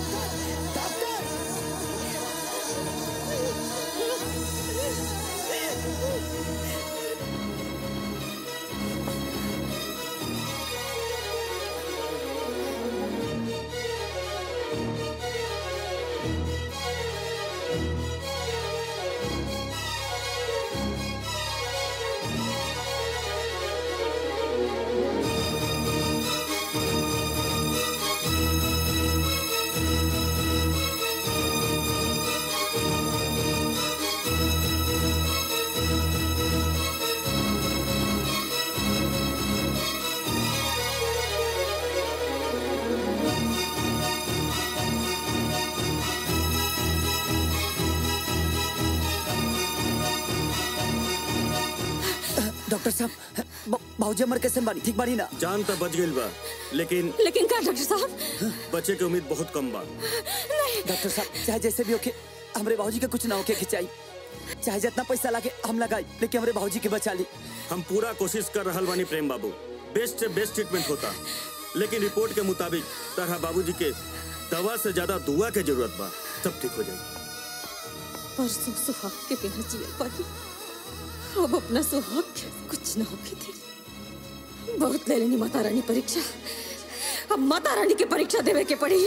डॉक्टर साहब ब- बाबूजी हमर कैसे बानी ठीक बानी ना जान तो बच गई बा लेकिन लेकिन का डॉक्टर साहब बचे के उम्मीद बहुत कम बा डॉक्टर साहब चाहे जैसे भी होके हमरे बाबूजी के कुछ ना होके खिंचाई चाहे जितना पैसा लागे हम लगाई लेकिन हमरे बाबूजी के बचा ली हम पूरा कोशिश कर रहल बानी प्रेम बाबू बेस्ट से बेस्ट ट्रीटमेंट होता लेकिन रिपोर्ट के मुताबिक तरह बाबूजी के दवा से ज्यादा दुआ के जरूरत बा सब ठीक हो जाएगी परसों सुहाग के बिना जिया पाई अब अपना सुहाग के कुछ ना होके दे बहुत ले लेनी माता रानी परीक्षा अब माता रानी की परीक्षा देवे के पड़ी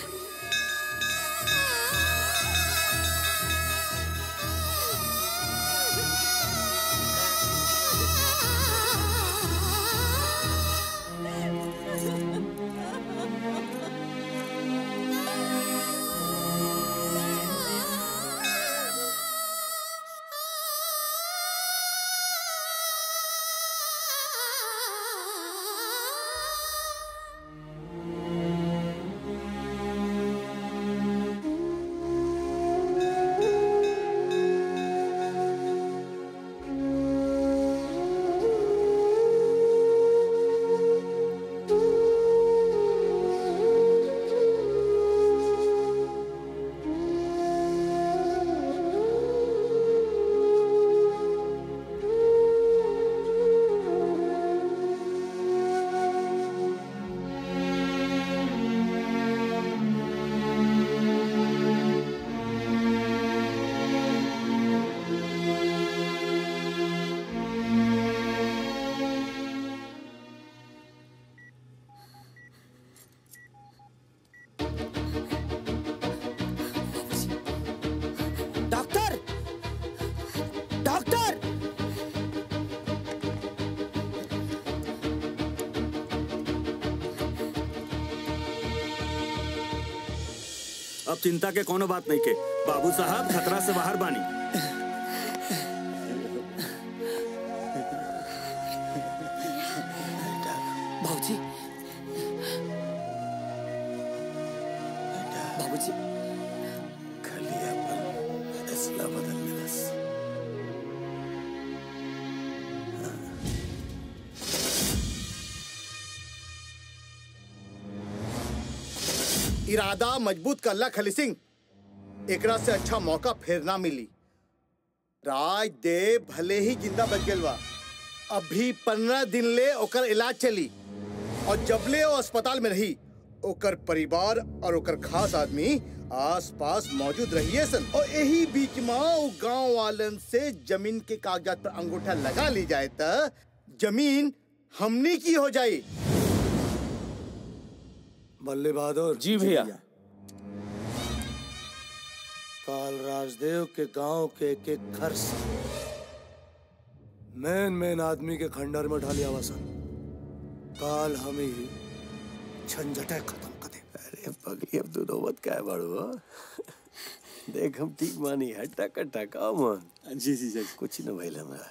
डॉक्टर डॉक्टर अब चिंता के कोनो बात नहीं के बाबू साहब खतरा से बाहर बानी बाबूजी बाबूजी खाली अपन फैसला बदल मिलस इरादा मजबूत करला खली सिंह एकरा से अच्छा मौका फिर ना मिली राजदेव भले ही जिंदा बच गेल बा अभी पंद्रह दिन ले ओकर इलाज चली और जबले वो अस्पताल में रही ओकर परिवार और ओकर खास आदमी आस पास मौजूद रहिए सन और यही बीच में वो गांव वालन से जमीन के कागजात पर अंगूठा लगा ली जाए त जमीन हमनी की हो जाए बल्ले बहादुर जी भैया काल राजदेव के गांव के एक एक घर से मेन मेन आदमी के खंडर में ढालिया वसन काल हम ही झंझटे खत्म कर दे अरे पगली अब तू नौबत का है बड़ो हो? देख हम ठीक मानी हट्टा कट्टा का मन जी जी जी कुछ न भइल हमरा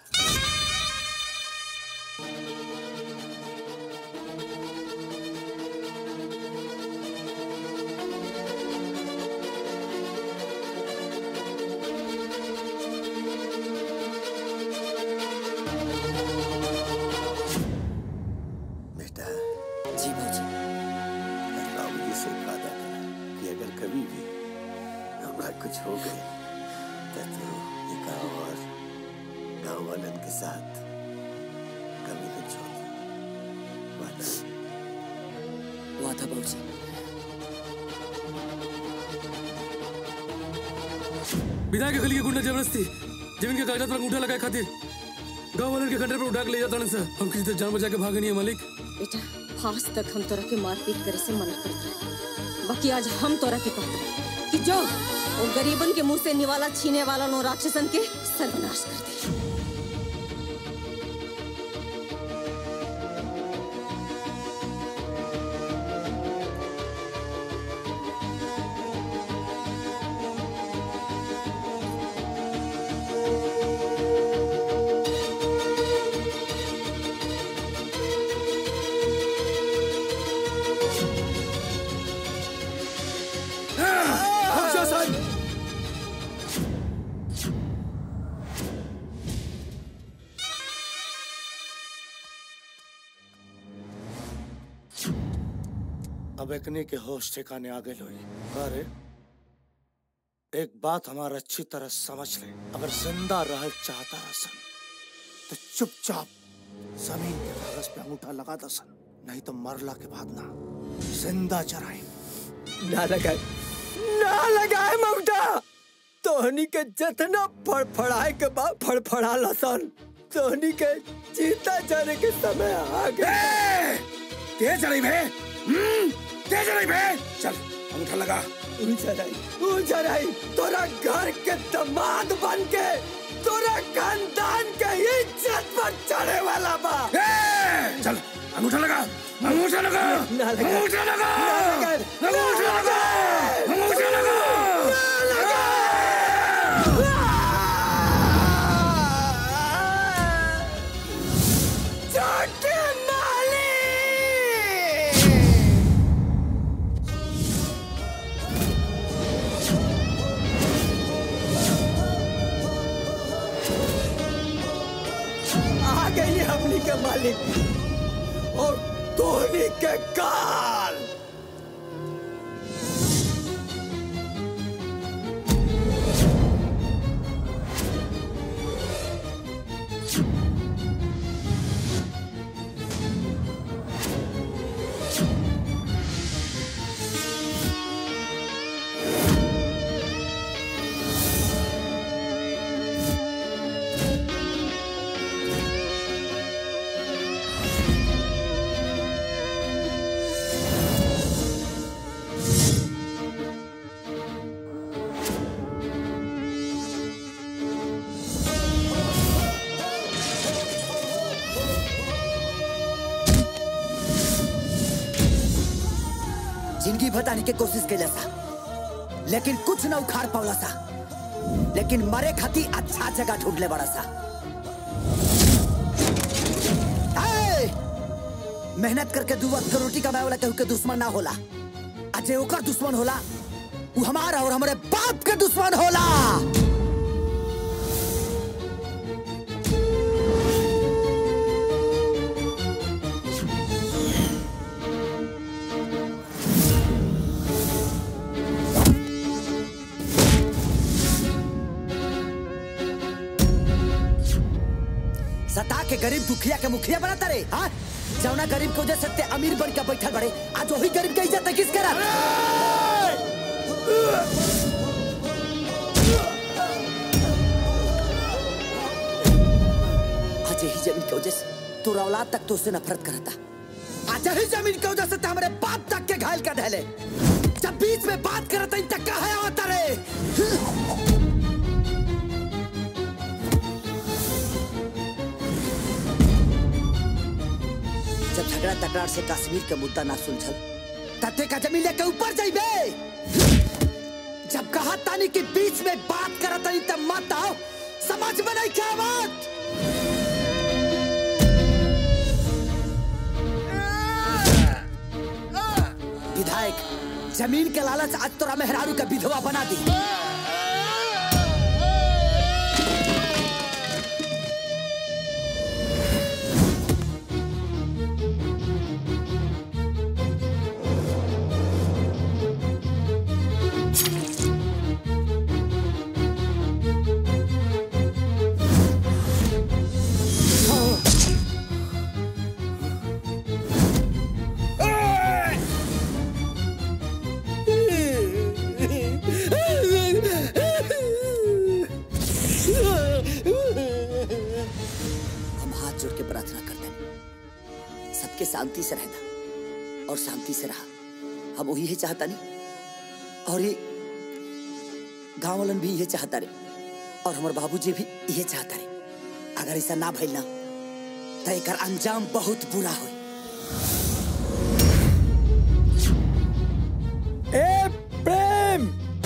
बेटा जी बाबूजी बाबूजी से एक वादा करा कि अगर कभी भी हमरा कुछ हो गए तो तू ये गाँव और गाँव वालन के साथ कभी न छोड़ वादा वादा बाबूजी विधायक के गली के गुंडा जबरदस्ती जमीन के कागजात पर अंगूठा लगाए खातिर गांव वालों के खंडर पर उठा के ले जाता सर हम किसी तरह जान बचा के भागे नहीं है मालिक बेटा आज तक हम तोरा के मारपीट करे से मना करत रहे बाकी आज हम तोरा के कहते हैं कि जो वो गरीबन के मुंह से निवाला छीने वाला नो राक्षसन के सर्वनाश कर दे शासन अब एकने के होश ठिकाने आ गए लोई अरे एक बात हमारा अच्छी तरह समझ ले अगर जिंदा रह चाहता रसन तो चुपचाप जमीन के कागज पे अंगूठा लगा दसन नहीं तो मरला के बाद ना जिंदा चराए ना लगाए ना लगाए ममता तोहनी के जितना फड़फड़ाए के बाद फड़फड़ा लसन तोहनी के जीता जाने के समय आ गए तेज रही भे तेज रही भे चल अंगूठा लगा उजराई उजराई तोरा घर के दामाद बन के तोरा खानदान के इज्जत पर चढ़े वाला बा चल अंगूठा लगा अंगूठा लगा ना लगा अंगूठा लगा ना लगा अंगूठा लगा अंगूठा लगा छोटे माली आ गई हमनी के मालिक और धोनी के काल जिंदगी बताने की कोशिश कैला सा लेकिन कुछ न उखाड़ पावला सा लेकिन मरे खाती अच्छा जगह ढूंढ ले बड़ा सा ए! मेहनत करके दू वक्त के रोटी कमाए वाला केहू के दुश्मन ना होला आ जे ओकर दुश्मन होला वो हमारा और हमारे बाप के दुश्मन होला सता के गरीब दुखिया के मुखिया बनाता रे हाँ जौना गरीब को वजह से ते अमीर बन के बैठल बड़े आज वही गरीब के इज्जत है किस करत आज यही जमीन की वजह से तोरा औलाद तक तो उससे नफरत करता आज यही जमीन की वजह से ते हमारे बाप तक के घायल कर ढले जब बीच में बात करता इन तक कहा होता रे जब झगड़ा तकरार से कश्मीर के मुद्दा ना सुलझल तते का जमीन लेके ऊपर जाइबे जब कहा तानी के बीच में बात करत तानी तब मत आओ समझ में नहीं क्या बात विधायक जमीन के लालच आज तोरा मेहरारू का विधवा बना दी शांति से रहना और शांति से रहा हम वही चाहता नहीं और ये गांव वालन भी ये चाहता रे और हमारे बाबूजी भी ये चाहता रे अगर ऐसा ना भइल ना तो एकर अंजाम बहुत बुरा हो ए प्रेम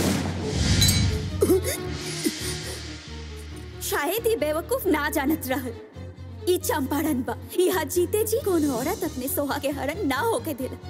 शायद ये बेवकूफ ना जानत रहल ई चंपारण बा यहाँ जीते जी कोनो औरत अपने सोहा के हरण ना होके दिला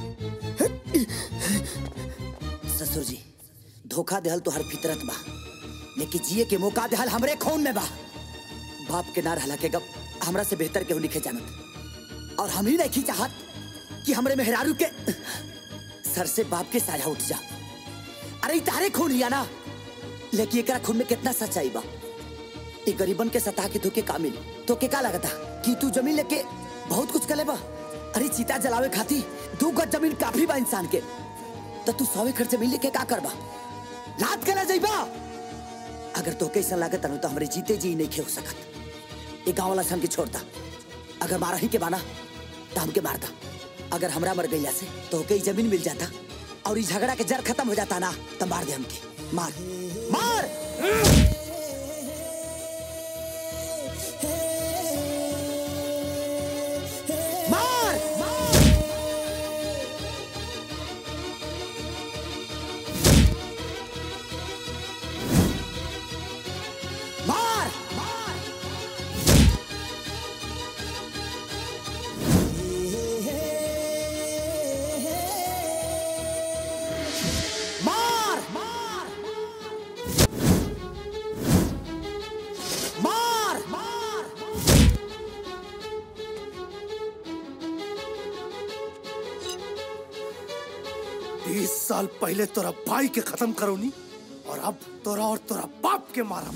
ससुर जी धोखा देहल तो हर फितरत बा लेकिन जिए के मौका देहल हमरे खून में बा बाप के ना रहला के गप हमरा से बेहतर केहू लिखे जानत और हम ही नहीं चाहत कि हमरे मेहरारू के सर से बाप के साया उठ जा अरे ई तारे खून हिया ना लेकिन एकरा खून में कितना सच्चाई बा ई गरीबन के सता के धोके का मिली तो के का लगता कि तू जमीन लेके बहुत कुछ करे बा अरे चीता जलावे खाती दू गज जमीन काफी बा इंसान के तो तू सौ एकड़ जमीन लेके का करबा लात कला जाइबा अगर तो कैसा लागत अनु तो हमरे जीते जी नहीं खे हो सकत ये गांव वाला से हमके छोड़ता अगर मारा ही के बाना तो हमके मारता अगर हमरा मर गईला से तो कई जमीन मिल जाता और इस झगड़ा के जड़ खत्म हो जाता ना तो मार दे हमके मार मार मार मार मार मार मार मार तीस साल पहले तोरा भाई के खत्म करो नी और अब तोरा और तोरा बाप के मारा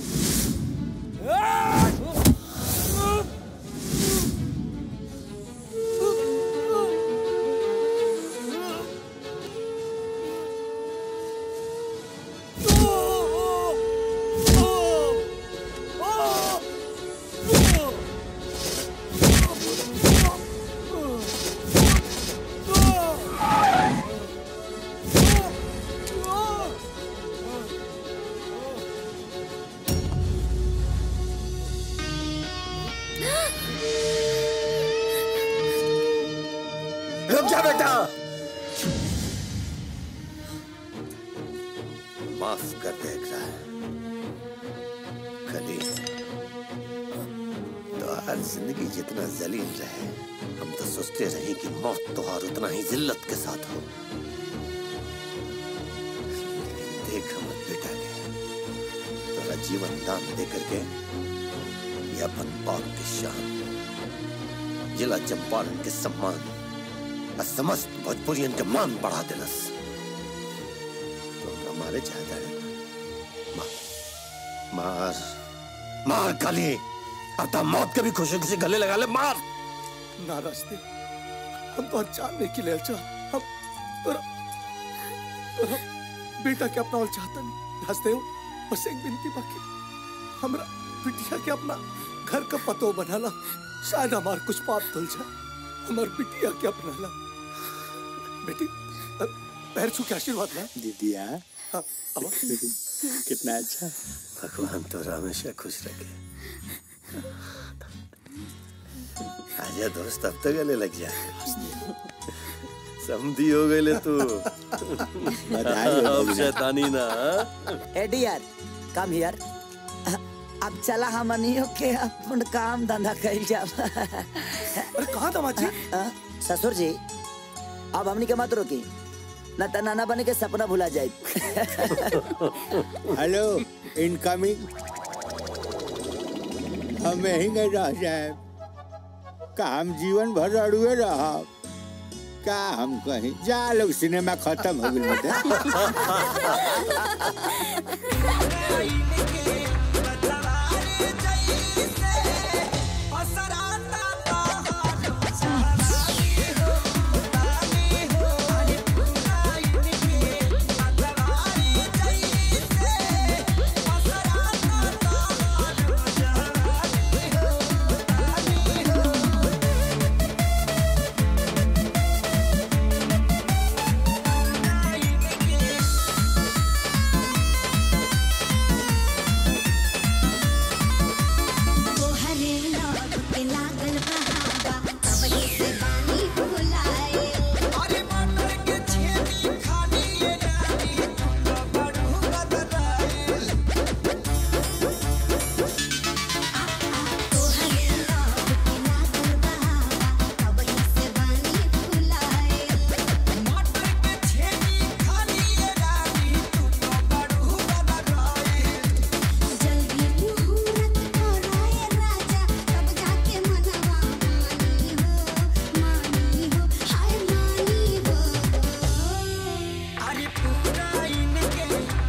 रुक जा बेटा माफ कर दे एकरा कली तो हर जिंदगी जितना जलील रहे हम तो सोचते रहे कि मौत तो और उतना ही जिल्लत के साथ हो लेकिन देख हमर बेटा के तोरा जीवन दान दे करके ये अपन बाप के शान जिला चंपारण के सम्मान और समस्त भोजपुरियन के मान बढ़ा दिलस तो हमारे चाहता है मार मार मार काली अब तो मौत के भी खुशी खुशी गले लगा ले मार ना रास्ते हम तो जानने के लिए अच्छा हम तोरा तोरा बेटा के अपना और चाहता नहीं रास्ते हो बस एक बिनती बाकी हमरा बिटिया के अपना घर का पतो बनाला शायद हमार कुछ पाप धुल जाए हमार बिटिया के अपना ला बेटी अ, पैर छू के आशीर्वाद ला दीदिया हाँ, अब कितना अच्छा भगवान तो हमेशा खुश रखे आजा दोस्त अब तो गले लग जा समधी हो गए ले तू बधाई हो अब भैया। शैतानी ना हाँ? ए डियर कम हियर अब चला हमनियो के अपन काम धंधा कइल जा अरे कहाँ दामाद जी ससुर जी अब हमनी के मत रोकी न त नाना बने के सपना भुला जाए हेलो इनकमिंग हम यहीं गए रह जाए का हम जीवन भर अड़ुए रह का हम कहीं जा लोग सिनेमा खत्म हो गई Thank पूरा इनके